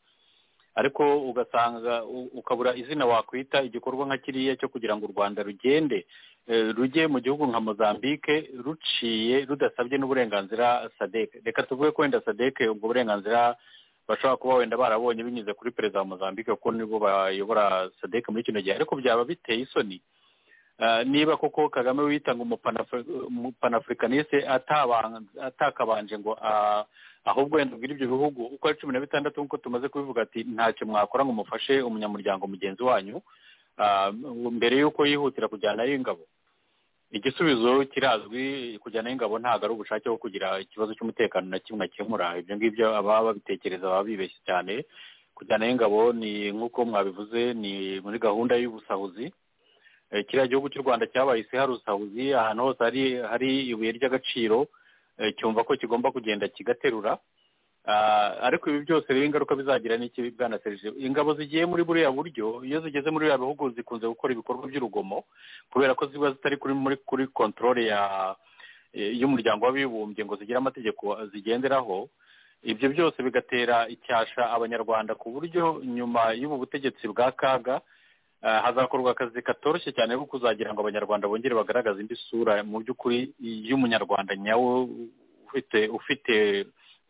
ariko ugasanga ukabura izina wakwita igikorwa nka kiriya cyo kugira ngo u rwanda rugende rujye mu gihugu nka mozambique ruciye rudasabye n'uburenganzira sadeke reka tuvuge ko wenda sadeke ubwo burenganzira bashobora kuba wenda barabonye binyuze kuri perezida wa mozambique kuko nibo bayobora sadek muri kino gihe ariko byaba biteye isoni niba koko kagame witanga umupanafurikaniste atakabanje ngo ahubwo wenda ubwira ibyo bihugu uko ari cumi na bitandatu nk'uko tumaze kubivuga ati ntacyo mwakora ngo mufashe umunyamuryango mugenzi wanyu mbere y'uko yihutira kujyanayo ingabo igisubizo kirazwi kujyanayo ingabo ntabwo ari ubushake bwo kugira ikibazo cy'umutekano na kimwe akemura ibyo ngibyo ababa babitekereza baba bibeshye cyane kujyanayo ingabo ni nk'uko mwabivuze ni muri gahunda y'ubusahuzi kiriya gihugu cy'u rwanda cyabaye isi hari ubusahuzi ahantu hose hari ibuye ry'agaciro cyumva ko kigomba kugenda kigaterura ariko ibi byose rero ingaruka bizagira n'ikibi bwana serivisi ingabo zigiye muri buriya buryo iyo zigeze muri buriya bihugu zikunze gukora ibikorwa by'urugomo kubera ko ziba zitari kuri muri kuri kontorore y'umuryango w'abibumbye ngo zigire amategeko zigenderaho ibyo byose bigatera icyasha abanyarwanda ku buryo nyuma y'ubu butegetsi bwa kaga hazakorwa akazi katoroshye cyane ko kuzagira ngo abanyarwanda bongere bagaragaze indi sura mu by'ukuri y'umunyarwanda nyawe ufite ufite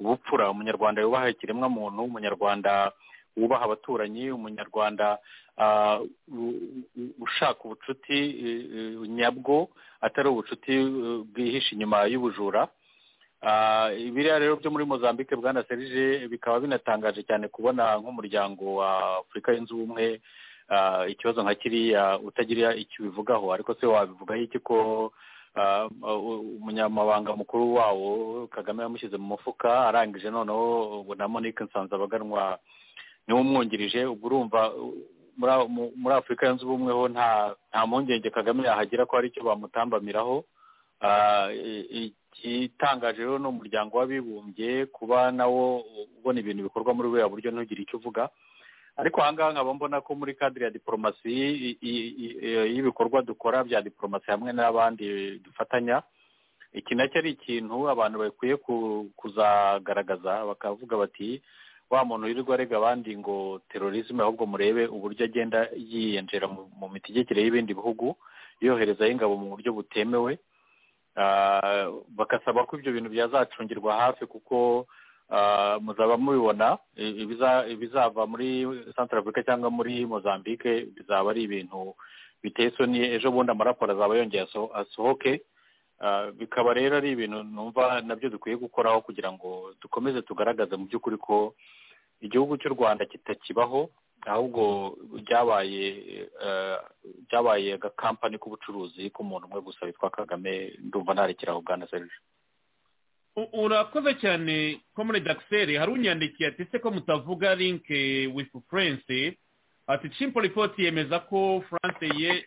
ubupfura umunyarwanda wubaha ikiremwamuntu umunyarwanda wubaha abaturanyi umunyarwanda ushaka ubucuti nyabwo atari ubucuti bwihishe inyuma y'ubujura biriya rero byo muri mozambique bwana serije bikaba binatangaje cyane kubona nk'umuryango wa afurika yunze ubumwe ikibazo nka kiriya utagira icyo ubivugaho ariko se wabivugaho iki ko umunyamabanga mukuru wawo kagame yamushyize mu mufuka arangije noneho ubu na monique nsanzabaganwa niwe umwungirije ubwo urumva muri afurika yunze ubumwe ho nta mpungenge kagame yahagira ko hari icyo bamutambamiraho igitangaje rero ni umuryango w'abibumbye kuba nawo ubona ibintu bikorwa muri buriya buryo ntugire icyo uvuga ariko ahangaha nkaba mbona ko muri kadire ya diporomasi y'ibikorwa dukora bya diporomasi hamwe n'abandi dufatanya iki nacyo ari ikintu abantu bakwiye kuzagaragaza bakavuga bati wa muntu wirirwa arega abandi ngo terorisme ahubwo murebe uburyo agenda yiyinjira mu mitegekere y'ibindi bihugu yoherezayo ingabo mu buryo butemewe bagasaba ko ibyo bintu byazacungirwa hafi kuko muzaba mubibona ibizava muri santara afurika cyangwa muri mozambique bizaba ari ibintu biteye isoni ejo bundi amaraporo azaba yongeye asohoke bikaba rero ari ibintu numva nabyo dukwiye gukoraho kugira ngo dukomeze tugaragaze mu by'ukuri ko igihugu cy'u rwanda kitakibaho ahubwo byabaye byabaye agakampani k'ubucuruzi k'umuntu umwe gusa witwa kagame ndumva narekeraho bwana serije urakoze cyane komure dakiseri hari unyandikiye ati se ko mutavuga linke wifu furense ati cimpo ripoti yemeza ko furanse ye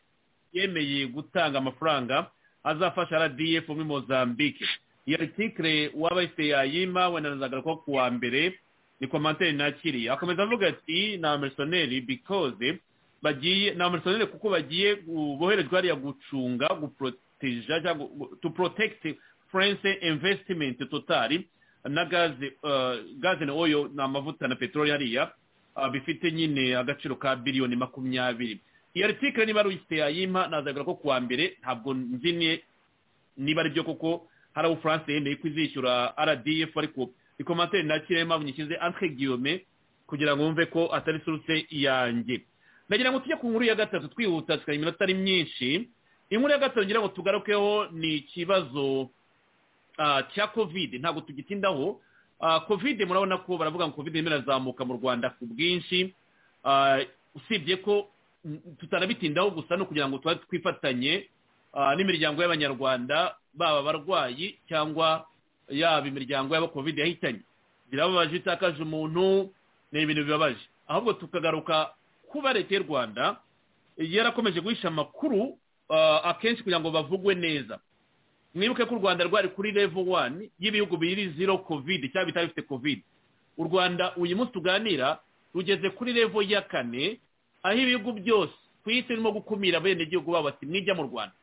yemeye gutanga amafaranga azafasha rdf muri mozambique iyo artikire uwabayise yayima wenanazaga ko ku wa mbere ni komantere nakiriye akomeza avuga ati ni amerisoneri bikoze bagiye ni amerisoneri kuko bagiye boherezwa hariya gucunga guporoteja cyangwa tu porotekiti furense imvesitimenti totari na gaze gaze na oyo ni amavuta na peteroli hariya bifite nyine agaciro ka biliyoni makumyabiri iyo aritike niba ari uyifite yayimpa nazagura ko kuwa mbere ntabwo nzi niba byo koko hari abo furanse yemeye ko izishyura rdf ariko ni komantere nakiriye mpamvu nyishyize antre guillaume kugira ngo wumve ko atari suruse yanjye ndagira ngo tujye ku nkuru ya gatatu twihuta tukagira iminota ari myinshi inkuru ya gatatu ngira ngo tugarukeho ni ikibazo cya kovide ntabwo tugitindaho kovide murabona ko baravuga ngo kovide irimo irazamuka mu rwanda ku bwinshi usibye ko tutarabitindaho gusa no kugira ngo tuba twifatanye n'imiryango y'abanyarwanda baba abarwayi cyangwa yaba imiryango y'aba kovide yahitanye birababaje itakaje umuntu ni ibintu bibabaje ahubwo tukagaruka kuba leta y'u rwanda yarakomeje guhisha amakuru akenshi kugira ngo bavugwe neza mwibuke ko u rwanda rwari kuri level wani y'ibihugu biri zero kovide cyangwa bitari bifite kovide u rwanda uyu munsi tuganira rugeze kuri level ya kane aho ibihugu byose ku isi birimo gukumira abenegihugu babo bati mwijya mu rwanda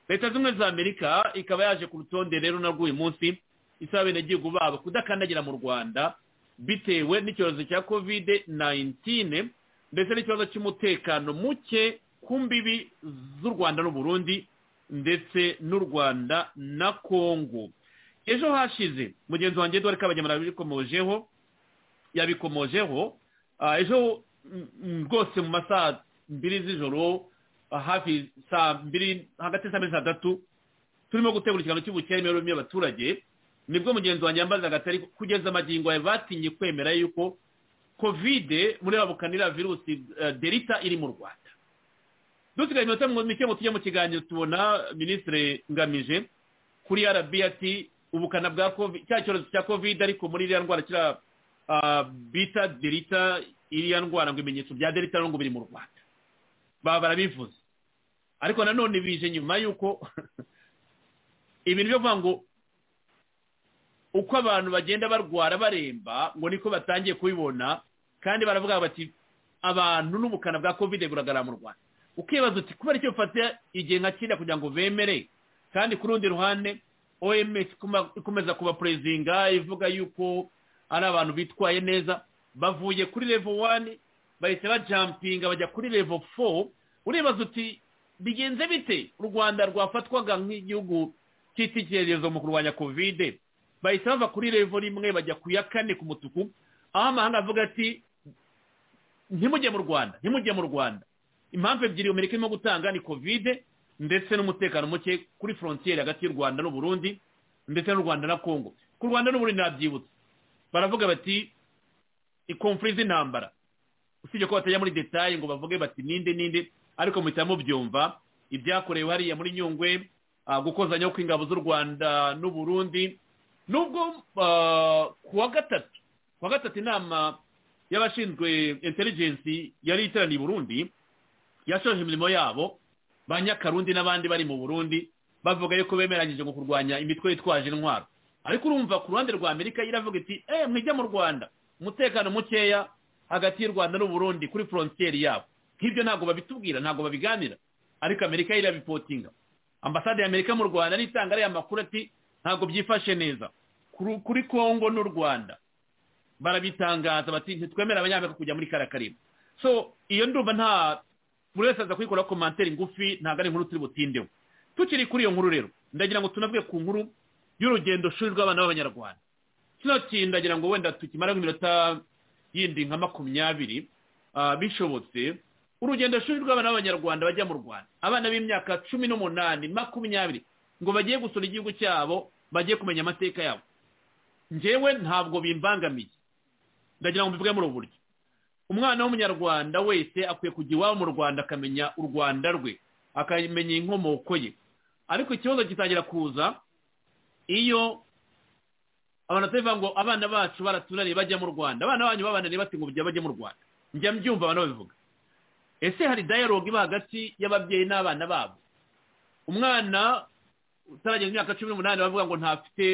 leta zimwe za amerika ikaba yaje ku rutonde rero narwo uyu munsi isaba abenegihugu babo kudakandagira mu rwanda bitewe n'icyorezo cya kovide nayintine ndetse n'ikibazo cy'umutekano muke ku mbibi z'u rwanda n'uburundi ndetse n'u rwanda na kongo ejo hashize mugenzi wanjye dore ko abanyamaguru yabikomojeho yabikomojeho ejo rwose mu masaha mbiri z'ijoro hafi saa mbiri hagati saa mbiri saa tatu turimo gutegura ikiganiro cy'ubukene imibereho y'abaturage nibwo mugenzi wanjye yambaza agatari kugeza amagingo yawe batinye kwemera yuko kovide muri babukanira virusi derita iri mu rwanda dusigaye iminota mike ngo tujye mu kiganiro tubona minisitiri ngamije kuri arabi ati ubukana bwa covid cya cyorezo cya covid ariko muri iriya ndwara kiriya bita derita iriya ndwara ngo ibimenyetso bya derita n'ubwo biri mu rwanda baba barabivuze ariko nanone bije nyuma y'uko ibintu byo kuvuga ngo uko abantu bagenda barwara baremba ngo niko batangiye kubibona kandi baravuga bati abantu n'ubukana bwa covid buragaragara mu rwanda ukibaza uti kubera icyo bafata igihe nka kiriya kugira ngo bemere kandi ku rundi ruhande oms ikomeza kuba perezinga ivuga yuko ari abantu bitwaye neza bavuye kuri level wani bahita bajampinga bajya kuri level fo uribaza uti bigenze bite u rwanda rwafatwaga nk'igihugu cy'icyerekezo mu kurwanya kovide bahita bava kuri level rimwe bajya ku ya kane ku mutuku aho amahanga avuga ati ntimujye mu rwanda ntimujye mu rwanda impamvu ebyiri amerika irimo gutanga ni kovide ndetse n'umutekano muke kuri forontiyeri hagati y'u rwanda n'uburundi ndetse n'u rwanda na kongo ku rwanda n'uburundi nabyibutse baravuga bati ikomfuri z'intambara usibye ko batajya muri detaye ngo bavuge bati ninde ninde ariko muhita mubyumva ibyakorewe hariya muri nyungwe gukozanyaho kw'ingabo z'u rwanda n'uburundi nubwo ku wa gatatu ku wa gatatu inama y'abashinzwe intelligence yari iteraniye i burundi yashoje imirimo yabo ba nyakarundi n'abandi bari mu burundi bavuga yuko bemeranyije ngo kurwanya imitwe yitwaje intwaro ariko urumva ku ruhande rwa amerika iravuga iti eee mwijya mu rwanda umutekano mukeya hagati y'u rwanda n'uburundi kuri forontiyeri yabo nk'ibyo ntabwo babitubwira ntabwo babiganira ariko amerika irabipotinga ambasade ya amerika mu rwanda n'itanga ariya makuru ati ntabwo byifashe neza kuri kongo n'u rwanda barabitangaza bati ntitwemere abanyamerika kujya muri kariya so iyo ndumva nta buri wese aza kuyikora komantere ngufi ntabwo ari inkuru turi butindeho tukiri kuri iyo nkuru rero ndagira ngo tunavuge ku nkuru y'urugendo shuri rw'abana b'abanyarwanda kino kintu ndagira ngo wenda tukimara nk'iminota yindi nka makumyabiri bishobotse urugendo shuri rw'abana b'abanyarwanda bajya mu rwanda abana b'imyaka cumi n'umunani makumyabiri ngo bagiye gusura igihugu cyabo bagiye kumenya amateka yabo ngewe ntabwo bimbangamiye ndagira ngo mbivuge muri ubu buryo umwana w'umunyarwanda wese akwiye kujya iwabo mu rwanda akamenya u rwanda rwe akamenya inkomoko ye ariko ikibazo gitangira kuza iyo abantu batavuga ngo abana bacu baratunaniye bajya mu rwanda abana banyu babananiye bati ngo bajya mu rwanda njya mbyumva abantu babivuga ese hari dayalogue iba hagati y'ababyeyi n'abana babo umwana utarageza imyaka cumi n'umunani bavuga ngo ntafite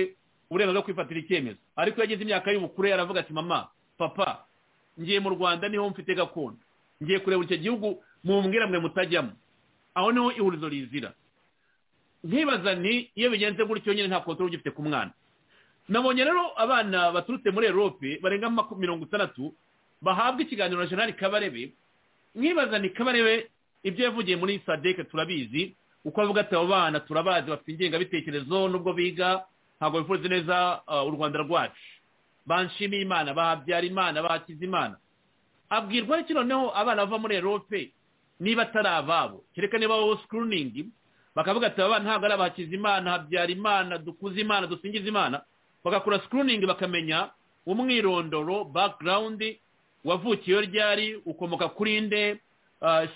uburenganzira bwo kwifatira icyemezo ariko iyo ageze imyaka y'ubukure aravuga ati mama papa ngiye mu rwanda niho mfite gakondo ngiye kureba icyo gihugu mumbwira mwe mutajyamo aho niho ihurizo rizira nkibaza ni iyo bigenze gutyo nyine nta kontorore ugifite ku mwana nabonye rero abana baturutse muri erope barenga mirongo itandatu bahabwa ikiganiro na jenali kabarebe nkibaza ni kabarebe ibyo yavugiye muri sadeke turabizi uko avuga ati abo bana turabazi bafite ingengabitekerezo nubwo biga ntabwo bifuza neza u rwanda rwacu banshimiye imana bahabyara imana bakiza imana abwirwa iki noneho abana bava muri erope niba atari ababo kereka niba wowe sikuruningi bakavuga ati aba ntabwo ari abakiza imana habyara imana dukuze imana dusingiza imana bagakora sikuruningi bakamenya umwirondoro bakirawundi wavukiye ryari ukomoka kuri nde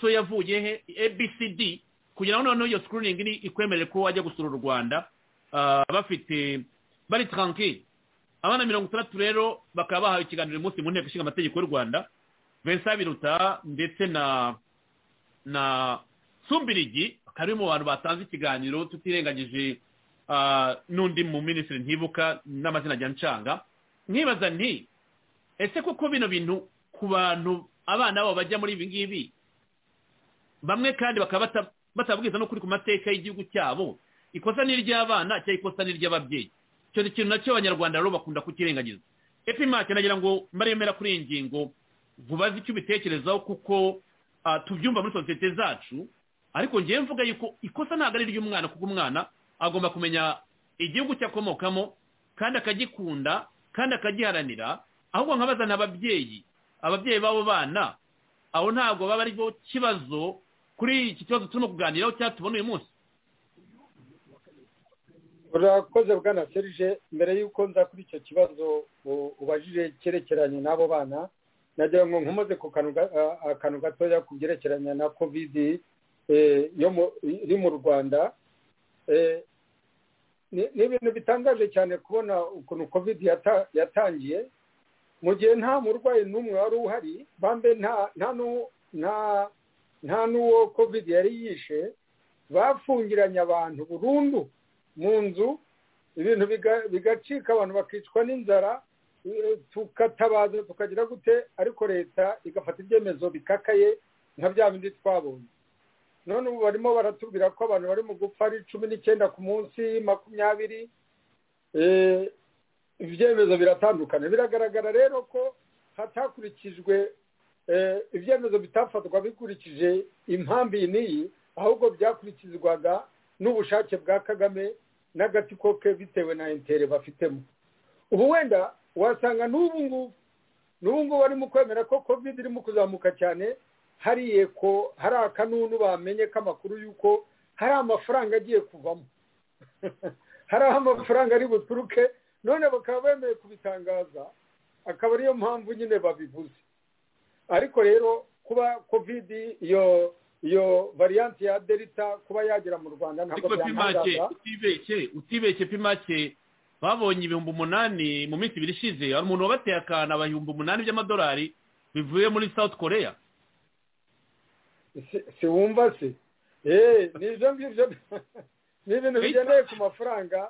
so yavuye he abcd kugira ngo noneho iyo sikuruningi ikwemerere ko wajya gusura u rwanda bafite bari taranki abana mirongo itandatu rero bakaba bahawe ikiganiro umunsi mu nteko ishinga amategeko y'u rwanda vincent biruta ndetse na na sumbirigi bakaba bari mu bantu batanze ikiganiro tutirengagije n'undi mu minisitiri ntibuka n'amazina ajya ncanga nkibaza nti ese koko bino bintu ku bantu abana babo bajya muri ibi ngibi bamwe kandi bakaba batabwiza no kuri ku mateka y'igihugu cyabo ikosa ni iry'abana cyangwa ikosa ni iry'ababyeyi icyo kintu nacyo abanyarwanda rero bakunda kukirengagiza epimake nagira ngo mbaremera kuri iyi ngingo vubaze icyo ubitekerezaho kuko tubyumva muri sosiyete zacu ariko ngewe mvuga yuko ikosa ntabwo ari iry'umwana kuko umwana agomba kumenya igihugu cye akomokamo kandi akagikunda kandi akagiharanira ahubwo nkabazana ababyeyi ababyeyi b'abo bana aho ntabwo baba ari bo kibazo kuri iki kibazo turimo kuganiraho cyangwa tubona uyu munsi urakoze bwana serije mbere y'uko nza kuri icyo kibazo ubajije cyerekeranye n'abo bana nagira ngo nkomoze ku kantu gatoya ku byerekeranye na kovidi iri mu rwanda ni ibintu bitangaje cyane kubona ukuntu kovidi yatangiye mu gihe nta murwayi n'umwe wari uhari bambe nta n'uwo kovidi yari yishe bafungiranye abantu burundu mu nzu ibintu bigacika abantu bakicwa n'inzara tukatabaza tukagira gute ariko leta igafata ibyemezo bikakaye nka bya bindi twabonye none ubu barimo baratubwira ko abantu bari mu gupfa ari cumi n'icyenda ku munsi makumyabiri ibyemezo biratandukana biragaragara rero ko hatakurikijwe ibyemezo bitafatwa bikurikije impamvu iyi n'iyi ahubwo byakurikizwaga n'ubushake bwa kagame n'agatsiko ke bitewe na intere bafitemo ubu wenda wasanga n'ubu ngubu n'ubu ngubu barimo kwemera ko covid irimo kuzamuka cyane hariye ko hari akanunu bamenye k'amakuru y'uko hari amafaranga agiye kuvamo hari aho amafaranga ari buturuke none bakaba bemeye kubitangaza akaba ariyo mpamvu nyine babivuze ariko rero kuba kovidi iyo iyo variyanti ya delita kuba yagera mu rwanda ntabwo byatangaza utibeshye utibeshye pimake babonye ibihumbi umunani mu minsi ibiri ishize hari umuntu wabateye akantu ibihumbi umunani by'amadolari bivuye muri south korea si wumva si ni ibyo ngibyo ni ibintu bigendeye ku mafaranga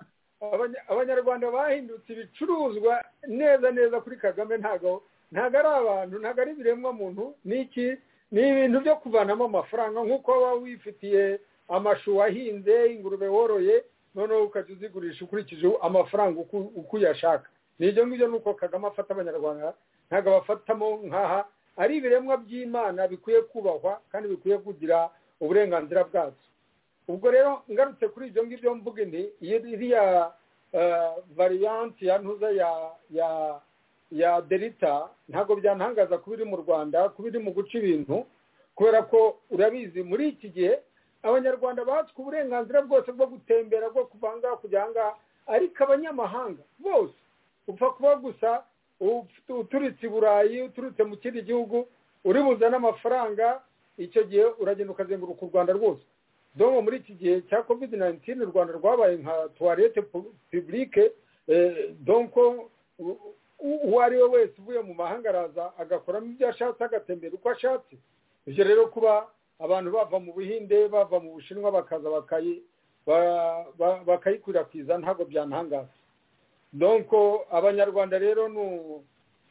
abanyarwanda bahindutse ibicuruzwa neza neza kuri kagame ntabwo ntabwo ari abantu ntabwo ari ibiremwa muntu n'iki ni ibintu byo kuvanamo amafaranga nk'uko waba wifitiye amashu wahinze ingurube woroye noneho ukajya uzigurisha ukurikije amafaranga uko uyashaka ni ibyo ngibyo ni uko kagame afata abanyarwanda ntabwo abafatamo nk'aha ari ibiremwa by'imana bikwiye kubahwa kandi bikwiye kugira uburenganzira bwacu ubwo rero ngarutse kuri ibyo ngibyo mvuga ni iriya variyanti ya ntuza ya ya delita ntabwo byantangaza kuba iri mu rwanda kuba iri mu guca ibintu kubera ko urabizi muri iki gihe abanyarwanda batswe uburenganzira bwose bwo gutembera bwo kuva aha ngaha kujya aha ngaha ariko abanyamahanga bose upfa kuba gusa uturutse i burayi uturutse mu kindi gihugu uri buzane amafaranga icyo gihe uragenda ukazenguruka u rwanda rwose domo muri iki gihe cya covid 19 u rwanda rwabaye nka tuwarete publique donko uwo ari we wese uvuye mu mahanga araza agakoramo ibyo ashatse agatembera uko ashatse ibyo rero kuba abantu bava mu buhinde bava mu bushinwa bakaza bakayikwirakwiza ntabwo byantangaza donko abanyarwanda rero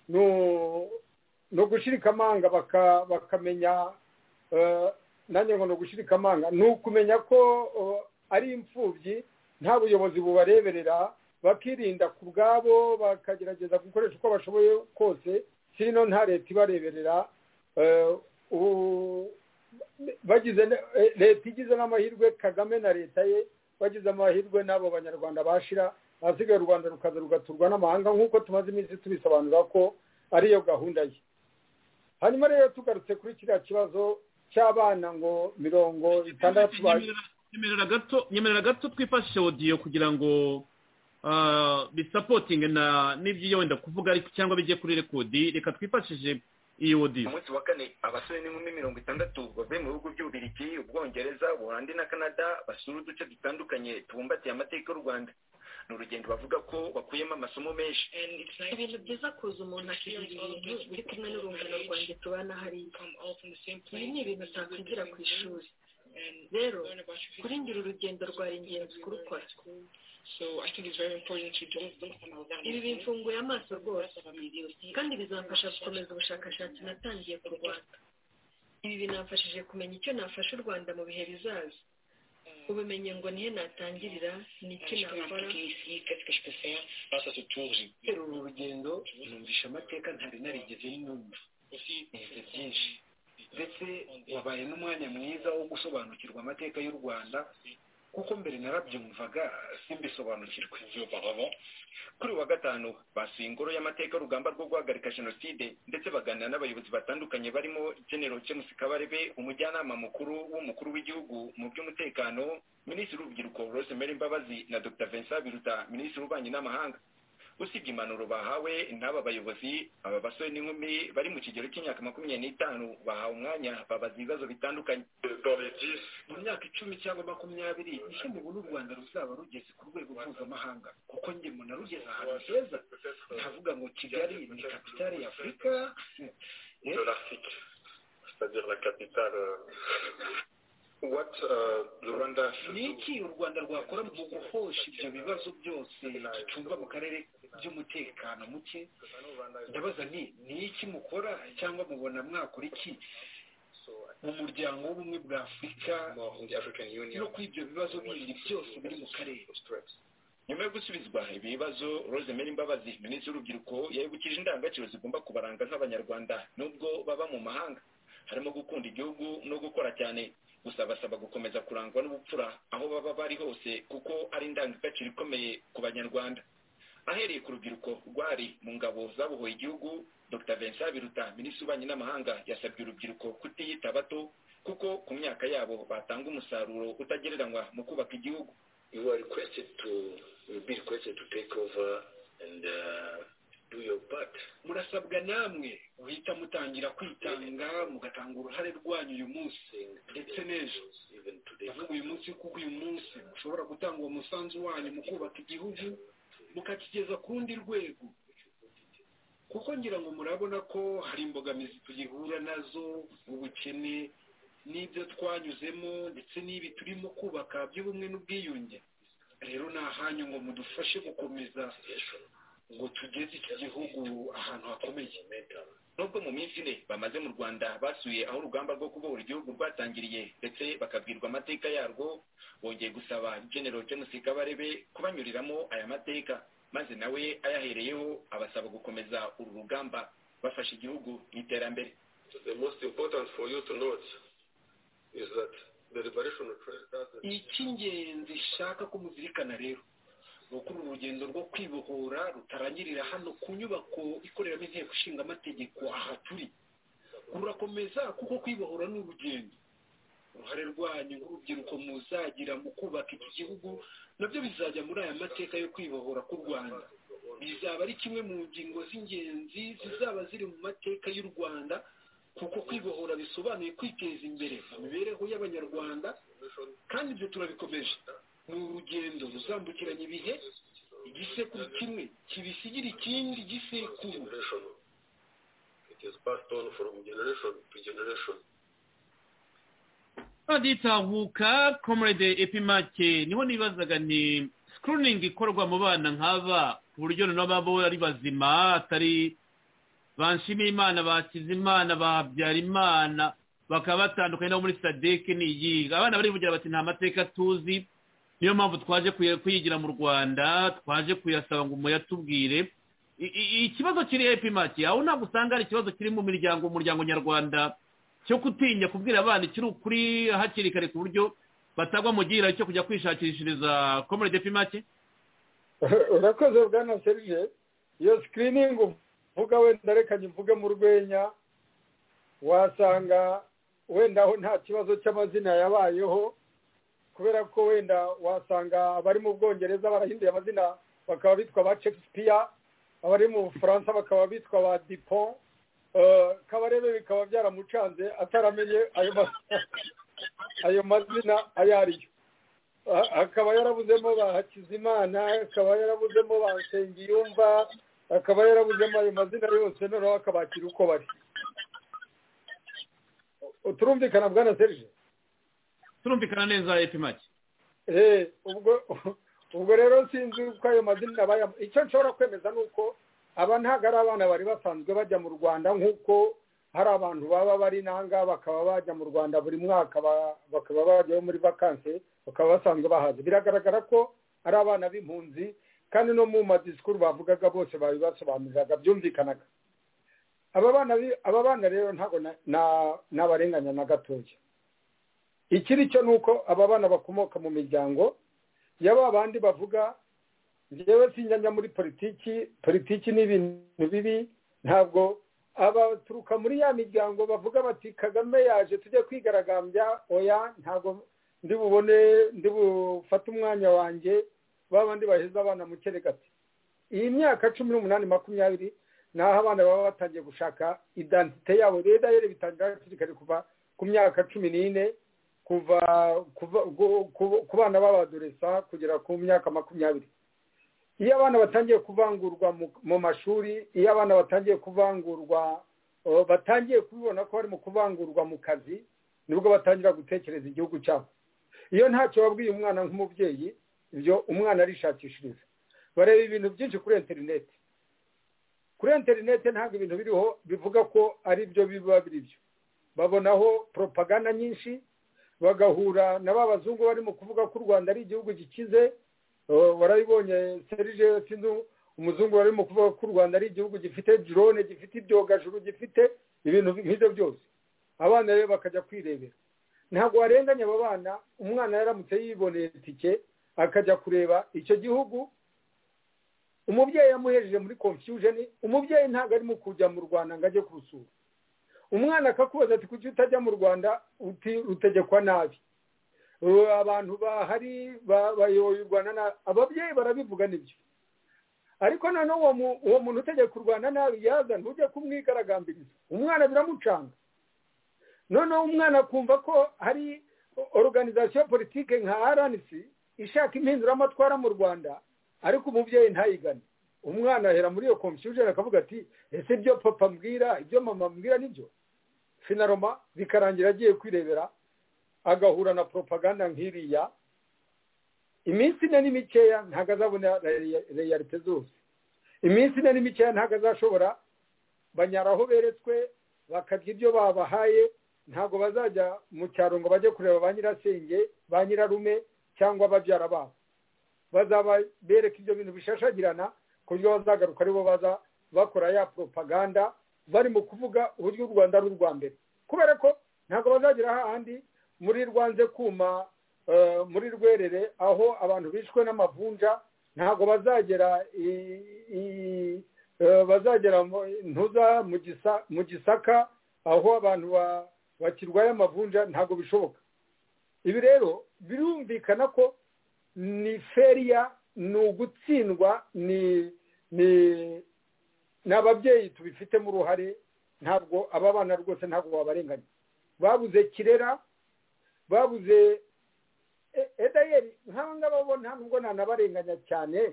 ni ugushirika amanga bakamenya nanjye ngo ni ugushirika amanga ni ukumenya ko ari imfubyi nta buyobozi bubareberera bakirinda ku bwabo bakagerageza gukoresha uko bashoboye kose sino nta leta ibareberera bagize leta igize n'amahirwe kagame na leta ye bagize amahirwe n'abo banyarwanda bashira ahasigaye u rwanda rukaza rugaturwa n'amahanga nk'uko tumaze iminsi tubisobanura ko ariyo gahunda ye hanyuma rero tugarutse kuri kiriya kibazo cy'abana ngo mirongo itandatu nyemerera gato twifashishe odiyo kugira ngo bisapotinge n'ibyo wenda kuvuga ariko cyangwa bijye kuri rekodi reka twifashishije iyo odiyo umunsi wa kane abasore n'inkumi mirongo itandatu bavuye mu bihugu by'ububirigi ubwongereza ubuholandi na canada basura uduce dutandukanye tubumbatiye amateka y'u rwanda ni urugendo bavuga ko bakuyemo amasomo menshi ibintu byiza kuza umuntu akigirira ibintu uri kumwe n'urungano rwanjye tubana hariya ibi ni ibintu utakwigira ku ishuri rero kuri ngira urugendo rwari ingenzi kurukora ibi bimfunguye amaso rwose kandi bizamfasha gukomeza ubushakashatsi natangiye ku rwanda ibi binamfashije kumenya icyo nafasha u rwanda mu bihe bizaza ubumenyi ngo nihe natangirira ni iki nakora uru rugendo numvisha amateka ntari narigeze numva nize byinshi ndetse wabaye n'umwanya mwiza wo gusobanukirwa amateka y'u rwanda kuko mbere narabyumvaga simbisobanukirwe kuri wa gatanu basuye ingoro y'amateka urugamba rwo guhagarika jenoside ndetse baganira n'abayobozi batandukanye barimo genero james kabarebe umujyanama mukuru w'umukuru w'igihugu mu by'umutekano minisitiri w'urubyiruko rosemary mbabazi na dr vincent biruta minisitiri w'ububanyi n'amahanga usibye impanuro bahawe n'aba bayobozi aba basore n'inkumi bari mu kigero cy'imyaka makumyabiri n'itanu bahawe umwanya babaza ibibazo bitandukanye mu myaka icumi cyangwa makumyabiri nicyo mubona u rwanda ruzaba rugeze ku rwego mpuzamahanga kuko njye mbona rugeze ahantu heza ntavuga ngo kigali ni kapitale y'afurika ni iki u rwanda rwakora mu guhosha ibyo bibazo byose gicunga mu karere by'umutekano muke ndabaza ni ni iki mukora cyangwa mubona mwakora iki mu muryango w'ubumwe bwa afurika no kuri ibyo bibazo bindi byose biri mu karere nyuma yo gusubizwa ibi bibazo rosemary mbabazi minisitiri w'urubyiruko yayibukije indangagaciro zigomba kubaranga nk'abanyarwanda nubwo baba mu mahanga harimo gukunda igihugu no gukora cyane gusa basaba gukomeza kurangwa n'ubupfura aho baba bari hose kuko ari indangagaciro ikomeye ku banyarwanda ahereye ku rubyiruko rwari mu ngabo zabohoye igihugu dr vincent biruta minisitiri w'ububanyi n'amahanga yasabye urubyiruko kutiyita bato kuko ku myaka yabo batanga umusaruro utagereranywa mu kubaka igihugu you are requested to be requested to take over and uh, do your part murasabwa namwe guhita mutangira kwitanga mugatanga uruhare rwanyu uyu munsi ndetse n'ejo ndavuga uyu munsi kuko uyu munsi mushobora gutanga uwo musanzu wanyu mu kubaka igihugu mukakigeza ku rundi rwego kuko ngira ngo murabona ko hari imbogamizi tugihura nazo ubukene n'ibyo twanyuzemo ndetse n'ibi turimo kubaka by'ubumwe n'ubwiyunge rero ni ahanyu ngo mudufashe gukomeza ngo tugeze iki gihugu ahantu hakomeye nubwo mu minsi ine bamaze mu rwanda basuye aho urugamba rwo kubohora igihugu rwatangiriye ndetse bakabwirwa amateka yarwo bongeye gusaba genero james kabarebe kubanyuriramo aya mateka maze nawe ayahereyeho abasaba gukomeza uru rugamba bafasha igihugu mu iterambere icy'ingenzi ishaka ko muzirikana rero gukora urugendo rwo kwibohora rutarangirira hano ku nyubako ikoreramo inteko ishinga amategeko aha turi rurakomeza kuko kwibohora ni urugendo uruhare rwanyu nk'urubyiruko muzagira mu kubaka iki gihugu nabyo bizajya muri aya mateka yo kwibohora k'u rwanda bizaba ari kimwe mu ngingo z'ingenzi zizaba ziri mu mateka y'u rwanda kuko kwibohora bisobanuye kwiteza imbere mu mibereho y'abanyarwanda kandi ibyo turabikomeje ni urugendo ruzambukiranya ibihe igisekuru kimwe kibisigira ikindi gisekuru baditahuka komurede epimake niho nibazaga ni sikuriningi ikorwa mu bana nk'aba ku buryo noneho baba ari bazima atari banshima imana bakiza imana babyara imana bakaba batandukanye no muri sadeke n'iyiga abana barivugira bati nta mateka tuzi niyo mpamvu twaje kuyigira mu rwanda twaje kuyasaba ngo muyatubwire ikibazo kiri epimaki aho ntabwo usanga ari ikibazo kiri mu miryango umuryango nyarwanda cyo kutinya kubwira abana ikiri ukuri hakiri kare ku buryo batagwa mu gihirahiro cyo kujya kwishakishiriza komere epimaki urakoze bwana serije iyo sikiriningi uvuga wenda reka mvuge mu rwenya wasanga wenda aho nta kibazo cy'amazina yabayeho kubera ko wenda wasanga abari mu bwongereza barahinduye amazina bakaba bitwa ba shakespeare abari mu bufaransa bakaba bitwa ba dipon kabarebe bikaba byaramucanze ataramenye ayo mazina ayo ariyo akaba yarabuzemo ba hakizimana akaba yarabuzemo ba nsengiyumva akaba yarabuzemo ayo mazina yose noneho akabakira uko bari turumvikana bwana serije turumvikana neza epimaki ubwo ubwo rero sinzi uko ayo mazina aba icyo nshobora kwemeza ni uko aba ntabwo ari abana bari basanzwe bajya mu rwanda nk'uko hari abantu baba bari nanga bakaba bajya mu rwanda buri mwaka bakaba bajyayo muri vakansi bakaba basanzwe bahaza biragaragara ko ari abana b'impunzi kandi no mu madisikuru bavugaga bose babibasobanuriraga byumvikanaga aba bana rero ntabwo n'abarenganya na gatoya ikiri cyo ni uko aba bana bakomoka mu miryango yaba bandi bavuga njyewe sinjya muri politiki politiki ni ibintu bibi ntabwo abaturuka muri ya miryango bavuga bati kagame yaje tujye kwigaragambya oya ntabwo ndi bubone ndi bufate umwanya wanjye bandi baheza abana mu keregati iyi myaka cumi n'umunani makumyabiri ni aho abana baba batangiye gushaka idantite yabo rero rero bitangira hakiri kuva ku myaka cumi n'ine kuva ku bana b'abadoresa kugera ku myaka makumyabiri iyo abana batangiye kuvangurwa mu mashuri iyo abana batangiye kuvangurwa batangiye kubibona ko barimo kuvangurwa mu kazi nibwo batangira gutekereza igihugu cyabo iyo ntacyo babwiye umwana nk'umubyeyi ibyo umwana arishakishiriza bareba ibintu byinshi kuri interineti kuri interineti ntabwo ibintu biriho bivuga ko ari byo biba biri byo babonaho poropaganda nyinshi bagahura na ba bazungu barimo kuvuga ko u rwanda ari igihugu gikize warabibonye serije sinzi umuzungu barimo kuvuga ko u rwanda ari igihugu gifite drone gifite ibyogajuru gifite ibintu nk'ibyo byose abana rero bakajya kwirebera ntabwo warenganya aba bana umwana yaramutse yiboneye itike akajya kureba icyo gihugu umubyeyi yamuhejeje muri confusion umubyeyi ntabwo arimo kujya mu rwanda ngo ajye kurusura umwana akakubaza ati kuki utajya mu rwanda utegekwa nabi abantu bahari bayoboye u rwanda nabi ababyeyi barabivuga nibyo ariko noneho uwo muntu utegeka u rwanda nabi yaza ntujye kumwigaragambiriza umwana biramucanga noneho umwana akumva ko hari organizasiyo politike nka rnc ishaka impinduramatwara mu rwanda ariko umubyeyi ntayigane umwana ahera muri iyo confusion akavuga ati ese ibyo papa mbwira ibyo mama mbwira nibyo finaroma bikarangira agiye kwirebera agahura na poropaganda nk'iriya iminsi ine ni mikeya ntabwo azabona reyarite zose iminsi ine ni mikeya ntabwo azashobora banyaraho beretswe bakarya ibyo babahaye ntabwo bazajya mu cyaro ngo bajye kureba ba nyirasenge ba nyirarume cyangwa ababyara babo bazaba bereka ibyo bintu bishashagirana buryo bazagaruka aribo baza bakora ya poropaganda bari mu kuvuga uburyo u rwanda ari urwa mbere kubera ko ntabwo bazagera ahandi muri rwanze kuma muri rwerere aho abantu bishwe n'amavunja ntabwo bazagera bazagera ntuza mu gisaka aho abantu bakirwaye amavunja ntabwo bishoboka ibi rero birumvikana ko ni feriya ni ugutsindwa ni ni ababyeyi tubifitemo uruhare ntabwo aba bana rwose ntabwo wabarenganya babuze kirera babuze edayeri nk'aba ngaba bo nta nubwo nanabarenganya cyane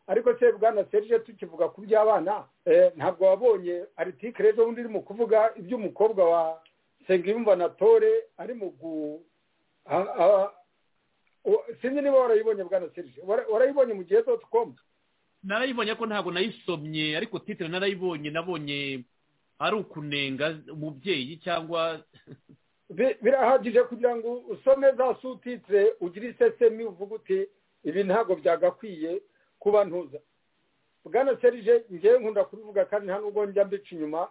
ariko se bwana serije tukivuga ku by'abana ntabwo wabonye aritike rero undi urimo kuvuga iby'umukobwa wa sengiyumva na tore ari mu gu sinzi niba warayibonye bwana serije warayibonye mu gihe doti komu narayibonye ko ntabwo nayisomye ariko titire narayibonye nabonye ari ukunenga umubyeyi cyangwa birahagije kugira ngo usome za sutitse ugire isesemi uvuga uti ibi ntabwo byagakwiye kuba ntuza bwana serije ngewe nkunda kubivuga kandi nta nubwo njya mbica inyuma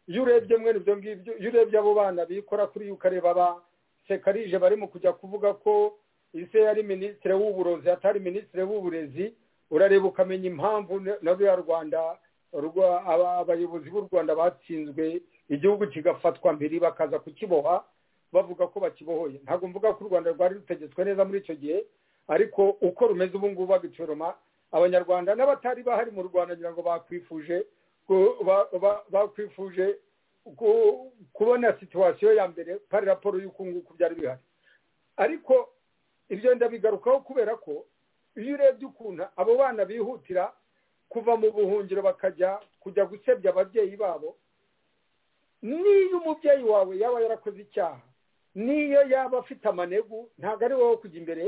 iyo urebye mwene ibyo ngibyo iyo urebye abo bana bikora kuri yo ukareba ba sekarije barimo kujya kuvuga ko ise yari minisitiri w'uburozi atari minisitiri w'uburezi urareba ukamenya impamvu na ruriya rwanda abayobozi b'u rwanda batsinzwe igihugu kigafatwa mbere bakaza kukiboha bavuga ko bakibohoye ntabwo mvuga ko u rwanda rwari rutegetswe neza muri icyo gihe ariko uko rumeze ubu ngubu bagicoroma abanyarwanda n'abatari bahari mu rwanda ngira ngo bakwifuje bakwifuje kubona situwasiyo ya mbere pari raporo y'uko nguko byari bihari ariko ibyo ndabigarukaho kubera ko iyo urebye ukuntu abo bana bihutira kuva mu buhungiro bakajya kujya gusebya ababyeyi babo niyo umubyeyi wawe yaba yarakoze icyaha niyo yaba afite amanegu ntabwo ari wowe kujya imbere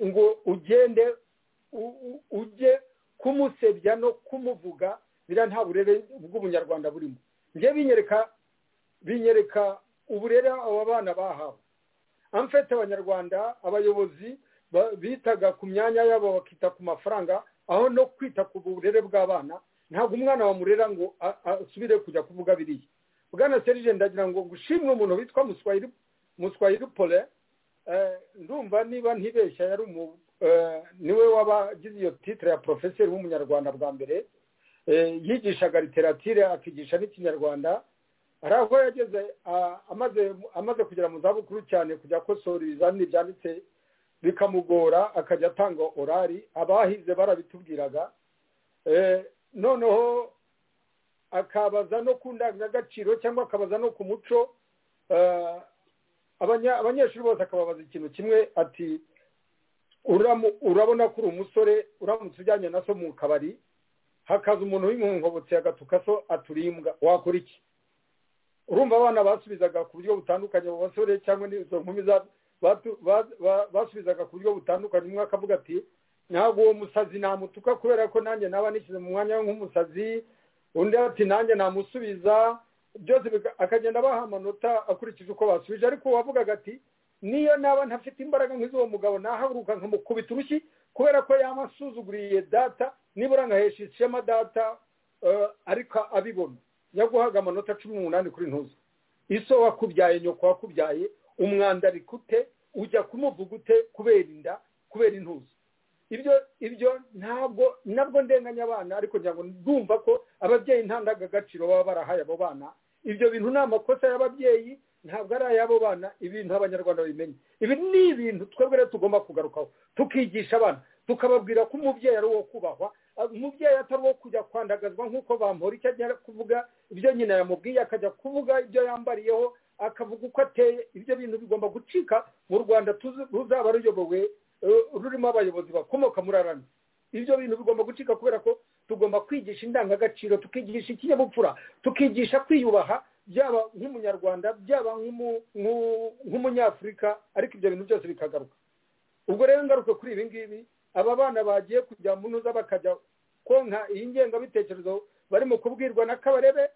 ngo ugende ujye kumusebya no kumuvuga biriya nta burere bw'ubunyarwanda burimo njye binyereka binyereka uburere aba bana bahawe amfete abanyarwanda abayobozi bitaga ku myanya yabo bakita ku mafaranga aho no kwita ku burere bw'abana ntabwo umwana wamurera ngo asubire kujya kuvuga biriya bwana serije ndagira ngo gushimwe umuntu witwa muswayiri pole ndumva niba ntibeshya yari niwe wabagize iyo titire ya porofeseri w'umunyarwanda bwa mbere yigishaga literatire akigisha n'ikinyarwanda hari aho yageze amaze kugera mu zabukuru cyane kujya akosora ibizamini byanditse bikamugora akajya atanga orari abahize barabitubwiraga noneho akabaza no ku ndangagaciro cyangwa akabaza no ku muco abanyeshuri bose akababaza ikintu kimwe ati urabona ko uri umusore uramutse ujyanye na so mu kabari hakaza umuntu w'inkonkobotsi agatuka so aturimbwa wakora iki urumva abana basubizaga ku buryo butandukanye abo basore cyangwa n'izo nkumi basubizaga ku buryo butandukanye umwe akavuga ati ntabwo uwo musazi namutuka kubera ko nanjye naba nishyize mu mwanya nk'umusazi undi ati nanjye namusubiza byose akagenda abaha amanota akurikije uko basubije ariko uwavugaga ati niyo naba ntafite imbaraga nk'iz'uwo mugabo nahaguruka nkamukubita urushyi kubera ko yamasuzuguriye data nibura nkahesha ishema data ariko abibona yaguhaga amanota cumi n'umunani kuri ntuzi iso wakubyaye nyoko wakubyaye umwanda rikute ujya kumuvuga ute kubera inda kubera intuzi ibyo ibyo ntabwo nabwo ndenganya abana ariko ngira ngo ndumva ko ababyeyi nta ndangagaciro baba barahaye abo bana ibyo bintu ni amakosa y'ababyeyi ntabwo ari ay'abo bana ibintu abanyarwanda babimenya ibi ni ibintu twebwe rero tugomba kugarukaho tukigisha abana tukababwira ko umubyeyi ari uwo kubahwa umubyeyi atari uwo kujya kwandagazwa nk'uko bamura icyo ajya kuvuga ibyo nyina yamubwiye akajya kuvuga ibyo yambariyeho akavuga uko ateye ibyo bintu bigomba gucika mu rwanda ruzaba ruyobowe rurimo abayobozi bakomoka muri arami ibyo bintu bigomba gucika kubera ko tugomba kwigisha indangagaciro tukigisha ikinyabupfura tukigisha kwiyubaha byaba nk'umunyarwanda byaba nk'umunyafurika ariko ibyo bintu byose bikagaruka ubwo rero ngaruke kuri ibi ngibi aba bana bagiye kujya mu ntuza bakajya konka iyi ngengabitekerezo barimo kubwirwa na kabarebe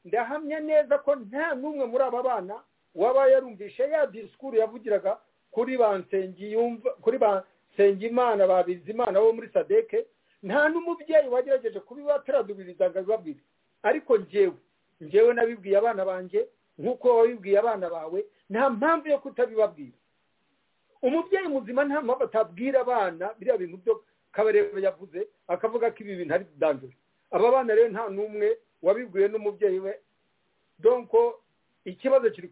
ndahamya neza ko nta n'umwe muri aba bana waba yarumvishe ya disikuru yavugiraga kuri ba yumva kuri ba nsengimana ba bizimana bo muri sadeke nta n'umubyeyi wagerageje kubiba turadubiriza ngo abibabwire ariko njyewe njyewe nabibwiye abana banjye nk'uko wabibwiye abana bawe nta mpamvu yo kutabibabwira umubyeyi muzima nta mpamvu atabwira abana biriya bintu byo kabarebe yavuze akavuga ko ibi bintu ari danjure aba bana rero nta n'umwe wabibwiwe n'umubyeyi we donko ikibazo kiri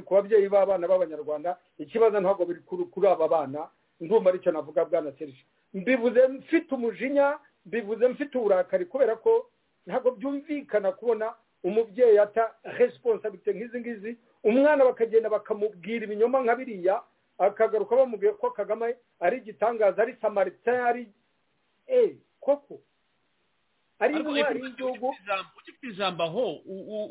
ku babyeyi b'abana b'abanyarwanda ikibazo ntabwo biri kuri aba bana ndumva aricyo navuga bwana serije mbivuze mfite umujinya mbivuze mfite uburakari kubera ko ntabwo byumvikana kubona umubyeyi ata resiponsabite nk'izi ngizi umwana bakagenda bakamubwira ibinyoma nka biriya akagaruka bamubwiye ko kagame ari igitangaza ari samarita ari eee koko ariko ufite ijambo aho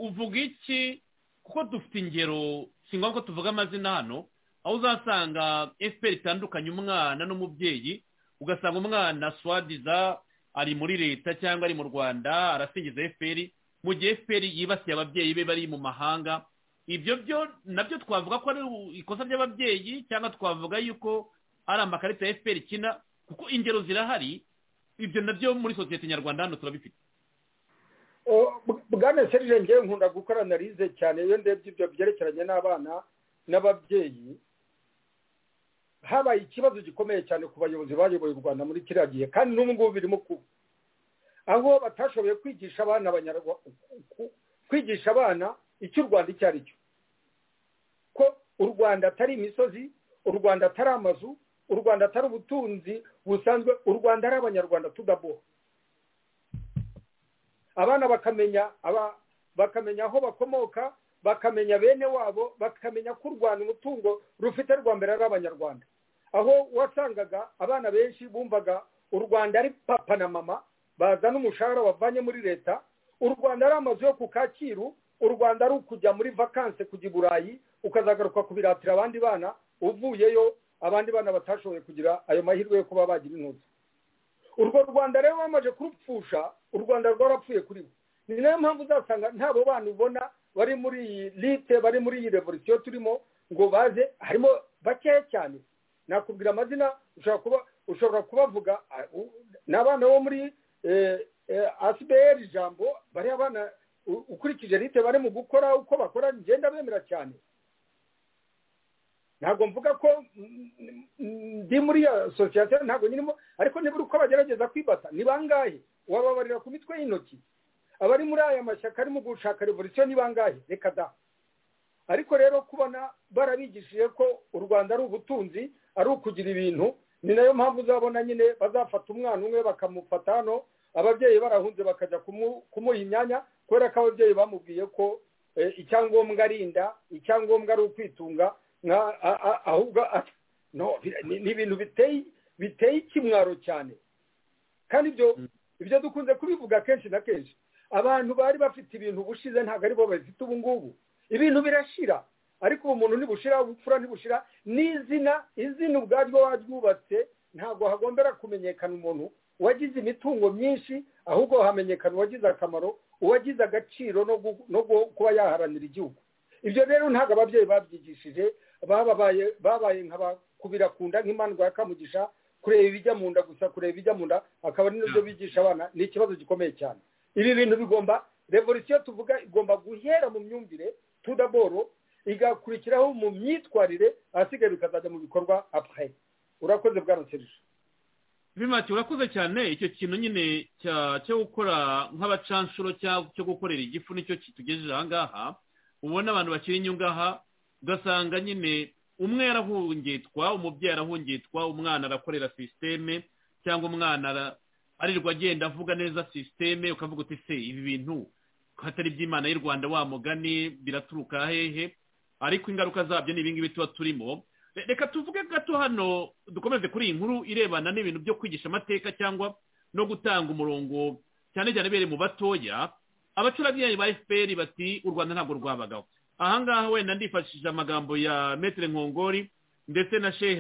uvuga iki kuko dufite ingero si ngombwa ko tuvuga amazina hano aho uzasanga efuperi itandukanye umwana n'umubyeyi ugasanga umwana swadiza ari muri leta cyangwa ari mu rwanda arasingiza efuperi mu gihe fpr yibasiye ababyeyi be bari mu mahanga ibyo byo nabyo twavuga ko ari ikosa ry'ababyeyi cyangwa twavuga yuko ari amakarita ya fpr ikina kuko ingero zirahari ibyo nabyo muri sosiyete nyarwanda hano turabifite bwana serije ngewe nkunda gukora analize cyane iyo ndebye ibyo byerekeranye n'abana n'ababyeyi habaye ikibazo gikomeye cyane ku bayobozi bayoboye u rwanda muri kiriya gihe kandi n'ubu ngubu birimo kuba aho batashoboye kwigisha abana kwigisha abana icyo u rwanda icyo ari cyo ko u rwanda atari imisozi u rwanda atari amazu u rwanda atari ubutunzi busanzwe u rwanda ari abanyarwanda tudaboha abana bakamenya bakamenya aho bakomoka bakamenya bene wabo bakamenya ko u rwanda umutungo rufite rwa mbere ari abanyarwanda aho wasangaga abana benshi bumvaga u rwanda ari papa na mama bazana umushahara bavanye muri leta u rwanda ari amazu yo ku kacyiru u rwanda ari ukujya muri vakanse kujya i burayi ukazagaruka kubiratira abandi bana uvuyeyo abandi bana batashoboye kugira ayo mahirwe yo kuba bagira intuzi urwo rwanda rero bamaze kurupfusha u rwanda rwarapfuye kuri we ni nayo mpamvu uzasanga ntabo bana ubona bari muri iyi lite bari muri iyi revolisiyo turimo ngo baze harimo bakeya cyane nakubwira amazina ushobora kubavuga ni abana bo muri asiberi ijambo bari abana ukurikije lite bari mu gukora uko bakora ngenda bemera cyane ntabwo mvuga ko ndi muri iyo sosiyete ntabwo nyirimo ariko nibura uko bagerageza kwibata ni bangahe wababarira ku mitwe y'intoki abari muri aya mashyaka arimo gushaka revolisiyo ni bangahe reka da ariko rero kubona barabigishije ko u rwanda ari ubutunzi ari ukugira ibintu ni nayo mpamvu uzabona nyine bazafata umwana umwe bakamufata hano ababyeyi barahunze bakajya kumuha imyanya kubera ko ababyeyi bamubwiye ko icyangombwa ari inda icyangombwa ari ukwitunga ahubwo ni ibintu biteye ikimwaro cyane kandi ibyo dukunze kubivuga kenshi na kenshi abantu bari bafite ibintu bushize ntabwo aribo babifite ubu ngubu ibintu birashira ariko ubu muntu ntibushira ubupfura ntibushira n'izina izina ubwaryo waryubatse ntabwo hagombera kumenyekana umuntu uwagize imitungo myinshi ahubwo hamenyekana uwagize akamaro uwagize agaciro no kuba yaharanira igihugu ibyo rero ntabwo ababyeyi babyigishije babaye nk'abakubira ku nda nk'imandwa ya kamugisha kureba ibijya mu nda gusa kureba ibijya mu nda akaba ari nibyo bigisha abana ni ikibazo gikomeye cyane ibi bintu bigomba revolisiyo tuvuga igomba guhera mu myumvire tudaboro igakurikiraho mu myitwarire ahasigaye bikazajya mu bikorwa apurayi urakoze bwa nserije bimati urakoze cyane icyo kintu nyine cyo gukora nk'abacanshuro cyo gukorera igifu nicyo kitugejeje ahangaha ubona abantu bakiri inyungaha ugasanga nyine umwe yarahungitwa umubyeyi arahungitwa umwana arakorera sisiteme cyangwa umwana arirwa agenda avuga neza sisiteme ukavuga uti se ibi bintu hatari iby'imana y'u rwanda wa mugani biraturuka hehe ariko ingaruka zabyo ni ibingibi tuba turimo reka tuvuge gato hano dukomeze kuri iyi nkuru irebana n'ibintu byo kwigisha amateka cyangwa no gutanga umurongo cyane cyane bere mu batoya abacurabwenge ba fpr bati u rwanda ntabwo rwabagaho ahangaha wenda ndifashishije amagambo ya metero nkongori ndetse na shehe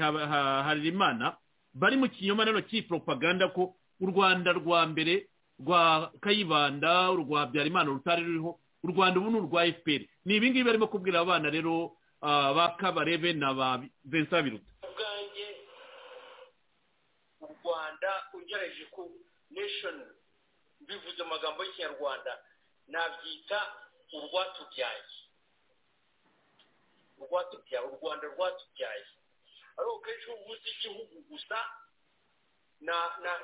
harerimana bari mu kinyoma nano cy'iporopaganda ko u rwanda rwa mbere rwa kayibanda rwa byarimana rutari ruriho u rwanda ubu ni urwa fpr ni ibingibi barimo kubwira abana rero ba kabarebe na ba vincent biruta ubwanjye u rwanda ugereje ku nation bivuze amagambo y'ikinyarwanda nabyita urwatubyaye urwatubyaye u rwanda rwatubyaye ariko kenshi uba uzi igihugu gusa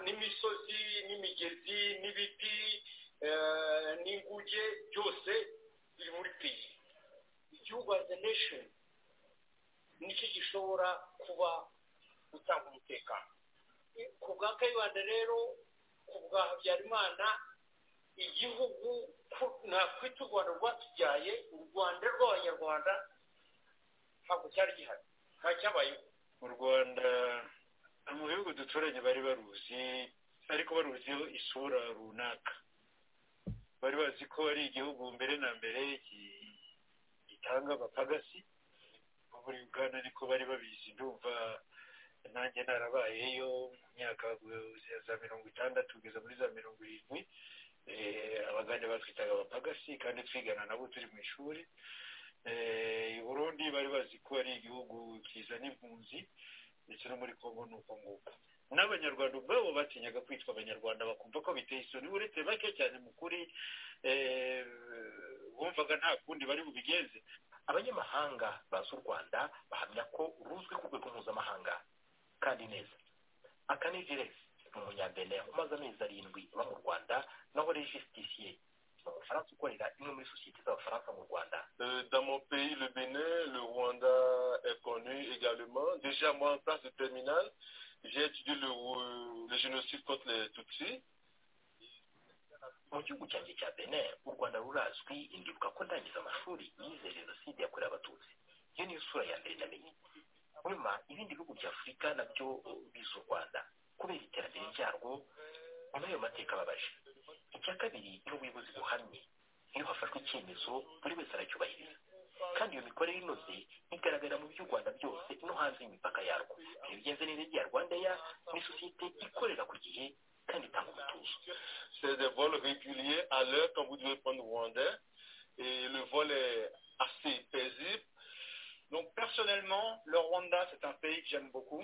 n'imisozi n'imigezi n'ibiti n'inguge byose biri muri peyi igihugu azi nesheni nicyo gishobora kuba gutanga umutekano ku bwa kayibanda rero ku bwa habyarimana igihugu nakwita u rwanda rwatubyaye u rwanda rw'abanyarwanda ntabwo cyari gihari nta cyabayeho mu rwanda mu bihugu duturanye bari baruzi ariko baruziho isura runaka bari bazi ko ari igihugu mbere na mbere gitanga abapagasi muri uganda ariko bari babizi ndumva nanjye narabayeyo mu myaka ya za mirongo itandatu kugeza muri za mirongo irindwi abagande batwitaga abapagasi kandi twigana nabo turi mu ishuri i burundi bari bazi ko ari igihugu kizana impunzi ndetse no muri kongo ni uko nguko n'abanyarwanda ubwabo batinyaga kwitwa abanyarwanda bakumva ko biteye isoni uretse bake cyane mu kuri bumvaga nta kundi bari bubigenze abanyamahanga bazi u rwanda bahamya ko ruzwi ku rwego mpuzamahanga kandi neza akaniziresi ni umunyambere umaze amezi arindwi uba mu rwanda naho rejisitisiye ni umufaransa ukorera imwe muri sosiyete z'abafaransa mu rwanda dans mon pays le Bénin le Rwanda est connu également déjà moi en place de terminale j'ai étudié le, le génocide contre les tutsis mu gihugu cyanjye cya benin u rwanda rurazwi indibuka ko ndangiza amashuri yize jenoside yakorewe abatutsi iyo niyo sura ya mbere namenye nyuma ibindi bihugu bya afurika nabyo biza u rwanda kubera iterambere ryarwo nyuma y'ayo mateka ababaje icya kabiri iyo ubuyobozi buhamye iyo hafashwe icyemezo buri wese aracyubahiriza kandi iyo mikorere inoze igaragara mu by'u rwanda byose no hanze y'imipaka yarwo ibyo bigenze neza rya rwandeya ni sosiyete ikorera ku gihe kandi itanga umutuzo c'est des vols réguliers à l'heure quand vous devez prendre Rwandais. Et le vol est assez paisible. Donc personnellement, le Rwanda, c'est un pays que j'aime beaucoup.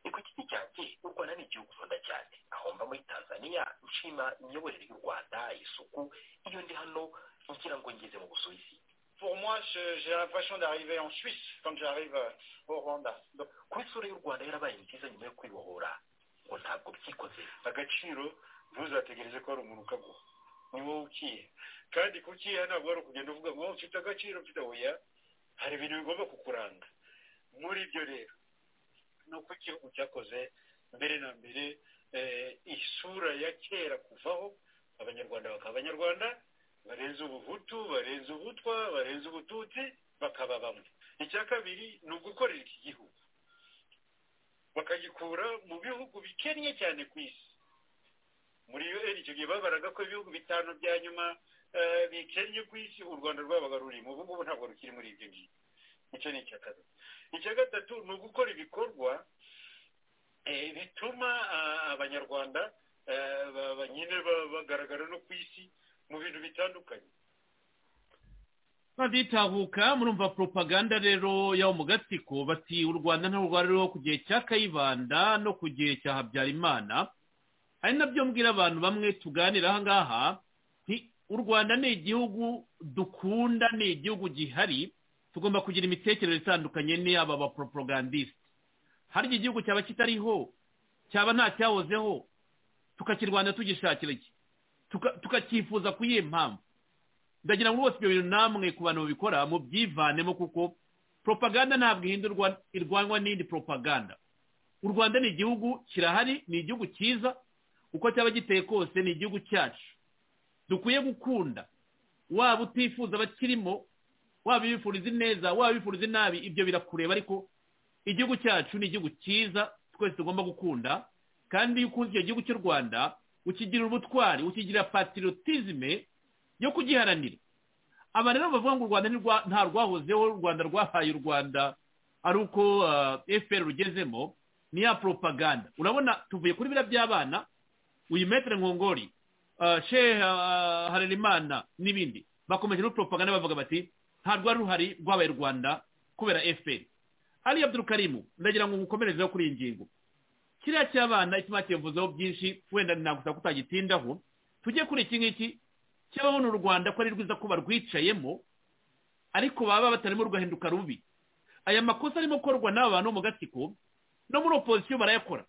igiti cyanjye u rwanda ni igihugu nkunda cyane aho mba muri tanzania nshima imiyoborere y'u rwanda isuku iyo ndi hano ngira ngo ngeze mu busuwisi Pour moi, j'ai l'impression d'arriver en Suisse quand j'arrive au Rwanda. Ku isura y'u Rwanda yarabaye nziza nyuma yo kwibohora ngo ntabwo byikoze agaciro ntuzategereze ko hari umuntu ukaguha ni wowe ukiye kandi kukiha ntabwo wari ukugenda uvuga ngo mfite agaciro mfite oya hari ibintu bigomba kukuranga muri ibyo rero ni uko igihugu cyakoze mbere na mbere isura ya kera kuvaho abanyarwanda bakaba abanyarwanda barenze ubuhutu barenze ubutwa barenze ubututsi bakaba bamwe icya kabiri ni ugukorera iki gihugu bakagikura mu bihugu bikennye cyane ku isi muri un icyo gihe babaraga ko ibihugu bitanu bya nyuma bikennye ku isi u rwanda rwabaga rurimo ubu ngubu ntabwo rukiri muri ibyo ngibyo icyo ni icya kabiri icya gatatu ni ugukora ibikorwa bituma abanyarwanda nyine bagaragara no ku isi mu bintu bitandukanye baditahuka murumva propaganda rero y'aho mu gatsiko bati u rwanda ntarwo ku gihe cya kayibanda no ku gihe cya habyarimana ari nabyo mbwira abantu bamwe tuganira aha ngaha u rwanda ni igihugu dukunda ni igihugu gihari tugomba kugira imitekerereze itandukanye n'iyaba baporopagandisite harya igihugu cyaba kitariho cyaba nta cyahozeho tukakirwanda tugishakira iki tukakifuza ku iyihe mpamvu ndagira ngo rwose ibyo bintu namwe ku bantu babikora mubyivanemo kuko propaganda ntabwo ihindurwa irwanwa n'indi propaganda u rwanda ni igihugu kirahari ni igihugu cyiza uko cyaba giteye kose ni igihugu cyacu dukwiye gukunda waba utifuza abakirimo waba ubifuriza ineza waba ubifuriza inabi ibyo birakureba ariko igihugu cyacu ni igihugu cyiza twese tugomba gukunda kandi iyo ukunze icyo gihugu cy'u rwanda ukigira ubutwari ukigira patirotizme yo kugiharanira aba rero bavuga ngo u rwanda nta rwahozeho u rwanda rwahaye u rwanda ari uko efuperi rugezemo ni ya poropaganda urabona tuvuye kuri biriya by'abana uyu metere nkongori sheha harerimana n'ibindi bakomeje no poropaganda bavuga bati nta rwari ruhari rwabaye u rwanda kubera efuperi hariya by'urukarimu ndagira ngo mukomerezeho kuri iyi ngingo kiriya cy'abana ikima kivuzeho byinshi wenda nagusaba kutagitindaho tujye kuri iki ngiki cyabaho ni u rwanda ko ari rwiza ko barwicayemo ariko baba batarimo rugahinduka rubi aya makosa arimo gukorwa n'aba bantu mu gatsiko no muri opozisiyo barayakora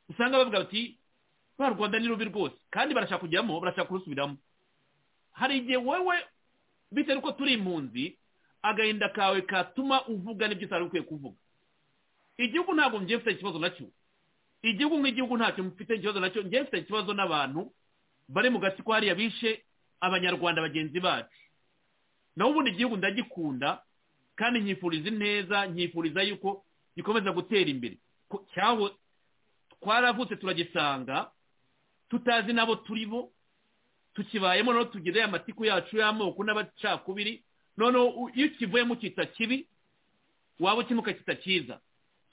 usanga bavuga bati ba rwanda ni rubi rwose kandi barashaka kujyamo barashaka kurusubiramo hari igihe wowe bitewe uko turi impunzi agahinda kawe katuma uvuga n'ibyo utari ukwiye kuvuga igihugu ntabwo mgiye mfite ikibazo nacyo igihugu nk'igihugu ntacyo mfite ikibazo nacyo mgiye mfite ikibazo n'abantu bari mu gatsiko hariya bishe abanyarwanda bagenzi bacu naho ubundi igihugu ndagikunda kandi nyifuriza ineza nyifuriza yuko gikomeza gutera imbere cyaho twaravutse turagisanga tutazi nabo turi bo tukibayemo noneho tugire amatiku yacu y'amoko n'abacakubiri noneho iyo ukivuyemo ukita kibi waba ukimuka kita cyiza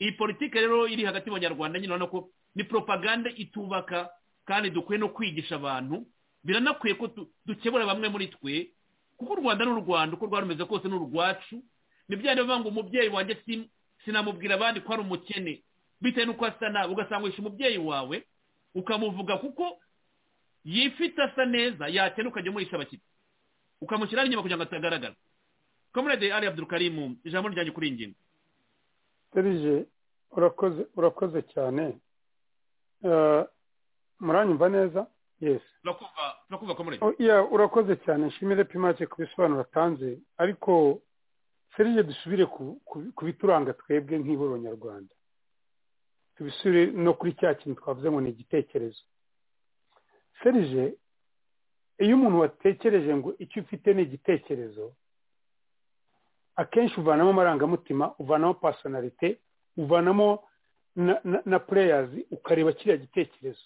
iyi politiki rero iri hagati mu banyarwanda nyine urabona ko ni poropaganda itubaka kandi dukwiye no kwigisha abantu biranakwiye ko dukebura bamwe muri twe kuko u rwanda ni u rwanda uko rwaba rumeze kose ni urwacu ntibyari bivuga ngo umubyeyi wanjye sinamubwira abandi ko ari umukene bitewe n'uko asa nabi ugasangisha umubyeyi wawe ukamuvuga kuko yifite asa neza yakena ukajya umuhisha abakiriya ukamushyiraho inyuma kugira ngo atagaragara kamerade ari abdurukarimu ijambo ryanjye kuri ingingo serije urakoze urakoze cyane muranyumva neza yesi turakumva komerade urakoze cyane nshimire pimake ku bisobanuro atanze ariko serije dusubire ku bituranga twebwe nk'ihuriro nyarwanda tubisubire no kuri cya kintu twavuze ngo ni igitekerezo serije iyo umuntu watekereje ngo icyo ufite ni igitekerezo akenshi uvanamo amarangamutima uvanamo pasonarite uvanamo na pureyazi ukareba kiriya gitekerezo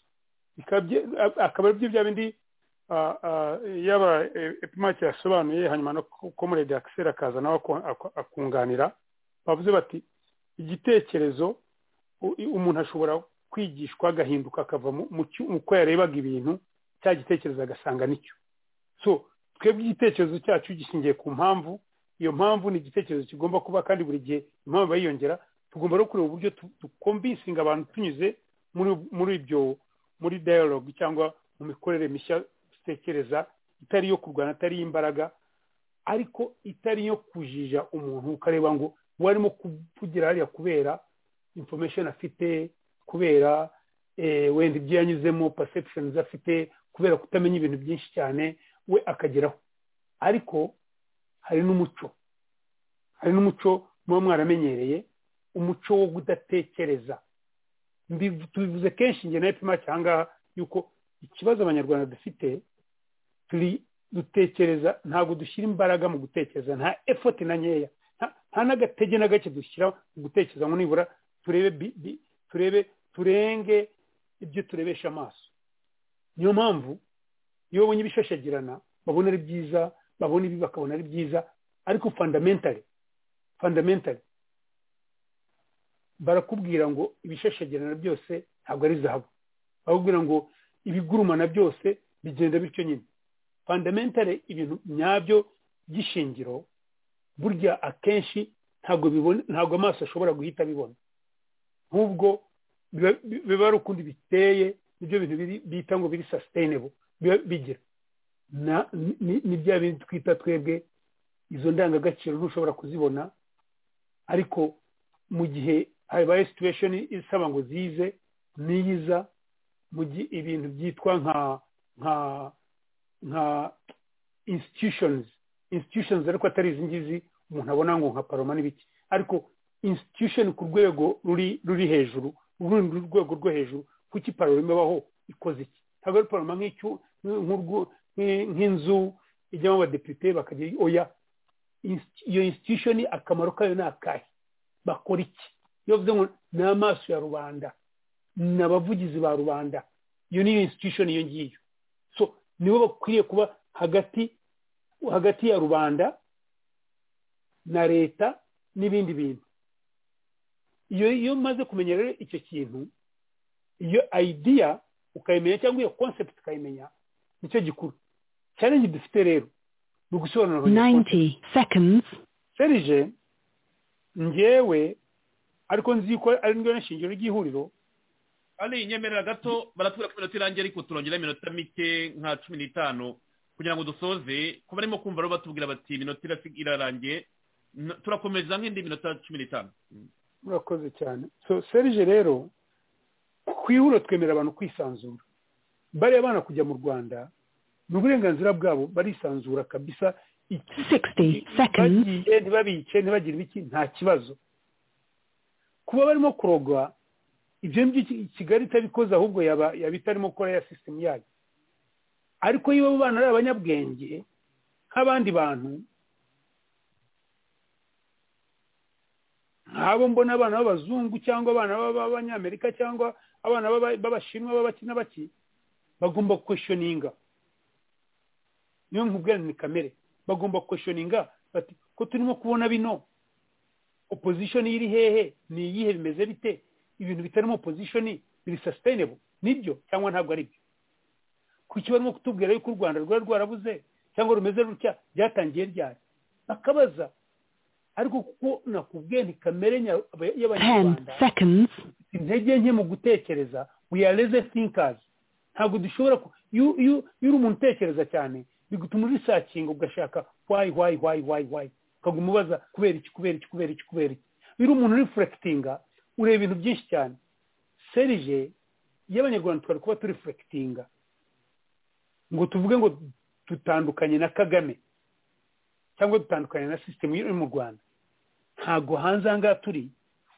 akaba aribyo bya bindi yaba epimake yasobanuye hanyuma no komorede akiseri akaza nawe akunganira bavuze bati igitekerezo umuntu ashobora kwigishwa agahinduka akava mu ko yarebaga ibintu cya gitekerezo agasanga nicyo so twebwe igitekerezo cyacu gishingiye ku mpamvu iyo mpamvu ni igitekerezo kigomba kuba kandi buri gihe impamvu yiyongera tugomba no kureba uburyo dukombisinga abantu tunyuze muri ibyo muri dayalogi cyangwa mu mikorere mishya dutekereza itari iyo kurwana atari imbaraga ariko itari iyo kujija umuntu ukareba ngo warimo kuvugira hariya kubera information afite kubera wenda ibyo yanyuzemo perceptions afite kubera kutamenya ibintu byinshi cyane we akageraho ariko hari n'umuco hari n'umuco muba mwaramenyereye umuco wo kudatekereza tubivuze kenshi njye na epimake aha ngaha yuko ikibazo abanyarwanda dufite turi dutekereza ntabwo dushyira imbaraga mu gutekereza nta efoti na nkeya nta n'agatege na gake dushyira mu gutekereza ngo nibura turebe turebe turenge ibyo turebesha amaso niyo mpamvu iyo babonye ibishashagirana babona ari byiza babona ibi bakabona ari byiza ariko fundamentally fundamentally barakubwira ngo ibishashagirana byose ntabwo ari zahabu barakubwira ngo ibigurumana byose bigenda bityo nyine fundamentally ibintu nyabyo by'ishingiro burya akenshi ntabwo amaso ashobora guhita abibona nk'ubwo biba ari ukundi biteye nibyo bintu bita ngo biri sustainable bigira ni bya bintu twita twebwe izo ndangagaciro ntushobora kuzibona ariko mu gihe habaye situation isaba ngo zize niyiza mu gihe ibintu byitwa nka nka nka institutions institutions ariko atari izi ngizi umuntu abona ngo nka paroma n'ibiki ariko institution ku rwego ruri ruri hejuru urundi rwego rwo hejuru kuko iparoma ibaho ikoze iki ntabwo ari paroma nk'inzu ijyamo abadepite bakagira oya iyo institution akamaro kayo ni akahe bakora iki iyo bivuze ngo ni amaso ya rubanda ni abavugizi ba rubanda iyo niyo institution iyo ngiyo so nibo bakwiriye kuba hagati hagati ya rubanda na leta n'ibindi bintu iyo iyo umaze kumenya rero icyo kintu iyo idea ukayimenya cyangwa iyo concept ukayimenya nicyo gikuru challenge dufite rero ni ugusobanura 90 seconds serije njyewe ariko nzi ko ari ndyo nshingiro ry'ihuriro ari inyemerera gato baratubwira ko iminota irangiye ariko turongera iminota mike nka cumi n'itanu kugira ngo dusoze kuba barimo kumva rero batubwira bati iminota irarangiye turakomeza nk'indi minota cumi n'itanu murakoze cyane so serije rero ku ihuriro twemera abantu kwisanzura bariya bana kujya mu rwanda ni uburenganzira bwabo barisanzura kabisa bagiye ntibabice ntibagire ibiki nta kibazo kuba barimo kurogwa ibyo ngibyo kigali itabikoze ahubwo yaba itarimo gukora ya sisitemu yayo ariko iyo abo bana ari abanyabwenge nk'abandi bantu nk'abo mbona abana b'abazungu cyangwa abana b'abanyamerika cyangwa abana b'abashinwa b'abaki n'abaki bagomba kweshoninga niyo nkubwira ni kamere bagomba kweshoninga bati ko turimo kubona bino opozishoni iri hehe ni iyihe bimeze bite ibintu bitarimo opozishoni biri sasitayinebo nibyo cyangwa ntabwo ari byo kuki barimo kutubwira yuko u rwanda rwari rwarabuze cyangwa rumeze rutya byatangiye ryari bakabaza ariko kuko nakubwiye ntikamere y'abanyarwanda intege nke mu gutekereza we are lazy thinkers ntabwo dushobora iyo uri umuntu utekereza cyane bigutuma urisakinga ugashaka wayi wayi wayi wayi wayi ukaguma ubaza kubera iki kubera iki kubera iki kubera iki iyo uri umuntu urifurekitinga ureba ibintu byinshi cyane serije y'abanyarwanda twari kuba turifurekitinga ngo tuvuge ngo dutandukanye na kagame cyangwa dutandukanye na sisitemu iri mu rwanda ntabwo hanze aha ngaha turi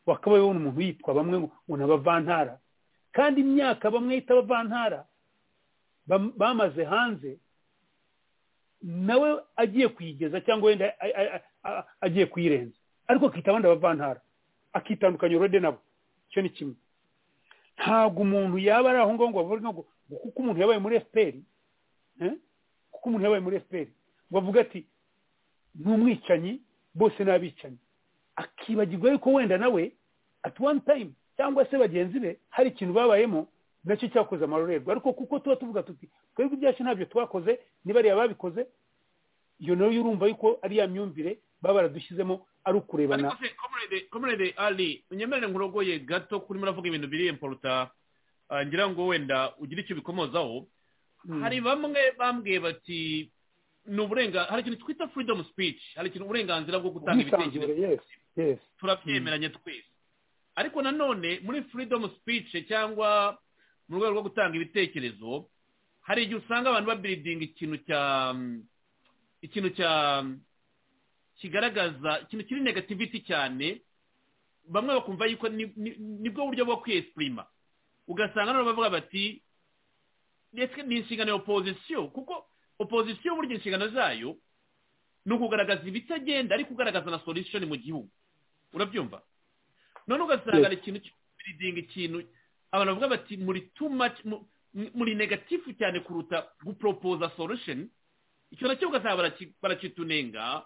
wakabaye ubona umuntu yitwa bamwe ngo ni abavantara kandi imyaka bamwe yita abavantara bamaze hanze nawe agiye kuyigeza cyangwa wenda agiye kuyirenza ariko akita abandi abavantara akitandukanya urode nabo icyo ni kimwe ntabwo umuntu yaba ari aho ngaho ngo bavuge ngo kuko umuntu yabaye muri efuperi kuko umuntu yabaye muri efuperi ngo avuga ati ni umwicanyi bose ni abicanyi akibagirwa yuko wenda nawe at one time cyangwa se bagenzi be hari ikintu babayemo nacyo cyakoze amarorerwa ariko kuko tuba tuvuga tuti twebwe ibyacu ntabyo twakoze niba ariya babikoze iyo nayo urumva yuko ari ya myumvire baba baradushyizemo ari ukurebana komerede ari unyemerere nkurogoye gato kuri muravuga ibintu biri imporuta ngira ngo wenda ugire icyo ubikomozaho hari bamwe bambwiye bati ni uburenganzira hari ikintu twita freedom speech hari ikintu uburenganzira bwo gutanga ibitekerezo turabyemeranye twese ariko nanone muri freedom speech cyangwa mu rwego rwo gutanga ibitekerezo hari igihe usanga abantu babiridinga ikintu cya ikintu cya kigaragaza ikintu kiri negativiti cyane bamwe bakumva yuko nibwo buryo bwo kwiyesipurima ugasanga nabo bavuga bati ni inshingano ya opozisiyo kuko opozisiyo burya inshingano zayo ni ukugaragaza ibitagenda ariko ugaragaza na solusiyoni mu gihugu urabyumva none ugasanga hari ikintu cy'uburidinga ikintu abantu bavuga bati muri too much muri negatifu cyane kuruta guporopoza solusiyoni icyo nacyo ugasanga barakitunenga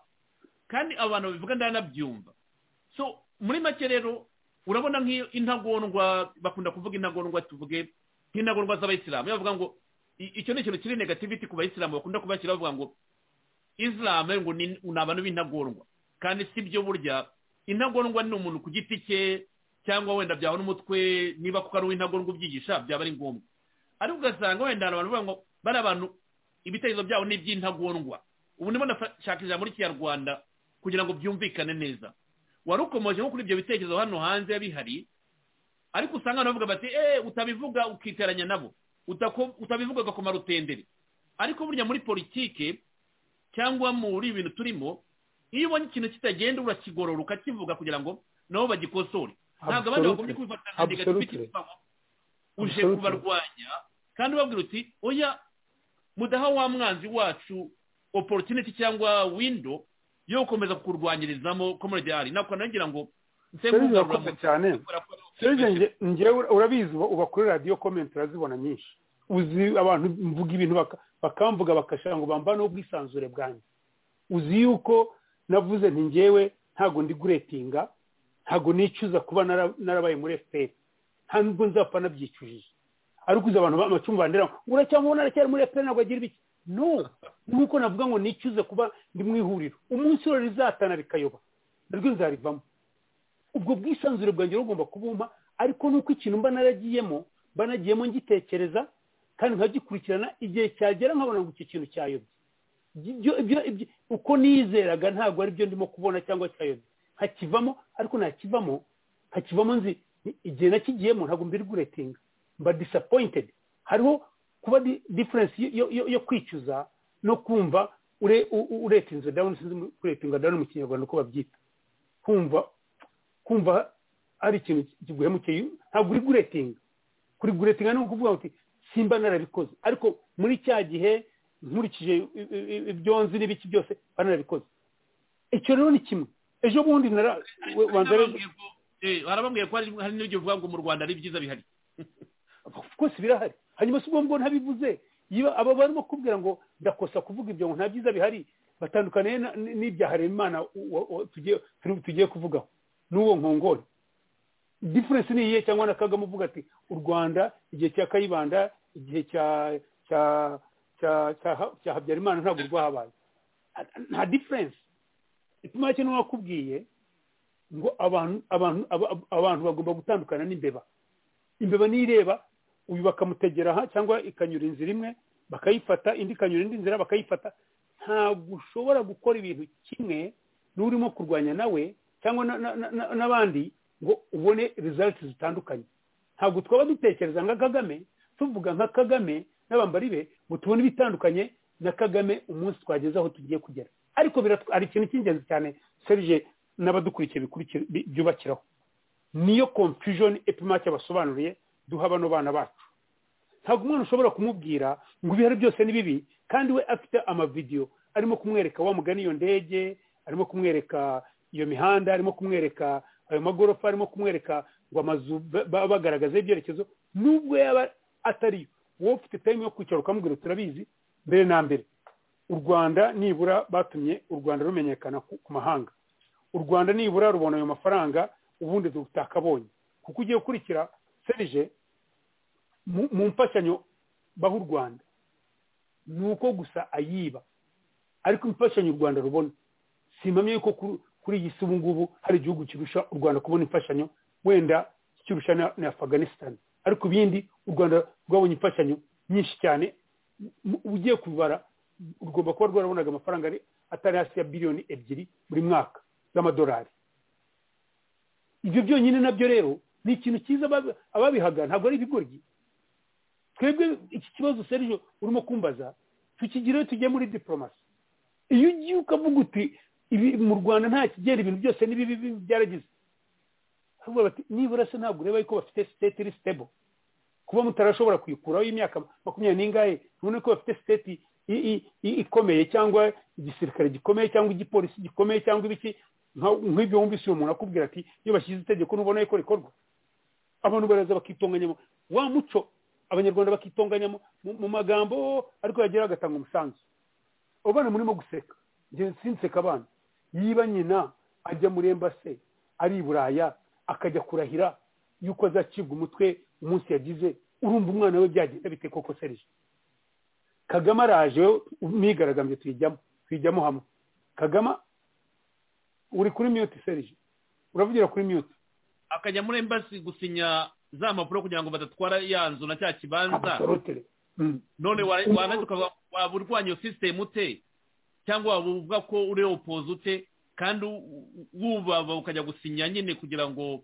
kandi abantu babivuga ndanabyumva so muri make rero urabona nk'iyo intagondwa bakunda kuvuga intagondwa tuvuge nk'intagondwa z'abayisilamu bavuga ngo icyo ni ikintu kiri negativiti ku bayisilamu bakunda kubashyira bavuga ngo isilamu ngo ni abantu b'intagondwa kandi si byo burya intagondwa ni umuntu ku giti cye cyangwa wenda byaba n'umutwe niba kuko ari uw'intagondwa ubyigisha byaba ari ngombwa ariko ugasanga wenda abantu bavuga ngo bari abantu ibitekerezo byabo ni iby'intagondwa ubu niba ndashaka ijambo ry'ikinyarwanda kugira ngo byumvikane neza wari ukomeje nko kuri ibyo bitekerezo hano hanze bihari ariko usanga abantu bavuga bati eee utabivuga ukiteranya nabo utabivuga agakomaro rutendere ariko burya muri politike cyangwa muri ibintu turimo iyo ubonye ikintu kitagenda urakigorora ukakivuga kugira ngo nabo bagikosore ntabwo abandi bagombye kubifata nka negativiti uje kubarwanya kandi ubabwira uti oya mudaha wa mwanzi wacu opportunity cyangwa windo yo gukomeza kukurwanyirizamo komedi ari ntabwo nagira ngo cyane ngewe urabizi uba kuri radiyo komenti urazibona nyinshi uzi abantu mvuga ibintu bakamvuga bagashaka ngo bambaneho ubwisanzure bwanjye uzi yuko navuze nti ngewe ntabwo ndi guretinga ntabwo nicuza kuba narabaye muri efuperi nta nubwo nzapfa nabyicujije ariko uzi abantu b'amacumu bandera uracyamubona aracyari muri efuperi ntabwo agira ibiki no nk'uko navuga ngo nicuze kuba ndi mu ihuriro umunsi rero rizatana rikayoba naryo nzarivamo ubwo bwisanzure bwanjye bugomba kubumpa ariko nuko ikintu mba naragiyemo mba nagiyemo ngitekereza kandi nkagikurikirana igihe cyagera nkabona ngo iki kintu cyayobye uko nizeraga ntabwo ari byo ndimo kubona cyangwa cyayobye nkakivamo ariko nakivamo nkakivamo nzi igihe nakigiyemo ntabwo mbiri guretinga mba disappointed hariho kuba diferensi yo kwicuza no kumva uretinze dawuni sinzi kuretinga dawuni mu kinyarwanda uko babyita kumva kumva ari ikintu kiguhemukeye ntabwo uri guretinga kuri guretinga ni ukuvuga ngo simba narabikoze ariko muri cya gihe nkurikije ibyo nzi n'ibiki byose narabikoze icyo rero ni kimwe ejo bundi harabambwiye ko hari n'ibyo uvuga ngo mu rwanda ari byiza bihari rwose birahari hanyuma si ngombwa ntabivuze aba barimo kubwira ngo ndakosa kuvuga ibyo ngo nta byiza bihari batandukaniye n'ibyaharemana tugiye kuvugaho n'uwo nkongore diferensi ni iyihe cyangwa na kagame uvuga ati u rwanda igihe cya kayibanda igihe cya cya habyarimana ntabwo rwahabaye nta diferense ituma cyane wakubwiye ngo abantu abantu abantu bagomba gutandukana n'imbeba imbeba nireba uyu bakamutegera aha cyangwa ikanyura inzira imwe bakayifata indi ikanyura indi nzira bakayifata ntabwo ushobora gukora ibintu kimwe n'urimo kurwanya nawe cyangwa n'abandi ngo ubone results zitandukanye ntabwo twaba dutekereza nka kagame tuvuga nka kagame n'abambari be ngo tubone ibitandukanye na kagame umunsi twageze aho tugiye kugera ariko hari ikintu cy'ingenzi cyane serije n'abadukurikiye byubakiraho niyo confusion epimake basobanuriye duha bano bana bacu ntabwo umwana ushobora kumubwira ngo ibihari byose ni bibi kandi we afite amavidewo arimo kumwereka wamugana iyo ndege arimo kumwereka iyo mihanda arimo kumwereka ayo magorofa arimo kumwereka ngo amazu bagaragaza ibyerekezo nubwo yaba atari wowe ufite time yo kwicara ukamubwira turabizi mbere na mbere u rwanda nibura batumye u rwanda rumenyekana ku mahanga u rwanda nibura rubona ayo mafaranga ubundi tutakabonye kuko ugiye gukurikira serije mu mfashanyo baha u rwanda ni uko gusa ayiba ariko imfashanyo u rwanda rubona simpamye yuko kuri iyi si ubu ngubu hari igihugu kirusha u rwanda kubona imfashanyo wenda kirusha na afganistan ariko ibindi u rwanda rwabonye imfashanyo nyinshi cyane ugiye kubibara rugomba kuba rwarabonaga amafaranga atari hasi ya biliyoni ebyiri buri mwaka z'amadolari ibyo byonyine nabyo rero ni ikintu cyiza ababihaga ntabwo ari ibigoryi twebwe iki kibazo serije urimo kumbaza tukigira tujye muri diporomasi iyo ugiye ukavuga uti mu rwanda nta kigera ibintu byose n'ibibi byaragize nibura se ntabwo ureba yuko bafite siteti iri sitebo kuba mutarashobora kuyikuraho imyaka makumyabiri n'ingahe none ko bafite siteti ikomeye cyangwa igisirikare gikomeye cyangwa igipolisi gikomeye cyangwa ibiki nk'ibyo wumvise uyu muntu akubwira ati iyo bashyize itegeko ntubona yuko rikorwa abantu baraza bakitonganyamo wa muco abanyarwanda bakitonganyamo mu magambo ariko yagera agatanga umusanzu abana murimo guseka sinseka abana yiba nyina ajya muri embase ari i buraya akajya kurahira yuko azacibwa umutwe umunsi yagize urumva umwana we byagenda bite koko serije kagame araje mwigaragambye tuyijyamo tuyijyamo hamwe kagame uri kuri miyuti serije uravugira kuri miyuti akajya muri embasi gusinya za mpapuro kugira ngo badatwara ya nzu na cya kibanza none waba urwanya iyo sisitemu ute cyangwa waba uvuga ko uri opoze ute kandi wubaba ukajya gusinya nyine kugira ngo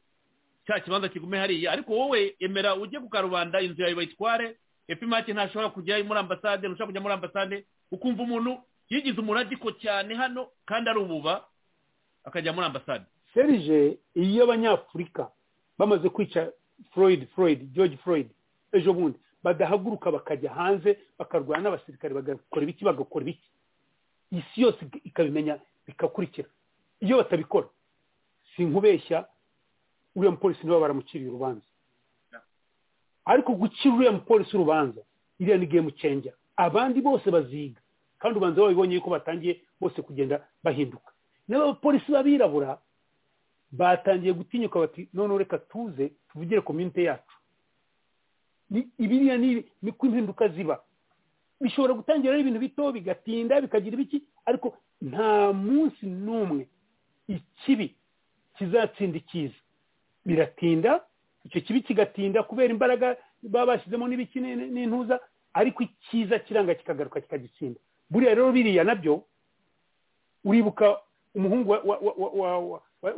cya kibanza kigume hariya ariko wowe emera ujye ku karubanda inzu yawe bayitware epimake ntashobora kujya muri ambasade ntushobora kujya muri ambasade ukumva umuntu yigize umuradiko cyane hano kandi ari ububa akajya muri ambasade serije iyo abanyafurika bamaze kwica floyd floyd george floyd ejo bundi badahaguruka bakajya hanze bakarwana n'abasirikare bagakora ibiki bagakora ibiki isi yose ikabimenya bikakurikira iyo batabikora si nkubeshya uriya mupolisi niwe baramuciriye urubanza ariko gucira uriya mupolisi urubanza iriya ni game changer abandi bose baziga kandi ubanza babibonye yuko batangiye bose kugenda bahinduka n'abapolisi b'abirabura batangiye gutinyuka bati none reka tuze tuvugire komite yacu ibiriya ni ko impinduka ziba bishobora gutangira ari ibintu bito bigatinda bikagira ibiki ariko nta munsi n'umwe ikibi kizatsinda icyiza biratinda icyo kibi kigatinda kubera imbaraga baba bashyizemo n'ibiki n'intuza ariko icyiza kiranga kikagaruka kikagitsinda buriya rero biriya nabyo uribuka umuhungu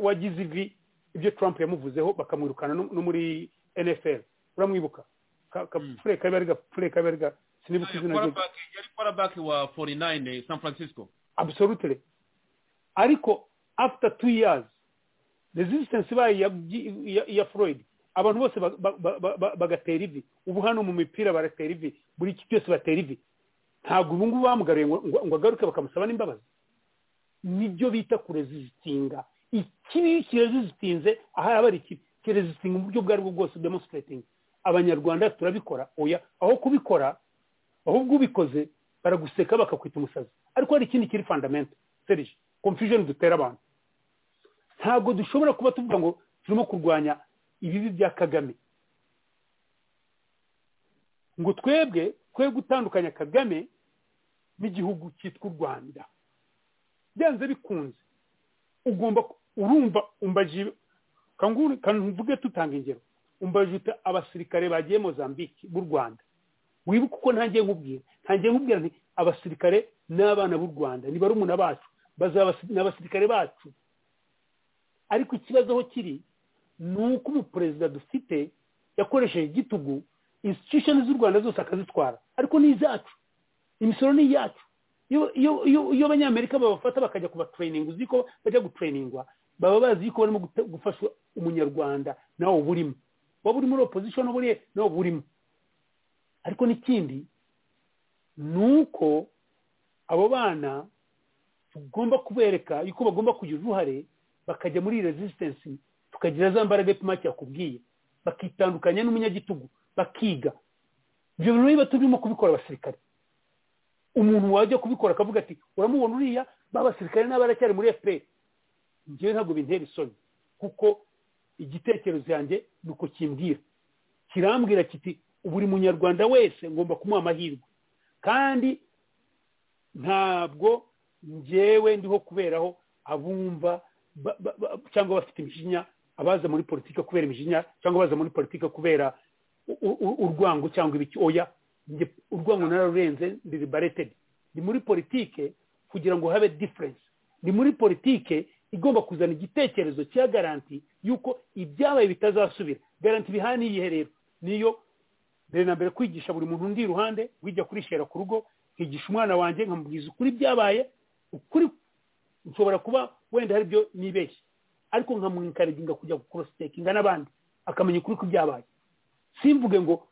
wagize ivi ibyo Trump yamuvuzeho bakamwirukana no muri NFL uramwibuka kapfure kabari gapfure kabari ga sinibuka izina rye yari quarterback wa 49 San Francisco absolutely ariko after two years resistance bayo ya Floyd abantu bose bagatera ivi ubu hano mu mipira baratera ivi buri iki cyose batera ivi ntabwo ubu ngubu bamugaruye ngo agaruke bakamusaba n'imbabazi nibyo bita kurezizitinga ikibi kirezizitinze aha yaba ari ikibi kirezizitinga mu buryo ubwo aribwo bwose demonstrating abanyarwanda turabikora oya aho kubikora ahubwo ubikoze baraguseka bakakwita umusazi ariko hari ikindi kiri fundamenta serije confusion dutera abantu ntabwo dushobora kuba tuvuga ngo turimo kurwanya ibibi bya kagame ngo twebwe twe gutandukanya kagame n'igihugu cyitwa u rwanda byanze bikunze ugomba urumva umbaji kanvuge tutanga ingero umbaji uta abasirikare bagiye mozambique b'u rwanda wibuke uko ntangiye nkubwira ntangiye nkubwira nti abasirikare n'abana b'u rwanda ni barumuna bacu ni abasirikare bacu ariko ikibazo aho kiri ni uko umuperezida dufite yakoresheje igitugu institution z'u rwanda zose akazitwara ariko ni izacu imisoro ni iyacu iyo abanyamerika babafata bakajya kuba turayininga uzi ko bajya guturayiningwa baba bazi ko barimo gufasha umunyarwanda nawe uba urimo waba uri muri opozisiyo n'uburiye nawe uba urimo ariko n'ikindi ni uko abo bana tugomba kubereka yuko bagomba kugira uruhare bakajya muri rezisitensi tukagira za mbaraga epfumake yakubwiye bakitandukanya n'umunyagitugu bakiga ibyo bintu niba turimo kubikora abasirikare umuntu wajya kubikora akavuga ati uramubona uriya babasirikare n'abaracyari muri fpr ngewe ntabwo bintera isoni kuko igitekerezo yanjye ni uko kimbwira kirambwira kiti buri munyarwanda wese ngomba kumuha amahirwe kandi ntabwo ngewe ndiho kuberaho abumva cyangwa bafite imijinya abaza muri politiki kubera imijinya cyangwa abaza muri politiki kubera urwango cyangwa ibiki oya urwango nararurenze ndi baretedi ni muri politike kugira ngo habe diferense ni muri politike igomba kuzana igitekerezo cya garanti y'uko ibyabaye bitazasubira garanti bihana n'iyihe rero niyo mbere na mbere kwigisha buri muntu undi iruhande wijya kurishera ku rugo nkigisha umwana wanjye nkamubwiza ukuri byabaye ukuri nshobora kuba wenda hari ibyo nibeshye ariko nkamwikariginga kujya gukorositekinga n'abandi akamenya ukuri ko byabaye simvuge ngo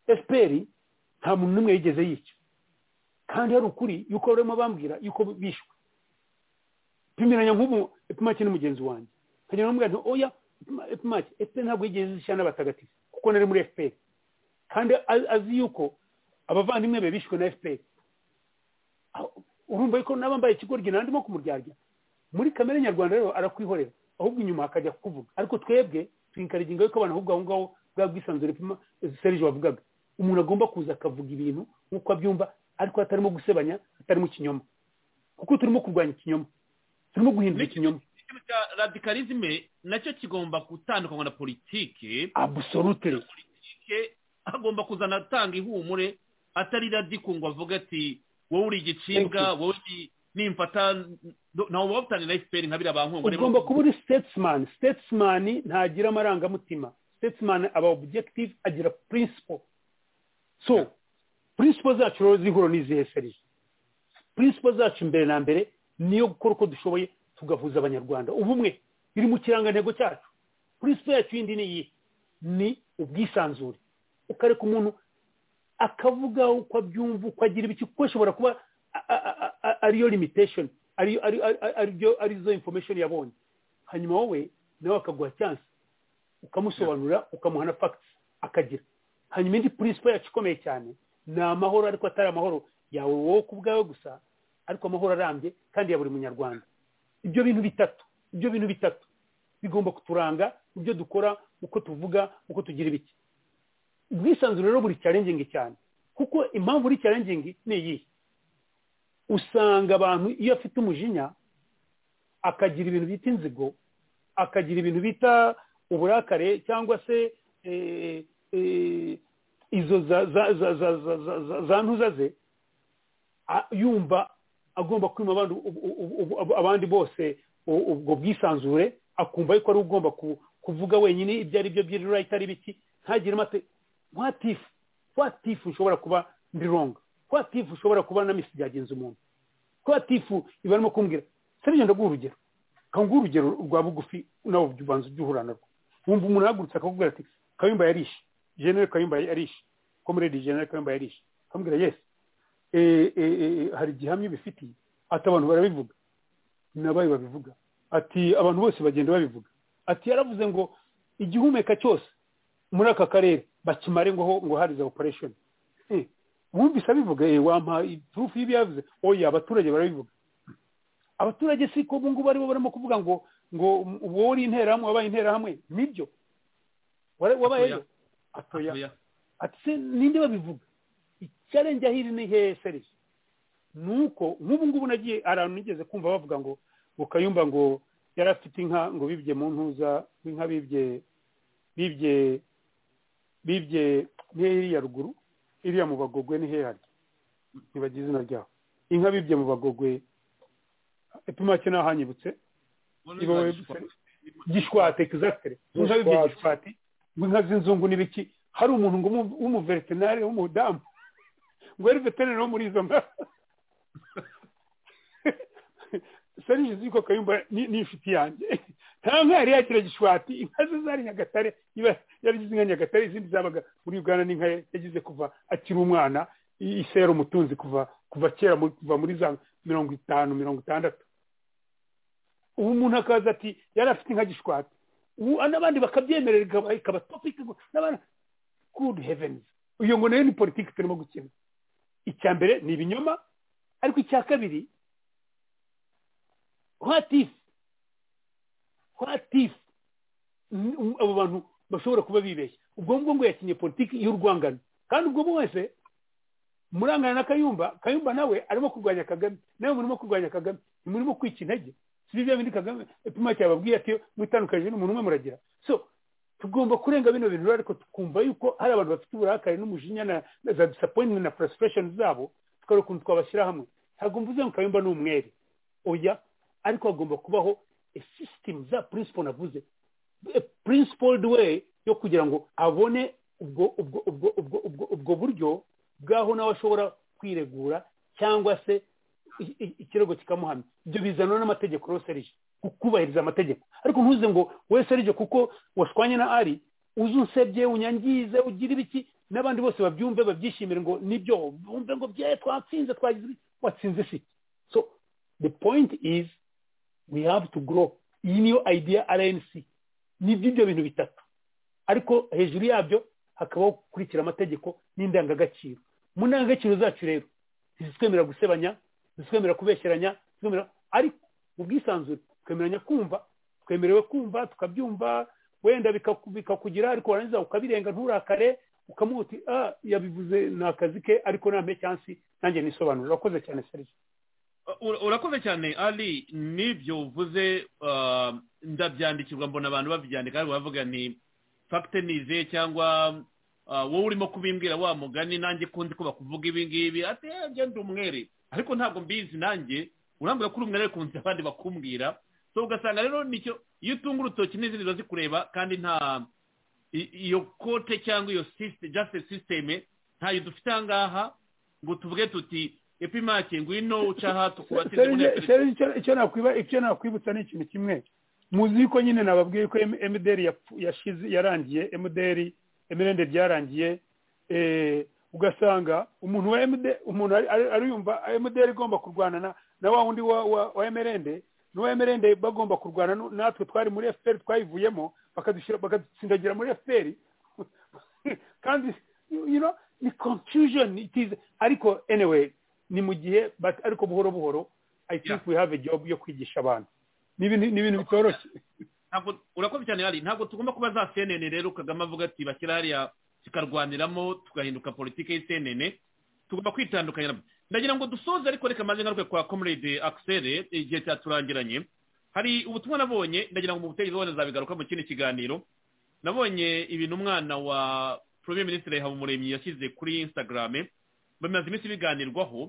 fpr nta muntu n'umwe yigeze yica kandi hari ukuri yuko barimo bambwira yuko bishwe pimiranya nk'ubu epfumake n'umugenzi wanjye nkajya bamubwira nti oya epfumake fpr ntabwo yigeze zishyira n'abatagatifu kuko nari muri fpr kandi azi yuko abavandimwe be bishwe na fpr urumva yuko n'abambaye ikigoryi nandimo kumuryarya muri kamere nyarwanda rero arakwihorera ahubwo inyuma hakajya kuvuga ariko twebwe tuyinkariginga yuko abantu ahubwo aho ngaho bwa bwisanzure serije wavugaga umuntu agomba kuza akavuga ibintu nk'uko abyumva ariko atarimo gusebanya atarimo ikinyoma kuko turimo kurwanya ikinyoma turimo guhindura ikinyoma radikalizme nacyo kigomba gutandukanywa na politike abusorute politike agomba kuzana atanga ihumure atari radikungwa avuga ati wowe uri igicibwa wowe nimfata ntawe wabutanye na fpr nka biriya bankongore ugomba kuba uri statesman statesman ntagira amarangamutima statesman aba objective agira principle so principle zacu rero zihura n'izihe serije principle zacu mbere na mbere niyo gukora uko dushoboye tugahuza abanyarwanda ubumwe biri mu kirangantego cyacu principle yacu yindi ni iyi ni ubwisanzure ukareka umuntu akavuga uko abyumva uko agira ibiki kuko ashobora kuba ariyo limitation arizo information yabonye hanyuma wowe nawe akaguha chance ukamusobanurira ukamuha na fagiti akagira hanyuma indi purinsipo yacu ikomeye cyane ni amahoro ariko atari amahoro yawe wowe ku bwawe gusa ariko amahoro arambye kandi ya buri munyarwanda ibyo bintu bitatu ibyo bintu bitatu bigomba kuturanga ibyo dukora uko tuvuga uko tugira ibiki ubwisanzure rero buri cyarengingi cyane kuko impamvu buri cyarengingi ni iyihe usanga abantu iyo afite umujinya akagira ibintu bita inzigo akagira ibintu bita uburakare cyangwa se izo za ntuza ze yumva agomba kwima abandi bose ubwo bwisanzure akumva yuko ari ugomba kuvuga wenyine ibyo ari byo by'irira itari biki ntagire amate watifu watifu ushobora kuba ndi ronga watifu ushobora kuba na misi byagenze umuntu watifu iba arimo kumbwira serije ndaguha urugero kanguha urugero rwa bugufi nawe ubanza ujya narwo wumva umuntu ahagurutse akakubwira ati kayumba yarishe jenere kayumba yarishe komeredi jenere kayumba yarishe akamubwira yesi hari igihamya bifitiye ati abantu barabivuga nabayo babivuga ati abantu bose bagenda babivuga ati yaravuze ngo igihumeka cyose muri aka karere bakimare ngo ngo hari za operesheni wumvise abivuga wampa turufu y'ibyo yavuze oya abaturage barabivuga abaturage si ko ubungubu aribo barimo kuvuga ngo ngo wowe uri interahamwe wabaye interahamwe nibyo wabayeyo atoya ati se ninde babivuga icyarenze ahiri ni hehe serije ni uko nk'ubu ngubu nagiye ahantu nigeze kumva bavuga ngo bukayumba ngo yari afite inka ngo bibye mu ntuza inka bibye bibye bibye iriya ruguru iriya mu bagogwe ni hehe hari ntibagira izina ryaho inka bibye mu bagogwe epimake ntahanyibutse gishwate kizatere inka bibye gishwate inka z'inzungu n'ibiki hari umuntu ngo w'umuveterinari w'umudamu ngo yari veterinari wo muri izo nka serije ziko kayumba ni inshuti yanjye nta nka yari yagira gishwati inka ze zari nyagatare yarigize inka nyagatare izindi zabaga muri uganda n'inka yagize kuva akiri umwana isera umutunzi kuva kuva kera kuva muri za mirongo itanu mirongo itandatu ubu umuntu akaza ati yari afite inka gishwati ubu n'abandi bakabyemerera ikaba topiki n'abandi good heavens uyu ngo nayo ni politiki turimo gukina icya mbere ni ibinyoma ariko icya kabiri hwatifu hwatifu abo bantu bashobora kuba bibeshya ubwo ngubwo ngo yakinye politiki y'urwangano kandi ubwo wese murangana na kayumba kayumba nawe arimo kurwanya kagame nawe murimo kurwanya kagame ntimurimo kwica intege si bya bindi kagame ipima cyababwiye ati mwitandukanije n'umuntu umwe muragira so tugomba kurenga bino bintu ariko tukumva yuko hari abantu bafite uburakari n'umujinya na za disappointment na frustration zabo tukareba ukuntu twabashyira hamwe ntabwo mvuze ngo kayumba ni umwere oya ariko hagomba kubaho a system za principle navuze a principled way yo kugira ngo abone ubwo ubwo ubwo ubwo ubwo ubwo buryo bwaho nawe ashobora kwiregura cyangwa se ikirego kikamuhamya ibyo bizanwa n'amategeko rero serije kubahiriza amategeko ariko ntuze ngo wowe serije kuko washwanye na ari uze unsebye unyangize ugira ibiki n'abandi bose babyumve babyishimire ngo nibyo bumve ngo bye twatsinze twagize watsinze si so the point is we have to grow iyi niyo idea rnc ni by'ibyo bintu bitatu ariko hejuru yabyo hakabaho gukurikira amategeko n'indangagaciro mu ndangagaciro zacu rero ntizitwemerera gusebanya ntizitwemerera kubesheranya ariko ubwisanzure twemeranya kumva twemerewe kumva tukabyumva wenda bikakugira ariko warangiza ukabirenga nturakare ukamuhuti ah yabivuze ni akazi ke ariko nampe cyansi nanjye nisobanura urakoze cyane serivisi urakoze cyane ari n'ibyo uvuze ndabyandikirwa mbona abantu babyandika ariko bavuga ni fagite nize cyangwa wowe urimo kubimbwira wa mugani nanjye kundi ko bakuvuga ibi ngibi ati genda umwere ariko ntabwo mbizi nanjye urambwira ko uri umwere kunzi abandi bakumbwira so ugasanga rero nicyo iyo utunga urutoki n'izindi ziba zikureba kandi nta iyo kote cyangwa iyo jasite sisiteme ntayo dufite aha ngaha ngo tuvuge tuti epimake ngwino uca aha tukubatire icyo nakwibutsa ni ikintu kimwe muzi yuko nyine nababwiye ko emuderi yarangiye emuderi emirende byarangiye ugasanga umuntu wa emuderi umuntu ariyumva emuderi igomba kurwana na wa wundi wa emirende n'uwa emirende bagomba kurwana natwe twari muri efuperi twayivuyemo bakadutsindagira muri efuperi kandi ni confusion ariko anyway ni mu gihe ariko buhoro buhoro i think we have a job yo kwigisha abantu ni ibintu bitoroshye urakoze cyane hari ntabwo tugomba kuba za cnn rero kagame avuga ati bashyira hariya zikarwaniramo tugahinduka politiki y'icnn tugomba kwitandukanya ndagira ngo dusoze ariko reka maze ngaruke kwa comrade akisere igihe cyaturangiranye hari ubutumwa nabonye ndagira ngo mu butegetsi wabona zabigaruka mu kindi kiganiro nabonye ibintu umwana wa premier ministre habumuremyi yashyize kuri instagram bamaze iminsi biganirwaho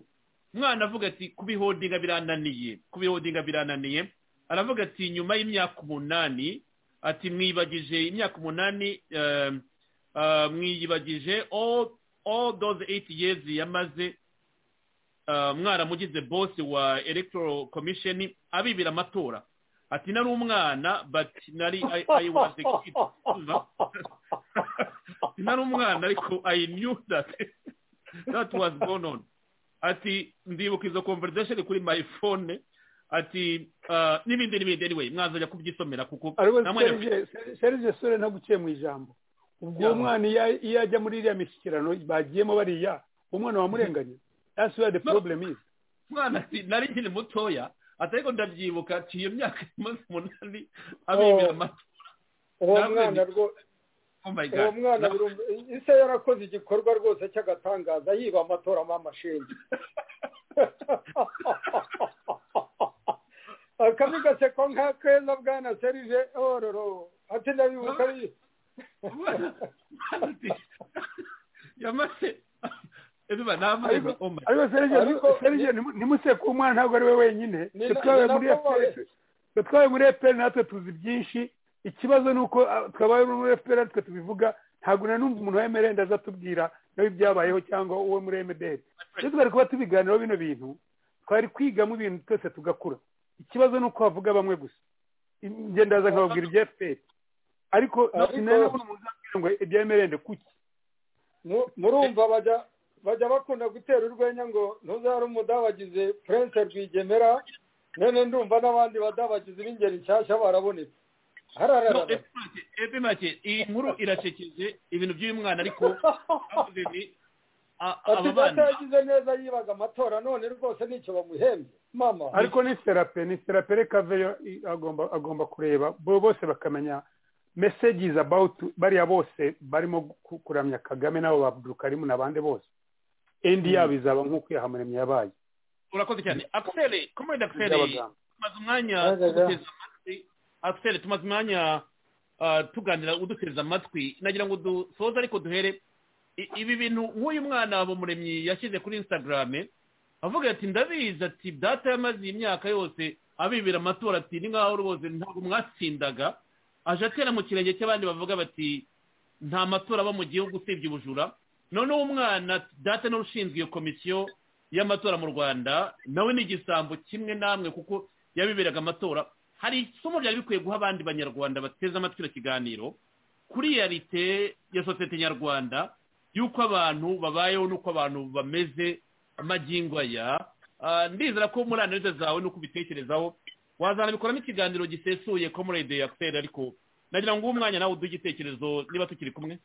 umwana avuga ati kubihodinga birananiye kubihodinga birananiye aravuga ati nyuma y'imyaka umunani ati mwibagije imyaka umunani mwiyibagije all those eight years yamaze mwaramugize bosi wa electoral commission abibira amatora ati nari umwana but nari i was a kid nari umwana ariko i knew that that was going on ati ndibuka izo conversation kuri my phone ati n'ibindi n'ibindi anyway mwazajya kubyisomera kuko serge sore ntaguciye mu ijambo ubwo umwana iyo ajya muri iriya mishyikirano bagiyemo bariya umwana wamurenganye that's where the problem is mwana ati nari nkiri mutoya ati ariko ndabyibuka ati iyo myaka imaze umunani abibira amatora uwo mwana rwo uwo mwana ise yarakoze igikorwa rwose cy'agatangaza yiba amatoramo amashinga akabi gaseko nka keza bwana serije ororo ati ndabibuka yamaze ariko serije ntimuseke umwana ntabwo ari we wenyine twabaye muri eperi natwe tuzi byinshi ikibazo ni uko twabaye muri eperi natwe tubivuga ntabwo nanumva umuntu wa emerende azatubwira nawe ibyabayeho cyangwa uwo muri emederi iyo twari kuba tubiganiraho bino bintu twari kwigamo ibintu twese tugakura ikibazo ni uko havuga bamwe gusa ndaza nkababwira ibya efuperi ariko sinabona umuntu uzabwira ngo ibya emerende kuki murumva bajya bajya bakunda gutera urwenya ngo ntuzare umudabagize purense rwigemera none ndumva n'abandi badabagize b'ingeri nshyashya barabonetse epe make iyi nkuru iracekeje ibintu by'uyu mwana ariko ati data yagize neza yibaga amatora none rwose nicyo bamuhembye mama ariko ni serape ni serape reka veyo agomba agomba kureba bose bakamenya mesejizi abawuti bariya bose barimo kuramya kagame n'abo babudukarimu n'abandi bose endi yabo izaba nk'ukwiyaha muremyi yabaye urakoze cyane akiseri komedi akiseri tumaze umwanya tuguteza amatwi akiseri tumaze umwanya tuganira uduteza amatwi nagira ngo dusoze ariko duhere ibi bintu nk'uyu mwana muremyi yashyize kuri instagram avuga ati ndabizi ati data yamaze iyi myaka yose abibira amatora ati ni nkaho rwose ntabwo mwatsindaga aje atera mu kirenge cy'abandi bavuga bati nta matora aba mu gihugu usibye ubujura noneho umwana data n'ushinzwe iyo komisiyo y'amatora mu rwanda nawe ni igisambo kimwe namwe kuko yabiberaga amatora hari isomo byari bikwiye guha abandi banyarwanda bateze amatwi kiganiro kuri yarite ya sosiyete nyarwanda y'uko abantu babayeho n'uko abantu bameze amagingo aya ndizera ko muri analize zawe n'uko ubitekerezaho wazanabikoramo ikiganiro gisesuye ko muri radiyo yakiseri ariko nagira ngo uwo mwanya nawe uduhe igitekerezo niba tukiri kumwe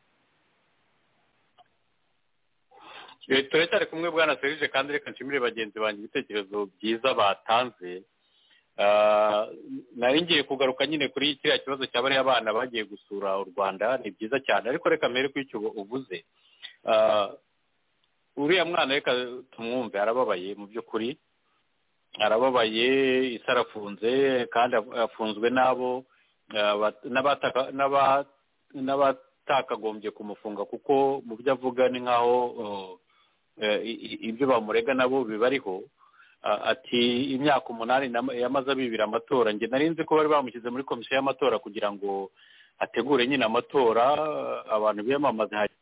turacyari kumwe bwana serije kandi reka nshimire bagenzi banjye ibitekerezo byiza batanze nari ngiye kugaruka nyine kuri kiriya kibazo cya bariya abana bagiye gusura u rwanda ni byiza cyane ariko reka mbere ko icyo uvuze uriya mwana reka tumwumve arababaye mu by'ukuri arababaye isi arafunze kandi afunzwe n'abo n'abatakagombye kumufunga kuko mu byo avuga ni nk'aho ibyo bamurega nabo bibariho ati imyaka umunani yamaze abibira amatora njye nari nzi ko bari bamushyize muri komisiyo y'amatora kugira ngo ategure nyine amatora abantu biyamamaze